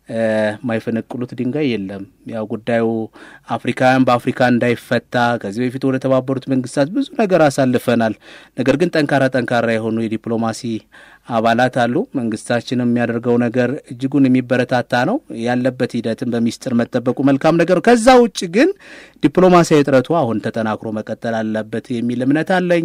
የማይፈነቅሉት ድንጋይ የለም። ያው ጉዳዩ አፍሪካውያን በአፍሪካ እንዳይፈታ ከዚህ በፊት ወደ ተባበሩት መንግስታት ብዙ ነገር አሳልፈናል። ነገር ግን ጠንካራ ጠንካራ የሆኑ የዲፕሎማሲ አባላት አሉ። መንግስታችን የሚያደርገው ነገር እጅጉን የሚበረታታ ነው። ያለበት ሂደትን በሚስጥር መጠበቁ መልካም ነገር ነው። ከዛ ውጭ ግን ዲፕሎማሲያዊ ጥረቱ አሁን ተጠናክሮ መቀጠል አለበት የሚል እምነት አለኝ።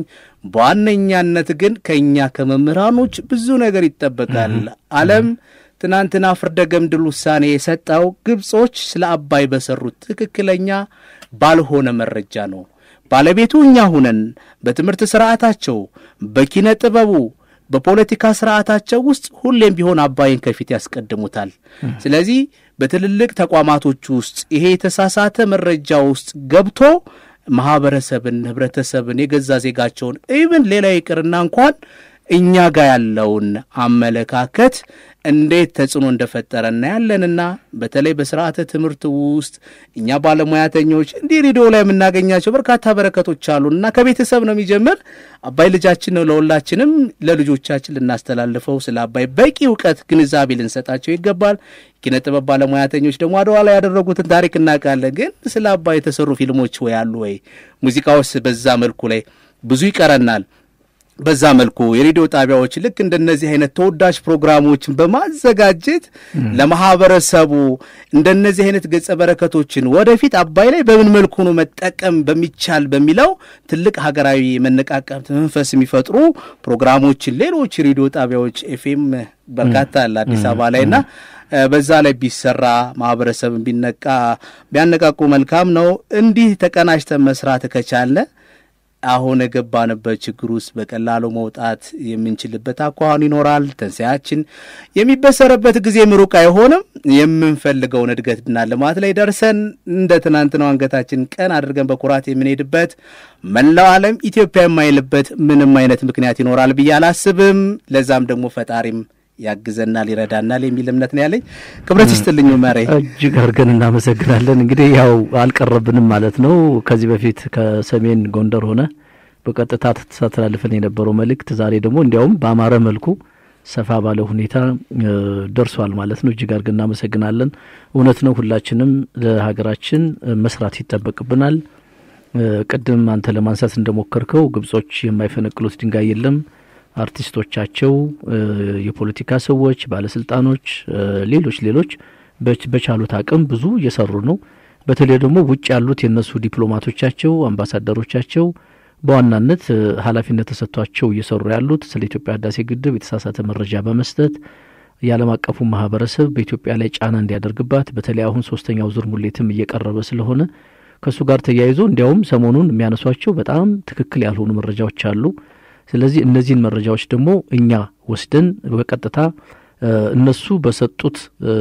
በዋነኛነት ግን ከእኛ ከመምህራኖች ብዙ ነገር ይጠበቃል። ዓለም ትናንትና ፍርደ ገምድል ውሳኔ የሰጠው ግብጾች ስለ አባይ በሰሩት ትክክለኛ ባልሆነ መረጃ ነው። ባለቤቱ እኛ ሁነን በትምህርት ስርዓታቸው፣ በኪነ ጥበቡ፣ በፖለቲካ ስርዓታቸው ውስጥ ሁሌም ቢሆን አባይን ከፊት ያስቀድሙታል። ስለዚህ በትልልቅ ተቋማቶች ውስጥ ይሄ የተሳሳተ መረጃ ውስጥ ገብቶ ማህበረሰብን፣ ህብረተሰብን፣ የገዛ ዜጋቸውን ኢብን ሌላ ይቅርና እንኳን እኛ ጋር ያለውን አመለካከት እንዴት ተጽዕኖ እንደፈጠረ እናያለንና በተለይ በስርዓተ ትምህርት ውስጥ እኛ ባለሙያተኞች እንዲህ ሬዲዮ ላይ የምናገኛቸው በርካታ በረከቶች አሉ እና ከቤተሰብ ነው የሚጀምር። አባይ ልጃችን ነው። ለሁላችንም ለልጆቻችን ልናስተላልፈው ስለ አባይ በቂ እውቀት፣ ግንዛቤ ልንሰጣቸው ይገባል። ኪነ ጥበብ ባለሙያተኞች ደግሞ አድዋ ላይ ያደረጉትን ታሪክ እናውቃለን። ግን ስለ አባይ የተሰሩ ፊልሞች ወይ አሉ ወይ ሙዚቃዎች በዛ መልኩ ላይ ብዙ ይቀረናል። በዛ መልኩ የሬዲዮ ጣቢያዎች ልክ እንደነዚህ አይነት ተወዳጅ ፕሮግራሞችን በማዘጋጀት ለማህበረሰቡ እንደነዚህ አይነት ገጸ በረከቶችን ወደፊት አባይ ላይ በምን መልኩ ነው መጠቀም በሚቻል በሚለው ትልቅ ሀገራዊ መነቃቃት መንፈስ የሚፈጥሩ ፕሮግራሞችን ሌሎች ሬዲዮ ጣቢያዎች ኤፍኤም በርካታ አለ አዲስ አበባ ላይ ና በዛ ላይ ቢሰራ ማህበረሰብን ቢነቃ ቢያነቃቁ መልካም ነው። እንዲህ ተቀናጅተን መስራት ከቻለ አሁን የገባንበት ችግር ውስጥ በቀላሉ መውጣት የምንችልበት አኳኋን ይኖራል። ተንሳያችን የሚበሰረበት ጊዜ ምሩቅ አይሆንም። የምንፈልገውን እድገትና ልማት ላይ ደርሰን እንደ ትናንትናው አንገታችን ቀን አድርገን በኩራት የምንሄድበት መላው ዓለም ኢትዮጵያ የማይልበት ምንም አይነት ምክንያት ይኖራል ብዬ አላስብም። ለዛም ደግሞ ፈጣሪም ያግዘናል ይረዳናል የሚል እምነት ነው ያለኝ። ክብረት ይስጥልኝ መሬ፣ እጅግ አድርገን እናመሰግናለን። እንግዲህ ያው አልቀረብንም ማለት ነው። ከዚህ በፊት ከሰሜን ጎንደር ሆነ በቀጥታ ተሳተላልፈን የነበረው መልእክት ዛሬ ደግሞ እንዲያውም በአማረ መልኩ ሰፋ ባለ ሁኔታ ደርሷል ማለት ነው። እጅግ አድርገን እናመሰግናለን። እውነት ነው፣ ሁላችንም ለሀገራችን መስራት ይጠበቅብናል። ቅድም አንተ ለማንሳት እንደሞከርከው ግብጾች የማይፈነቅሉት ድንጋይ የለም። አርቲስቶቻቸው፣ የፖለቲካ ሰዎች፣ ባለስልጣኖች፣ ሌሎች ሌሎች በቻሉት አቅም ብዙ እየሰሩ ነው። በተለይ ደግሞ ውጭ ያሉት የእነሱ ዲፕሎማቶቻቸው፣ አምባሳደሮቻቸው በዋናነት ኃላፊነት ተሰጥቷቸው እየሰሩ ያሉት ስለ ኢትዮጵያ ህዳሴ ግድብ የተሳሳተ መረጃ በመስጠት የዓለም አቀፉ ማህበረሰብ በኢትዮጵያ ላይ ጫና እንዲያደርግባት በተለይ አሁን ሶስተኛው ዙር ሙሌትም እየቀረበ ስለሆነ ከእሱ ጋር ተያይዞ እንዲያውም ሰሞኑን የሚያነሷቸው በጣም ትክክል ያልሆኑ መረጃዎች አሉ። ስለዚህ እነዚህን መረጃዎች ደግሞ እኛ ወስደን በቀጥታ እነሱ በሰጡት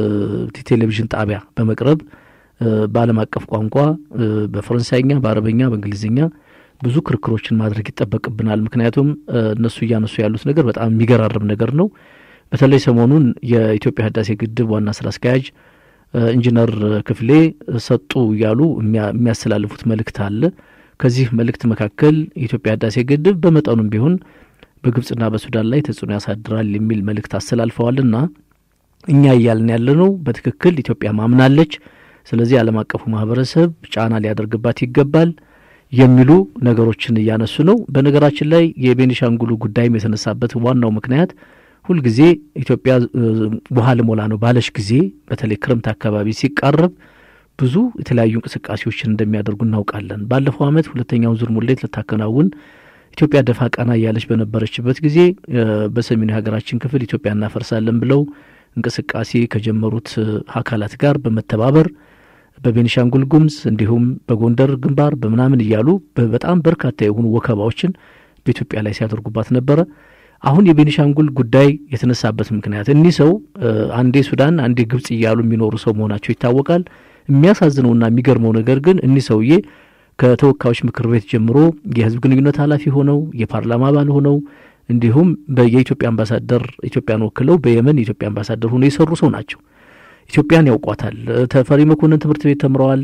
ቴሌቪዥን ጣቢያ በመቅረብ በዓለም አቀፍ ቋንቋ በፈረንሳይኛ፣ በአረበኛ፣ በእንግሊዝኛ ብዙ ክርክሮችን ማድረግ ይጠበቅብናል። ምክንያቱም እነሱ እያነሱ ያሉት ነገር በጣም የሚገራርም ነገር ነው። በተለይ ሰሞኑን የኢትዮጵያ ህዳሴ ግድብ ዋና ስራ አስኪያጅ ኢንጂነር ክፍሌ ሰጡ እያሉ የሚያስተላልፉት መልእክት አለ። ከዚህ መልእክት መካከል የኢትዮጵያ ህዳሴ ግድብ በመጠኑም ቢሆን በግብጽና በሱዳን ላይ ተጽዕኖ ያሳድራል የሚል መልእክት አስተላልፈዋልና እኛ እያልን ያለነው በትክክል ኢትዮጵያ ማምናለች፣ ስለዚህ ዓለም አቀፉ ማህበረሰብ ጫና ሊያደርግባት ይገባል የሚሉ ነገሮችን እያነሱ ነው። በነገራችን ላይ የቤኒሻንጉሉ ጉዳይም የተነሳበት ዋናው ምክንያት ሁልጊዜ ኢትዮጵያ ውሃ ልሞላ ነው ባለች ጊዜ በተለይ ክረምት አካባቢ ሲቃረብ ብዙ የተለያዩ እንቅስቃሴዎችን እንደሚያደርጉ እናውቃለን። ባለፈው ዓመት ሁለተኛውን ዙር ሙሌት ልታከናውን ኢትዮጵያ ደፋ ቀና እያለች በነበረችበት ጊዜ በሰሜኑ የሀገራችን ክፍል ኢትዮጵያ እናፈርሳለን ብለው እንቅስቃሴ ከጀመሩት አካላት ጋር በመተባበር በቤኒሻንጉል ጉሙዝ እንዲሁም በጎንደር ግንባር በምናምን እያሉ በጣም በርካታ የሆኑ ወከባዎችን በኢትዮጵያ ላይ ሲያደርጉባት ነበረ። አሁን የቤኒሻንጉል ጉዳይ የተነሳበት ምክንያት እኒህ ሰው አንዴ ሱዳን አንዴ ግብጽ እያሉ የሚኖሩ ሰው መሆናቸው ይታወቃል። የሚያሳዝነውና የሚገርመው ነገር ግን እኒህ ሰውዬ ከተወካዮች ምክር ቤት ጀምሮ የሕዝብ ግንኙነት ኃላፊ ሆነው የፓርላማ አባል ሆነው እንዲሁም የኢትዮጵያ አምባሳደር ኢትዮጵያን ወክለው በየመን የኢትዮጵያ አምባሳደር ሆነው የሰሩ ሰው ናቸው። ኢትዮጵያን ያውቋታል። ተፈሪ መኮንን ትምህርት ቤት ተምረዋል።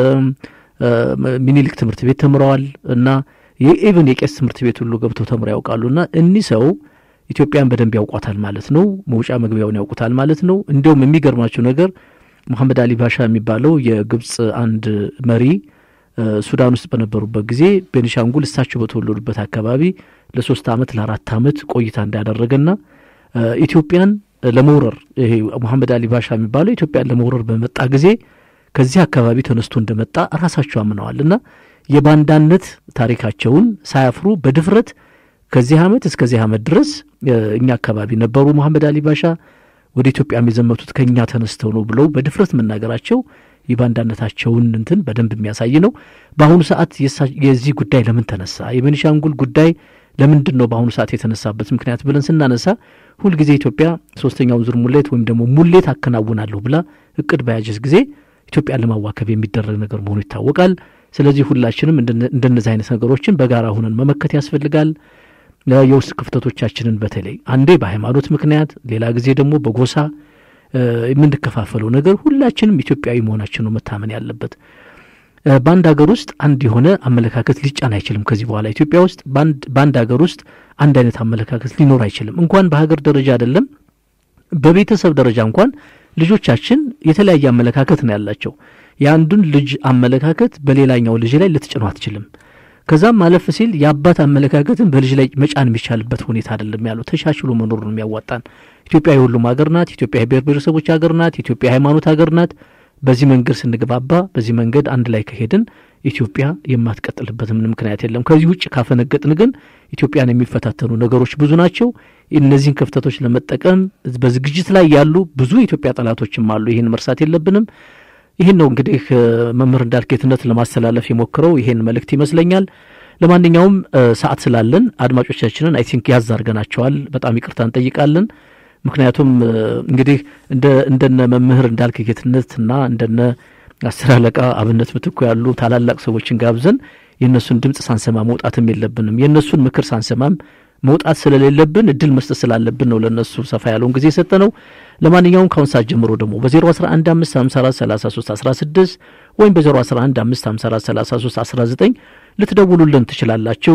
ሚኒሊክ ትምህርት ቤት ተምረዋል እና የኢቨን የቄስ ትምህርት ቤት ሁሉ ገብተው ተምረው ያውቃሉ። እና እኒህ ሰው ኢትዮጵያን በደንብ ያውቋታል ማለት ነው። መውጫ መግቢያውን ያውቁታል ማለት ነው። እንዲሁም የሚገርማቸው ነገር መሐመድ አሊ ባሻ የሚባለው የግብጽ አንድ መሪ ሱዳን ውስጥ በነበሩበት ጊዜ ቤኒሻንጉል እሳቸው በተወለዱበት አካባቢ ለሶስት ዓመት ለአራት ዓመት ቆይታ እንዳደረገና ኢትዮጵያን ለመውረር ይሄ መሐመድ አሊ ባሻ የሚባለው ኢትዮጵያን ለመውረር በመጣ ጊዜ ከዚህ አካባቢ ተነስቶ እንደመጣ ራሳቸው አምነዋል እና የባንዳነት ታሪካቸውን ሳያፍሩ በድፍረት ከዚህ ዓመት እስከዚህ ዓመት ድረስ እኛ አካባቢ ነበሩ መሐመድ አሊ ባሻ ወደ ኢትዮጵያም የዘመቱት ከእኛ ተነስተው ነው ብለው በድፍረት መናገራቸው የባንዳነታቸውን እንትን በደንብ የሚያሳይ ነው። በአሁኑ ሰዓት የዚህ ጉዳይ ለምን ተነሳ? የቤኒሻንጉል ጉዳይ ለምንድን ነው በአሁኑ ሰዓት የተነሳበት ምክንያት ብለን ስናነሳ ሁልጊዜ ኢትዮጵያ ሶስተኛውን ዙር ሙሌት ወይም ደግሞ ሙሌት አከናውናለሁ ብላ እቅድ በያዘች ጊዜ ኢትዮጵያን ለማዋከብ የሚደረግ ነገር መሆኑ ይታወቃል። ስለዚህ ሁላችንም እንደነዚህ አይነት ነገሮችን በጋራ ሁነን መመከት ያስፈልጋል። የውስጥ ክፍተቶቻችንን በተለይ አንዴ በሃይማኖት ምክንያት፣ ሌላ ጊዜ ደግሞ በጎሳ የምንከፋፈለው ነገር ሁላችንም ኢትዮጵያዊ መሆናችን ነው መታመን ያለበት። በአንድ ሀገር ውስጥ አንድ የሆነ አመለካከት ሊጫን አይችልም። ከዚህ በኋላ ኢትዮጵያ ውስጥ በአንድ ሀገር ውስጥ አንድ አይነት አመለካከት ሊኖር አይችልም። እንኳን በሀገር ደረጃ አይደለም በቤተሰብ ደረጃ እንኳን ልጆቻችን የተለያየ አመለካከት ነው ያላቸው። የአንዱን ልጅ አመለካከት በሌላኛው ልጅ ላይ ልትጭኑ አትችልም። ከዛም ማለፍ ሲል የአባት አመለካከትን በልጅ ላይ መጫን የሚቻልበት ሁኔታ አይደለም ያለው። ተሻሽሎ መኖር ነው የሚያዋጣን። ኢትዮጵያ የሁሉም ሀገር ናት። ኢትዮጵያ የብሔር ብሔረሰቦች ሀገር ናት። ኢትዮጵያ የሃይማኖት ሀገር ናት። በዚህ መንገድ ስንግባባ፣ በዚህ መንገድ አንድ ላይ ከሄድን ኢትዮጵያ የማትቀጥልበት ምንም ምክንያት የለም። ከዚህ ውጭ ካፈነገጥን ግን ኢትዮጵያን የሚፈታተኑ ነገሮች ብዙ ናቸው። እነዚህን ክፍተቶች ለመጠቀም በዝግጅት ላይ ያሉ ብዙ የኢትዮጵያ ጠላቶችም አሉ። ይህን መርሳት የለብንም። ይህን ነው እንግዲህ መምህር እንዳልኬትነት ለማስተላለፍ የሞክረው ይሄን መልእክት ይመስለኛል። ለማንኛውም ሰዓት ስላለን አድማጮቻችንን አይ ቲንክ ያዝ አድርገናቸዋል። በጣም ይቅርታ እንጠይቃለን። ምክንያቱም እንግዲህ እንደነ መምህር እንዳልክ ጌትነትና እንደነ አስር አለቃ አብነት ምትኩ ያሉ ታላላቅ ሰዎችን ጋብዘን የእነሱን ድምፅ ሳንሰማ መውጣትም የለብንም። የእነሱን ምክር ሳንሰማም መውጣት ስለሌለብን እድል መስጠት ስላለብን ነው ለእነሱ ሰፋ ያለውን ጊዜ የሰጠ ነው። ለማንኛውም ከአሁን ሰዓት ጀምሮ ደግሞ በ011 554 33 16 ወይም በ011 554 33 19 ልትደውሉልን ትችላላችሁ።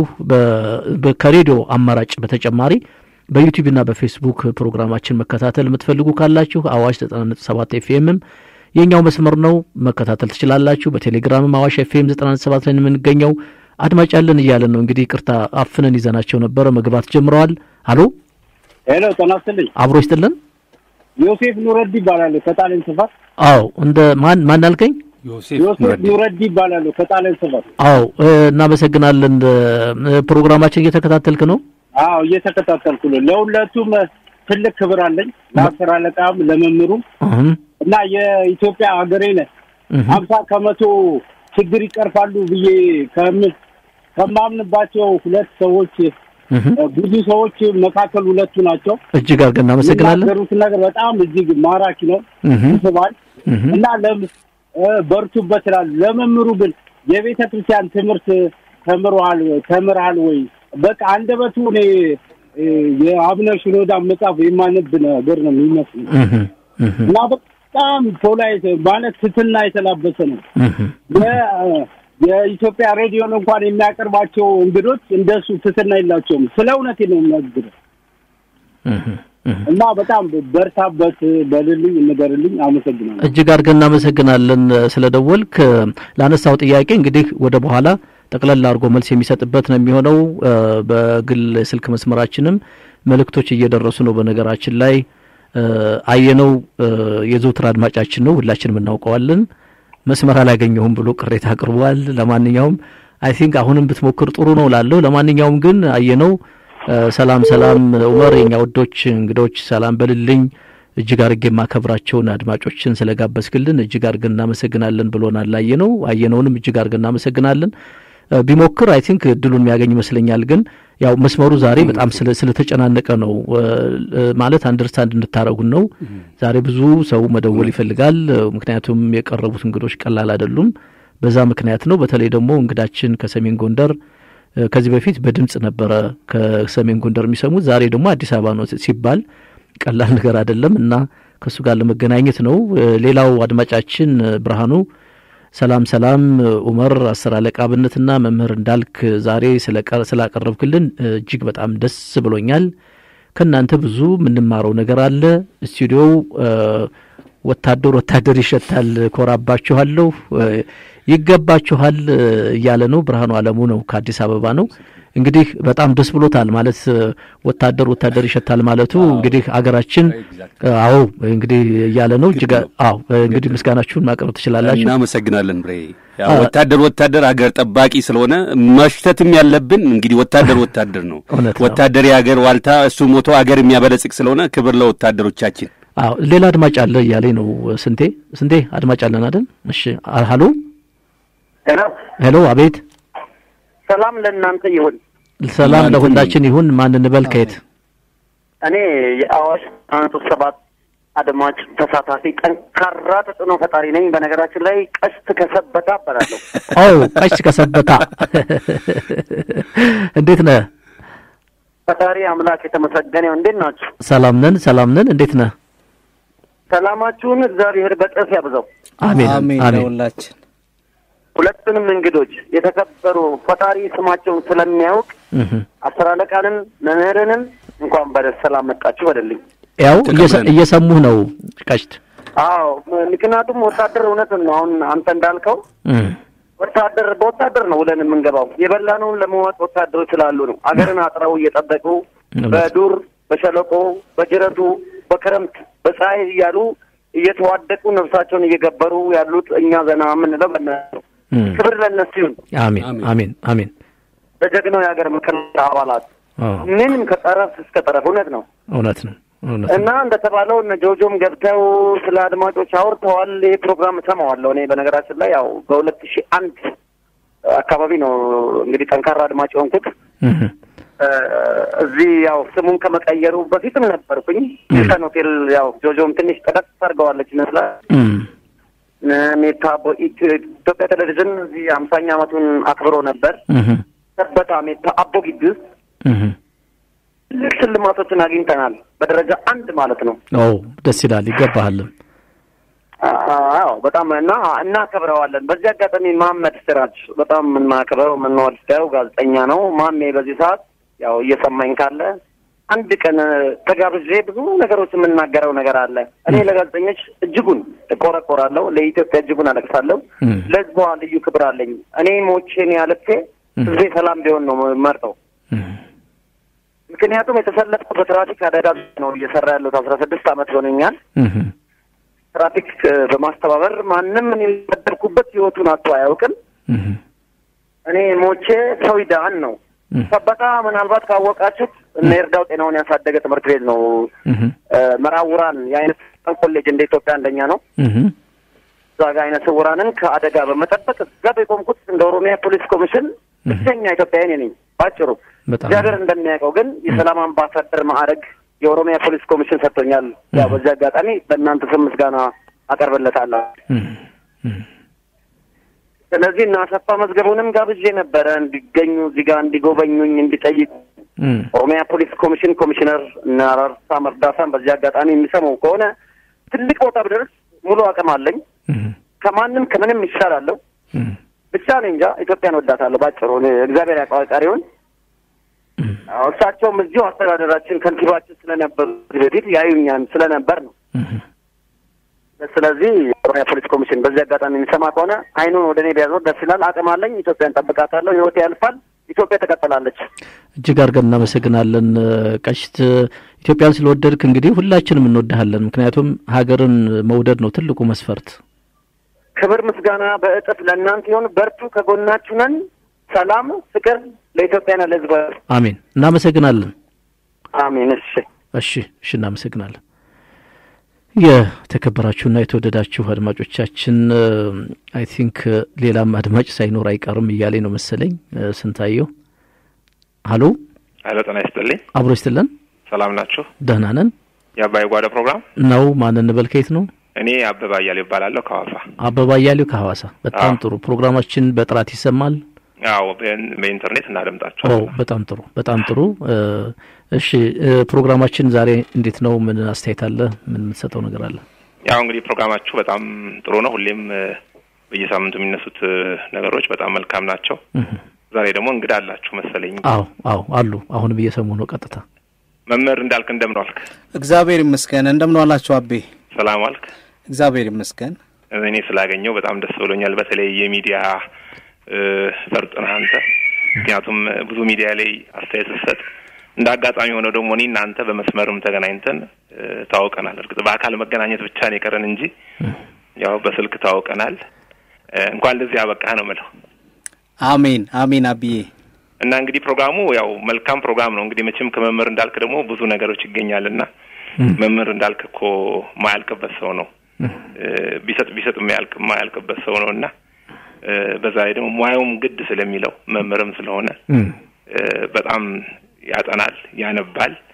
ከሬዲዮ አማራጭ በተጨማሪ በዩቲዩብና በፌስቡክ ፕሮግራማችን መከታተል የምትፈልጉ ካላችሁ አዋሽ 97 ኤፍኤምም የኛው መስመር ነው፣ መከታተል ትችላላችሁ። በቴሌግራምም አዋሽ ኤፍኤም 97 ላይ የምንገኘው አድማጭ ያለን እያለን ነው። እንግዲህ ቅርታ አፍነን ይዘናቸው ነበረ፣ መግባት ጀምረዋል። አሎ ሄሎ፣ ጤና ይስጥልኝ። አብሮ ይስጥልን። ዮሴፍ ኑረዲ ይባላለሁ ከጣሊያን ስፋት። አዎ፣ እንደ ማን ማን አልከኝ? ዮሴፍ ኑረዲ ይባላለሁ ከጣሊያን ስፋት። አዎ፣ እናመሰግናለን። ፕሮግራማችን እየተከታተልክ ነው? አዎ፣ እየተከታተልኩ ነው። ለሁለቱም ትልቅ ክብር አለኝ፣ ለአስር አለቃም ለመምህሩም እና የኢትዮጵያ ሀገሬ ነህ ሀምሳ ከመቶ ችግር ይቀርፋሉ ብዬ ከማምንባቸው ሁለት ሰዎች ብዙ ሰዎች መካከል ሁለቱ ናቸው። እጅግ አድርገን እናመሰግናለን። የሚናገሩት ነገር በጣም እጅግ ማራኪ ነው፣ ይስባል እና በርቱበት እላለሁ። ለመምህሩ ግን የቤተ ክርስቲያን ትምህርት ተምረዋል ተምረሃል ወይ? በቃ አንደበቱ እኔ የአቡነ ሽኖዳ መጽሐፍ የማነብ ነገር ነው የሚመስለው እና በጣም ፖላይት ማለት ትትና የተላበሰ ነው። የኢትዮጵያ ሬዲዮን እንኳን የሚያቀርባቸው እንግዶች እንደሱ ትትና የላቸውም። ስለ እውነት ነው የሚነግረው እና በጣም በርታበት፣ በልልኝ፣ ንገርልኝ። አመሰግናለሁ። እጅግ አድርገን እናመሰግናለን ስለ ደወልክ። ላነሳው ጥያቄ እንግዲህ ወደ በኋላ ጠቅለል አድርጎ መልስ የሚሰጥበት ነው የሚሆነው። በግል ስልክ መስመራችንም መልእክቶች እየደረሱ ነው። በነገራችን ላይ አየነው የዘውትር አድማጫችን ነው፣ ሁላችንም እናውቀዋለን። መስመር አላገኘሁም ብሎ ቅሬታ አቅርቧል። ለማንኛውም አይ ቲንክ አሁንም ብትሞክር ጥሩ ነው ላለሁ። ለማንኛውም ግን አየነው ሰላም ሰላም፣ ኡመር የኛ ወዶች እንግዶች ሰላም በልልኝ። እጅግ አድርጌ የማከብራቸውን አድማጮችን ስለጋበዝክልን እጅግ አድርገን እናመሰግናለን ብሎናል። አየነው አየነውንም እጅግ አድርገን እናመሰግናለን። ቢሞክር አይ ቲንክ እድሉን የሚያገኝ ይመስለኛል። ግን ያው መስመሩ ዛሬ በጣም ስለተጨናነቀ ነው ማለት አንደርስታንድ እንድታረጉን ነው። ዛሬ ብዙ ሰው መደወል ይፈልጋል። ምክንያቱም የቀረቡት እንግዶች ቀላል አይደሉም። በዛ ምክንያት ነው። በተለይ ደግሞ እንግዳችን ከሰሜን ጎንደር ከዚህ በፊት በድምጽ ነበረ ከሰሜን ጎንደር የሚሰሙት፣ ዛሬ ደግሞ አዲስ አበባ ነው ሲባል ቀላል ነገር አይደለም እና ከእሱ ጋር ለመገናኘት ነው። ሌላው አድማጫችን ብርሃኑ ሰላም ሰላም ኡመር አስር አለቃ አብነትና መምህር እንዳልክ ዛሬ ስላቀረብክልን እጅግ በጣም ደስ ብሎኛል። ከእናንተ ብዙ የምንማረው ነገር አለ። ስቱዲዮው ወታደር ወታደር ይሸታል፣ ኮራባችኋለሁ፣ ይገባችኋል እያለ ነው። ብርሃኑ አለሙ ነው ከአዲስ አበባ ነው። እንግዲህ በጣም ደስ ብሎታል ማለት ወታደር ወታደር ይሸታል ማለቱ እንግዲህ አገራችን አዎ እንግዲህ እያለ ነው። እጅግ አዎ እንግዲህ ምስጋናችሁን ማቅረብ ትችላላችሁ። እናመሰግናለን ብሬ። ወታደር ወታደር አገር ጠባቂ ስለሆነ መሽተትም ያለብን እንግዲህ ወታደር ወታደር ነው። ወታደር የአገር ዋልታ፣ እሱ ሞቶ አገር የሚያበለጽግ ስለሆነ ክብር ለወታደሮቻችን። አዎ ሌላ አድማጭ አለ እያለኝ ነው። ስንቴ ስንቴ አድማጭ አለን አይደል? እሺ ሀሎ ሄሎ፣ አቤት ሰላም ለእናንተ ይሁን። ሰላም ለሁላችን ይሁን። ማን እንበል? ከየት? እኔ የአዋሽ አንቱ ሰባት አድማጭ ተሳታፊ ጠንካራ ተጽዕኖ ፈጣሪ ነኝ። በነገራችን ላይ ቀስት ከሰበታ እባላለሁ። ኦ ቀስት ከሰበታ እንዴት ነህ? ፈጣሪ አምላክ የተመሰገነ ይሁን። እንዴት ናችሁ? ሰላም ነን፣ ሰላም ነን። እንዴት ነህ? ሰላማችሁን እግዚአብሔር በጥፍ ያብዛው። አሜን አሜን አሜን። ለሁላችን። ሁለቱንም እንግዶች የተከበሩ ፈጣሪ ስማቸውን ስለሚያውቅ እህ። አስር አለቃንን መምህርንም እንኳን በሰላም መጣችሁ በደልኝ። ያው እየሰ- እየሰሙህ ነው ቀሽት አዎ ምክንያቱም ወታደር እውነትን ነው። አሁን አንተ እንዳልከው እህ። ወታደር በወታደር ነው ውለን የምንገባው። የበላነውን ለመዋጥ ወታደሮች ስላሉ ነው። አገርን አጥረው እየጠበቁ በዱር በሸለቆ በጅረቱ በክረምት በፀሐይ እያሉ እየተዋደቁ ነፍሳቸውን እየገበሩ ያሉት እኛ ዘና የምንለው በእነሱ ነው። እህ። ክብር ለእነሱ ይሁን። አሜን አሜን አሜን። ለጀግናው የሀገር መከላከያ አባላት አዎ ምንም ከጠረፍ እስከ ጠረፍ እውነት ነው እውነት ነው እውነት እና እንደተባለው እነ ጆጆም ገብተው ስለ አድማጮች አውርተዋል። ይህ ፕሮግራም እሰማዋለሁ እኔ በነገራችን ላይ ያው በሁለት ሺህ አንድ አካባቢ ነው እንግዲህ ጠንካራ አድማጭ የሆንኩት። እህ። እ፣ እዚህ ያው ስሙን ከመቀየሩ በፊትም ነበርኩኝ። ሂልተን ሆቴል ያው ጆጆም ትንሽ ጠቀስ አድርገዋለች ይመስላል። እህ። እ፣ ሜታ በኢትዮ- ኢትዮጵያ ቴሌቪዥን እዚህ አምሳኛ ዓመቱን አክብሮ ነበር። እህ። ሰበታ ሜታ አቦ ግቢ ውስጥ እህ። ትልቅ ሽልማቶችን አግኝተናል። በደረጃ አንድ ማለት ነው። ኦ ደስ ይላል። ይገባሃልም። አዎ በጣም እና እናከብረዋለን። በዚህ አጋጣሚ መሀመድ ስራጅ በጣም የምናከብረው የምንወደው ጋዜጠኛ ነው። ማሜ በዚህ ሰዓት ያው እየሰማኝ ካለ አንድ ቀን ተጋብዤ ብዙ ነገሮች የምናገረው ነገር አለ። እኔ ለጋዜጠኞች እጅጉን እቆረቆራለሁ፣ ለኢትዮጵያ እጅጉን አለቅሳለሁ። ለህዝቧ ልዩ ክብር አለኝ። እኔ ሞቼን ያልፌ ህዝቤ ሰላም ቢሆን ነው መርጠው። ምክንያቱም የተሰለፍኩት በትራፊክ አደጋ ነው እየሰራ ያለሁት አስራ ስድስት አመት ሆነኛል። እህ። ትራፊክ እ፣ በማስተባበር ማንም እኔ የነበርኩበት ህይወቱን አቶ አያውቅም። እህ። እኔ ሞቼ ሰው ይዳን ነው። ሰበታ ምናልባት ካወቃችሁት እነ ይርዳው ጤናውን ያሳደገ ትምህርት ቤት ነው። እህ። እ፣ መራውራን የአይነት ኮሌጅ እንደ ኢትዮጵያ አንደኛ ነው። እህ። እዛ ጋ አይነ ስውራንን ከአደጋ በመጠበቅ እዛ የቆምኩት እንደ ኦሮሚያ ፖሊስ ኮሚሽን ብቸኛ ኢትዮጵያዊ እኔ ነኝ ባጭሩ። በጣም እግዚአብሔር እንደሚያውቀው ግን የሰላም አምባሳደር ማዕረግ የኦሮሚያ ፖሊስ ኮሚሽን ሰጥቶኛል። ያው በዚህ አጋጣሚ በእናንተ ስም ምስጋና አቀርብለታለሁ። ስለዚህ እና አሰፋ መዝገቡንም ጋብዤ ነበረ እንዲገኙ እዚህ ጋር እንዲጎበኙኝ እንዲጠይቁ ኦሮሚያ ፖሊስ ኮሚሽን ኮሚሽነር እና አራርሳ መርዳሳን በዚህ አጋጣሚ የሚሰማው ከሆነ ትልቅ ቦታ ብደርስ ሙሉ አቅም አለኝ። ከማንም ከምንም ይሻላለሁ። ብቻ እኔ እንጃ ኢትዮጵያን ወዳታለሁ። ባጭሩ እኔ እግዚአብሔር ያውቀዋል ቀሪውን። አዎ፣ እሳቸውም እዚሁ አስተዳደራችን ከንቲባችን ስለነበሩ ከዚህ በፊት ያዩኛን ስለነበር ነው። ስለዚህ የኦሮሚያ ፖሊስ ኮሚሽን በዚህ አጋጣሚ የሚሰማ ከሆነ አይኑን ወደ እኔ ቢያዞር ደስ ይላል። አቅም አለኝ። ኢትዮጵያን ጠብቃታለሁ። ህይወቴ ያልፋል። ኢትዮጵያ ትቀጥላለች። እጅግ አድርገን እናመሰግናለን ቀሽት። ኢትዮጵያን ስለወደድክ እንግዲህ ሁላችንም እንወድሃለን። ምክንያቱም ሀገርን መውደድ ነው ትልቁ መስፈርት። ክብር ምስጋና በእጥፍ ለእናንተ ይሁን። በርቱ፣ ከጎናችሁ ነን። ሰላም፣ ፍቅር ለኢትዮጵያና ለህዝብ። አሜን። እናመሰግናለን። አሜን። እሺ፣ እሺ፣ እሺ፣ እናመሰግናለን። የተከበራችሁና የተወደዳችሁ አድማጮቻችን አይ ቲንክ ሌላም አድማጭ ሳይኖር አይቀርም እያለኝ ነው መሰለኝ። ስንታየው ሀሎ ሀይለ ጤና ይስጥልኝ። አብሮ ይስጥልን። ሰላም ናችሁ? ደህና ነን የአባይ ጓዳ ፕሮግራም ነው። ማን እንበል? ከየት ነው? እኔ አበባ እያሌው ይባላለሁ ከሐዋሳ። አበባ እያሌው ከሐዋሳ። በጣም ጥሩ ፕሮግራማችን በጥራት ይሰማል። አዎ በኢንተርኔት ኦ እናደምጣቸዋለን። በጣም ጥሩ በጣም ጥሩ። እሺ ፕሮግራማችን ዛሬ እንዴት ነው? ምን አስተያየት አለ? ምን የምትሰጠው ነገር አለ? ያው እንግዲህ ፕሮግራማችሁ በጣም ጥሩ ነው። ሁሌም እ፣ በየሳምንቱ የሚነሱት እ፣ ነገሮች በጣም መልካም ናቸው። ዛሬ ደግሞ እንግዳ አላችሁ መሰለኝ። አዎ አዎ አሉ። አሁንም እየሰሙ ነው። ቀጥታ መምህር እንዳልክ እንደምን ዋልክ? እግዚአብሔር ይመስገን። እንደምን ዋላችሁ አቤ? ሰላም ዋልክ? እግዚአብሔር ይመስገን። እኔ ስላገኘው በጣም ደስ ብሎኛል። በተለይ የሚዲያ እ፣ ፈርጥ ነህ አንተ። ምክንያቱም እ፣ ብዙ ሚዲያ ላይ አስተያየት ስትሰጥ እንደ አጋጣሚ ሆነው ደግሞ እኔ እናንተ በመስመርም ተገናኝተን እ፣ ታውቀናል። እርግጥ በአካል መገናኘት ብቻ ነው የቀረን እንጂ ያው በስልክ ታውቀናል። እ፣ እንኳን ለዚህ አበቃህ ነው የምለው። አሜን አሜን አብዬ እና እንግዲህ ፕሮግራሙ ያው መልካም ፕሮግራም ነው። እንግዲህ መቼም ከመምህር እንዳልክ ደግሞ ብዙ ነገሮች ይገኛልና መምህር እንዳልክ እኮ ማያልቅበት ሰው ነው። እ፣ ቢሰጥ ቢሰጥ የማያልቅ የማያልቅበት ሰው ነው እና እ፣ በዛ ላይ ደግሞ ሙያውም ግድ ስለሚለው መምህርም ስለሆነ እ፣ በጣም ያጠናል፣ ያነባል።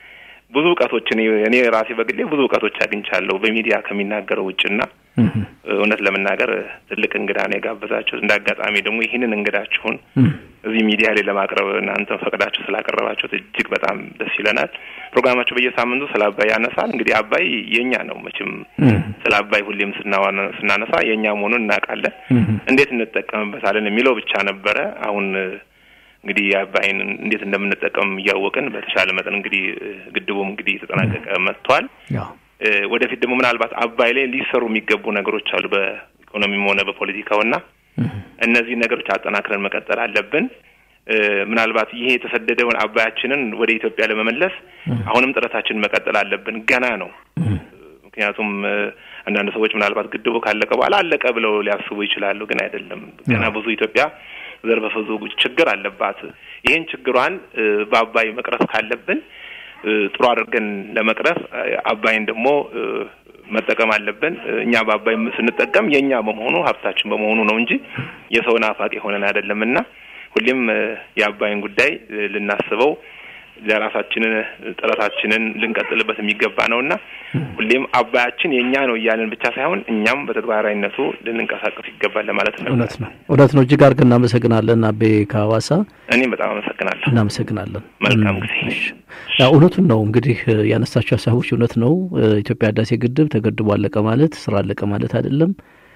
ብዙ እውቀቶችን እኔ ራሴ በግሌ ብዙ እውቀቶች አግኝቻለሁ በሚዲያ ከሚናገረው ውጭና እውነት ለመናገር ትልቅ እንግዳ ነው የጋበዛችሁ። እንደ አጋጣሚ ደግሞ ይህንን እንግዳችሁን እዚህ ሚዲያ ላይ ለማቅረብ እናንተ ፈቅዳችሁ ስላቀረባችሁት እጅግ በጣም ደስ ይለናል። ፕሮግራማችሁ በየሳምንቱ ስለ አባይ ያነሳል። እንግዲህ አባይ የኛ ነው መቼም ስለ አባይ ሁሌም ስናነሳ የእኛ መሆኑን እናውቃለን። እንዴት እንጠቀምበታለን የሚለው ብቻ ነበረ። አሁን እንግዲህ የአባይን እንዴት እንደምንጠቀም እያወቅን በተሻለ መጠን እንግዲህ ግድቡም እንግዲህ የተጠናቀቀ መጥቷል። ወደፊት ደግሞ ምናልባት አባይ ላይ ሊሰሩ የሚገቡ ነገሮች አሉ በኢኮኖሚም ሆነ በፖለቲካውና እነዚህ ነገሮች አጠናክረን መቀጠል አለብን። ምናልባት ይሄ የተሰደደውን አባያችንን ወደ ኢትዮጵያ ለመመለስ አሁንም ጥረታችንን መቀጠል አለብን። ገና ነው። ምክንያቱም አንዳንድ ሰዎች ምናልባት ግድቡ ካለቀ በኋላ አለቀ ብለው ሊያስቡ ይችላሉ። ግን አይደለም። ገና ብዙ ኢትዮጵያ ዘርፈ ብዙ ችግር አለባት። ይህን ችግሯን በአባይ መቅረፍ ካለብን ጥሩ አድርገን ለመቅረፍ አባይን ደግሞ መጠቀም አለብን። እኛ በአባይ ስንጠቀም የእኛ በመሆኑ ሀብታችን በመሆኑ ነው እንጂ የሰው ናፋቂ ሆነን አይደለም እና ሁሌም የአባይን ጉዳይ ልናስበው ለራሳችንን ጥረታችንን ልንቀጥልበት የሚገባ ነው እና ሁሌም አባያችን የእኛ ነው እያለን ብቻ ሳይሆን እኛም በተግባራዊነቱ ልንንቀሳቀስ ይገባል ለማለት ነው። እውነት ነው፣ እውነት ነው። እጅግ አድርገን እናመሰግናለን አቤ ከሐዋሳ። እኔም በጣም አመሰግናለሁ። እናመሰግናለን። መልካም ጊዜ። ያው እውነቱን ነው እንግዲህ ያነሳቸው ሀሳቦች እውነት ነው። ኢትዮጵያ ህዳሴ ግድብ ተገድቦ አለቀ ማለት ስራ አለቀ ማለት አይደለም።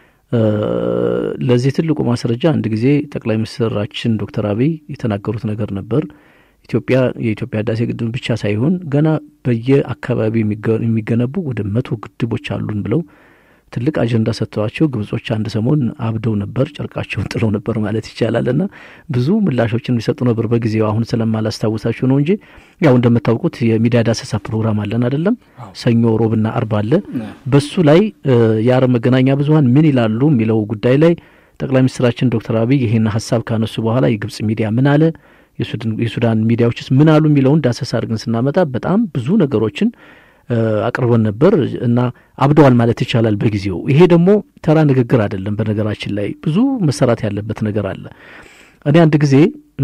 ለዚህ ትልቁ ማስረጃ አንድ ጊዜ ጠቅላይ ሚኒስትራችን ዶክተር አብይ የተናገሩት ነገር ነበር። ኢትዮጵያ የኢትዮጵያ ህዳሴ ግድብ ብቻ ሳይሆን ገና በየአካባቢ የሚገነቡ ወደ መቶ ግድቦች አሉን ብለው ትልቅ አጀንዳ ሰጥተዋቸው ግብጾች አንድ ሰሞን አብደው ነበር፣ ጨርቃቸውን ጥለው ነበር ማለት ይቻላል። እና ብዙ ምላሾችን የሚሰጡ ነበር በጊዜው። አሁን ስለማላስታውሳችሁ ነው እንጂ ያው እንደምታውቁት የሚዲያ ዳሰሳ ፕሮግራም አለን አይደለም? ሰኞ ሮብና አርብ አለ። በሱ ላይ የአረብ መገናኛ ብዙኃን ምን ይላሉ የሚለው ጉዳይ ላይ ጠቅላይ ሚኒስትራችን ዶክተር አብይ ይህን ሀሳብ ካነሱ በኋላ የግብጽ ሚዲያ ምን አለ የሱዳን ሚዲያዎችስ ምን አሉ የሚለውን ዳሰሳ አድርገን ስናመጣ በጣም ብዙ ነገሮችን አቅርበን ነበር እና አብደዋል ማለት ይቻላል በጊዜው። ይሄ ደግሞ ተራ ንግግር አይደለም። በነገራችን ላይ ብዙ መሰራት ያለበት ነገር አለ። እኔ አንድ ጊዜ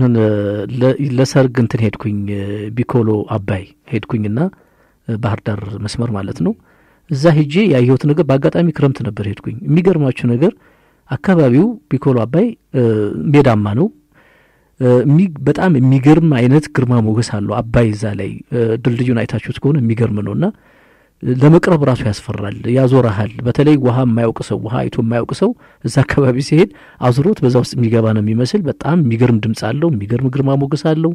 ለሰርግ እንትን ሄድኩኝ፣ ቢኮሎ አባይ ሄድኩኝና ባህር ዳር መስመር ማለት ነው። እዛ ሄጄ ያየሁት ነገር በአጋጣሚ ክረምት ነበር ሄድኩኝ። የሚገርማችሁ ነገር አካባቢው ቢኮሎ አባይ ሜዳማ ነው። በጣም የሚገርም አይነት ግርማ ሞገስ አለው አባይ እዛ ላይ ድልድዩን አይታችሁት ከሆነ የሚገርም ነው እና ለመቅረብ ራሱ ያስፈራል፣ ያዞረሃል። በተለይ ውሃ የማያውቅ ሰው ውሃ አይቶ የማያውቅ ሰው እዛ አካባቢ ሲሄድ አዙሮት በዛ ውስጥ የሚገባ ነው የሚመስል። በጣም የሚገርም ድምፅ አለው፣ የሚገርም ግርማ ሞገስ አለው።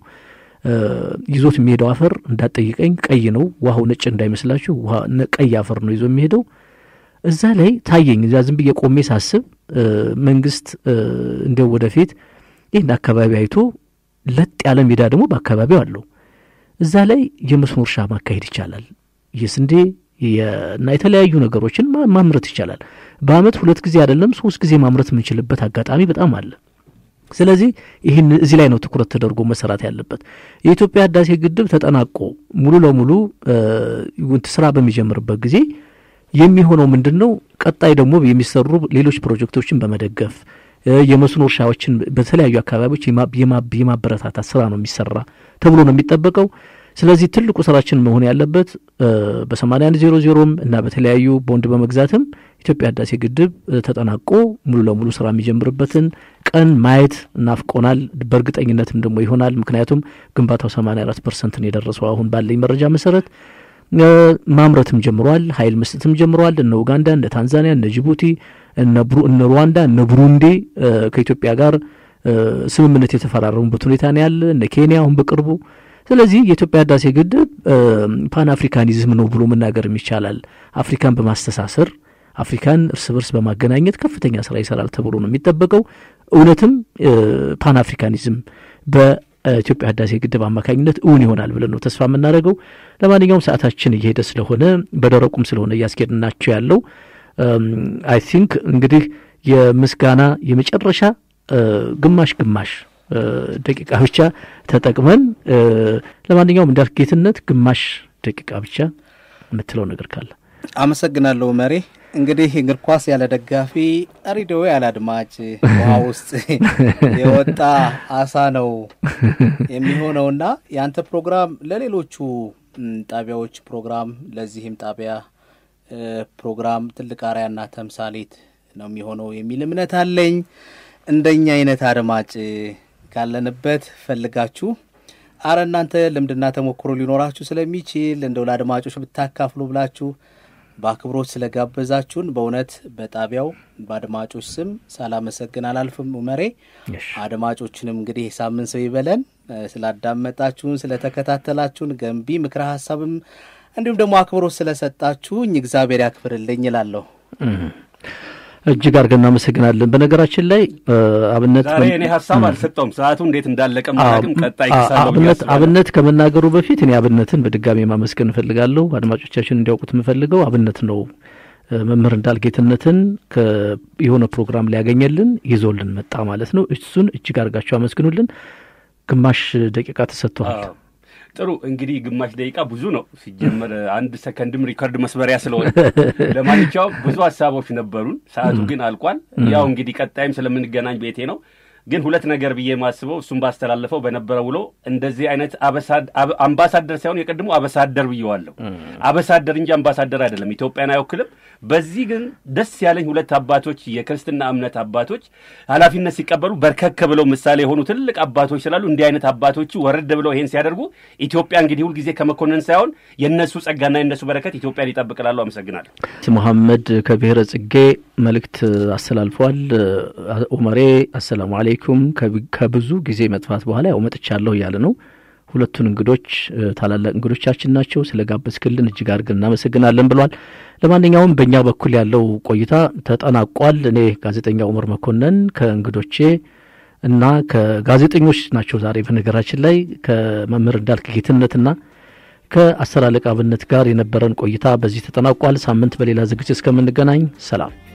ይዞት የሚሄደው አፈር እንዳጠይቀኝ ቀይ ነው፣ ውሃው ነጭ እንዳይመስላችሁ፣ ውሃ ቀይ አፈር ነው ይዞ የሚሄደው። እዛ ላይ ታየኝ። እዛ ዝም ብዬ ቆሜ ሳስብ መንግስት እንዲያው ወደፊት ይህን አካባቢ አይቶ ለጥ ያለ ሜዳ ደግሞ በአካባቢው አለው። እዛ ላይ የመስኖ እርሻ ማካሄድ ይቻላል። የስንዴ እና የተለያዩ ነገሮችን ማምረት ይቻላል። በአመት ሁለት ጊዜ አይደለም ሶስት ጊዜ ማምረት የምንችልበት አጋጣሚ በጣም አለ። ስለዚህ ይህን እዚህ ላይ ነው ትኩረት ተደርጎ መሰራት ያለበት። የኢትዮጵያ ህዳሴ ግድብ ተጠናቆ ሙሉ ለሙሉ ስራ በሚጀምርበት ጊዜ የሚሆነው ምንድን ነው? ቀጣይ ደግሞ የሚሰሩ ሌሎች ፕሮጀክቶችን በመደገፍ የመስኖ እርሻዎችን በተለያዩ አካባቢዎች የማበረታታት ስራ ነው የሚሰራ ተብሎ ነው የሚጠበቀው። ስለዚህ ትልቁ ስራችን መሆን ያለበት በሰማንያ አንድ ዜሮ ዜሮም እና በተለያዩ ቦንድ በመግዛትም ኢትዮጵያ ህዳሴ ግድብ ተጠናቆ ሙሉ ለሙሉ ስራ የሚጀምርበትን ቀን ማየት እናፍቆናል። በእርግጠኝነትም ደግሞ ይሆናል። ምክንያቱም ግንባታው ሰማንያ አራት ፐርሰንት ነው የደረሰው አሁን ባለኝ መረጃ መሰረት ማምረትም ጀምሯል። ኃይል መስጠትም ጀምሯል። እነ ኡጋንዳ፣ እነ ታንዛኒያ፣ እነ ጅቡቲ፣ እነ ሩዋንዳ፣ እነ ብሩንዲ ከኢትዮጵያ ጋር ስምምነት የተፈራረሙበት ሁኔታ ነው ያለ። እነ ኬንያ አሁን በቅርቡ። ስለዚህ የኢትዮጵያ ህዳሴ ግድብ ፓን አፍሪካኒዝም ነው ብሎ መናገርም ይቻላል። አፍሪካን በማስተሳሰር አፍሪካን እርስ በርስ በማገናኘት ከፍተኛ ስራ ይሰራል ተብሎ ነው የሚጠበቀው። እውነትም ፓን አፍሪካኒዝም በኢትዮጵያ ህዳሴ ግድብ አማካኝነት እውን ይሆናል ብለን ነው ተስፋ የምናደርገው። ለማንኛውም ሰዓታችን እየሄደ ስለሆነ በደረቁም ስለሆነ እያስኬድናቸው ያለው አይ ቲንክ እንግዲህ የምስጋና የመጨረሻ ግማሽ ግማሽ ደቂቃ ብቻ ተጠቅመን ለማንኛውም እንዳልክ ጌትነት ግማሽ ደቂቃ ብቻ የምትለው ነገር ካለ አመሰግናለሁ መሬ። እንግዲህ እግር ኳስ ያለ ደጋፊ፣ ሬዲዮ ያለ አድማጭ ውሃ ውስጥ የወጣ አሳ ነው የሚሆነውና የአንተ ፕሮግራም ለሌሎቹ ጣቢያዎች ፕሮግራም ለዚህም ጣቢያ ፕሮግራም ትልቅ አርአያና ተምሳሌት ነው የሚሆነው የሚል እምነት አለኝ። እንደኛ አይነት አድማጭ ካለንበት ፈልጋችሁ አረ እናንተ ልምድና ተሞክሮ ሊኖራችሁ ስለሚችል እንደው ለአድማጮች ብታካፍሉ ብላችሁ በአክብሮት ስለጋበዛችሁን በእውነት በጣቢያው በአድማጮች ስም ሳላመሰግን አላልፍም። ኡመሬ አድማጮችንም እንግዲህ ሳምንት ሰው ይበለን። ስላዳመጣችሁን፣ ስለተከታተላችሁን ገንቢ ምክረ ሀሳብም እንዲሁም ደግሞ አክብሮት ስለሰጣችሁኝ እግዚአብሔር ያክብርልኝ እላለሁ። እጅግ አድርገን እናመሰግናለን። በነገራችን ላይ አብነት ዛሬ እኔ ሀሳብ አልሰጠውም። ሰዓቱ እንዴት እንዳለቀ ማለትም ቀጣይ አብነት አብነት ከመናገሩ በፊት እኔ አብነትን በድጋሚ ማመስገን እፈልጋለሁ። አድማጮቻችን እንዲያውቁት የምፈልገው አብነት ነው መምህር እንዳልጌትነትን የሆነ ፕሮግራም ሊያገኘልን ይዞልን መጣ ማለት ነው። እሱን እጅግ አድርጋችሁ አመስግኑልን። ግማሽ ደቂቃ ተሰጥቷል። ጥሩ እንግዲህ ግማሽ ደቂቃ ብዙ ነው ሲጀመር፣ አንድ ሰከንድም ሪከርድ መስበሪያ ስለሆነ ለማንኛውም ብዙ ሀሳቦች ነበሩን። ሰዓቱ ግን አልቋል። ያው እንግዲህ ቀጣይም ስለምንገናኝ ቤቴ ነው። ግን ሁለት ነገር ብዬ ማስበው እሱም ባስተላለፈው በነበረ ውሎ እንደዚህ አይነት አምባሳደር ሳይሆን የቀድሞ አበሳደር ብየዋለሁ። አበሳደር እንጂ አምባሳደር አይደለም። ኢትዮጵያን አይወክልም። በዚህ ግን ደስ ያለኝ ሁለት አባቶች የክርስትና እምነት አባቶች ኃላፊነት ሲቀበሉ በርከክ ብለው ምሳሌ የሆኑ ትልቅ አባቶች ስላሉ እንዲህ አይነት አባቶቹ ወረድ ብለው ይሄን ሲያደርጉ ኢትዮጵያ እንግዲህ ሁልጊዜ ከመኮንን ሳይሆን የእነሱ ጸጋና የእነሱ በረከት ኢትዮጵያን ይጠብቅላሉ። አመሰግናለሁ። መሐመድ ከብሔረ ጽጌ መልእክት አስተላልፈዋል። ኡመሬ አሰላሙ አሌይኩም ከብዙ ጊዜ መጥፋት በኋላ ያው መጥቻለሁ እያለ ነው። ሁለቱን እንግዶች ታላላቅ እንግዶቻችን ናቸው። ስለ ጋበዝክልን እጅግ አድርገን እናመሰግናለን ብሏል። ለማንኛውም በእኛ በኩል ያለው ቆይታ ተጠናቋል። እኔ ጋዜጠኛ ኡመር መኮንን ከእንግዶቼ እና ከጋዜጠኞች ናቸው ዛሬ በነገራችን ላይ ከመምህር እንዳልክ ጌትነትና ከአስር አለቃ አብነት ጋር የነበረን ቆይታ በዚህ ተጠናቋል። ሳምንት በሌላ ዝግጅት እስከምንገናኝ ሰላም።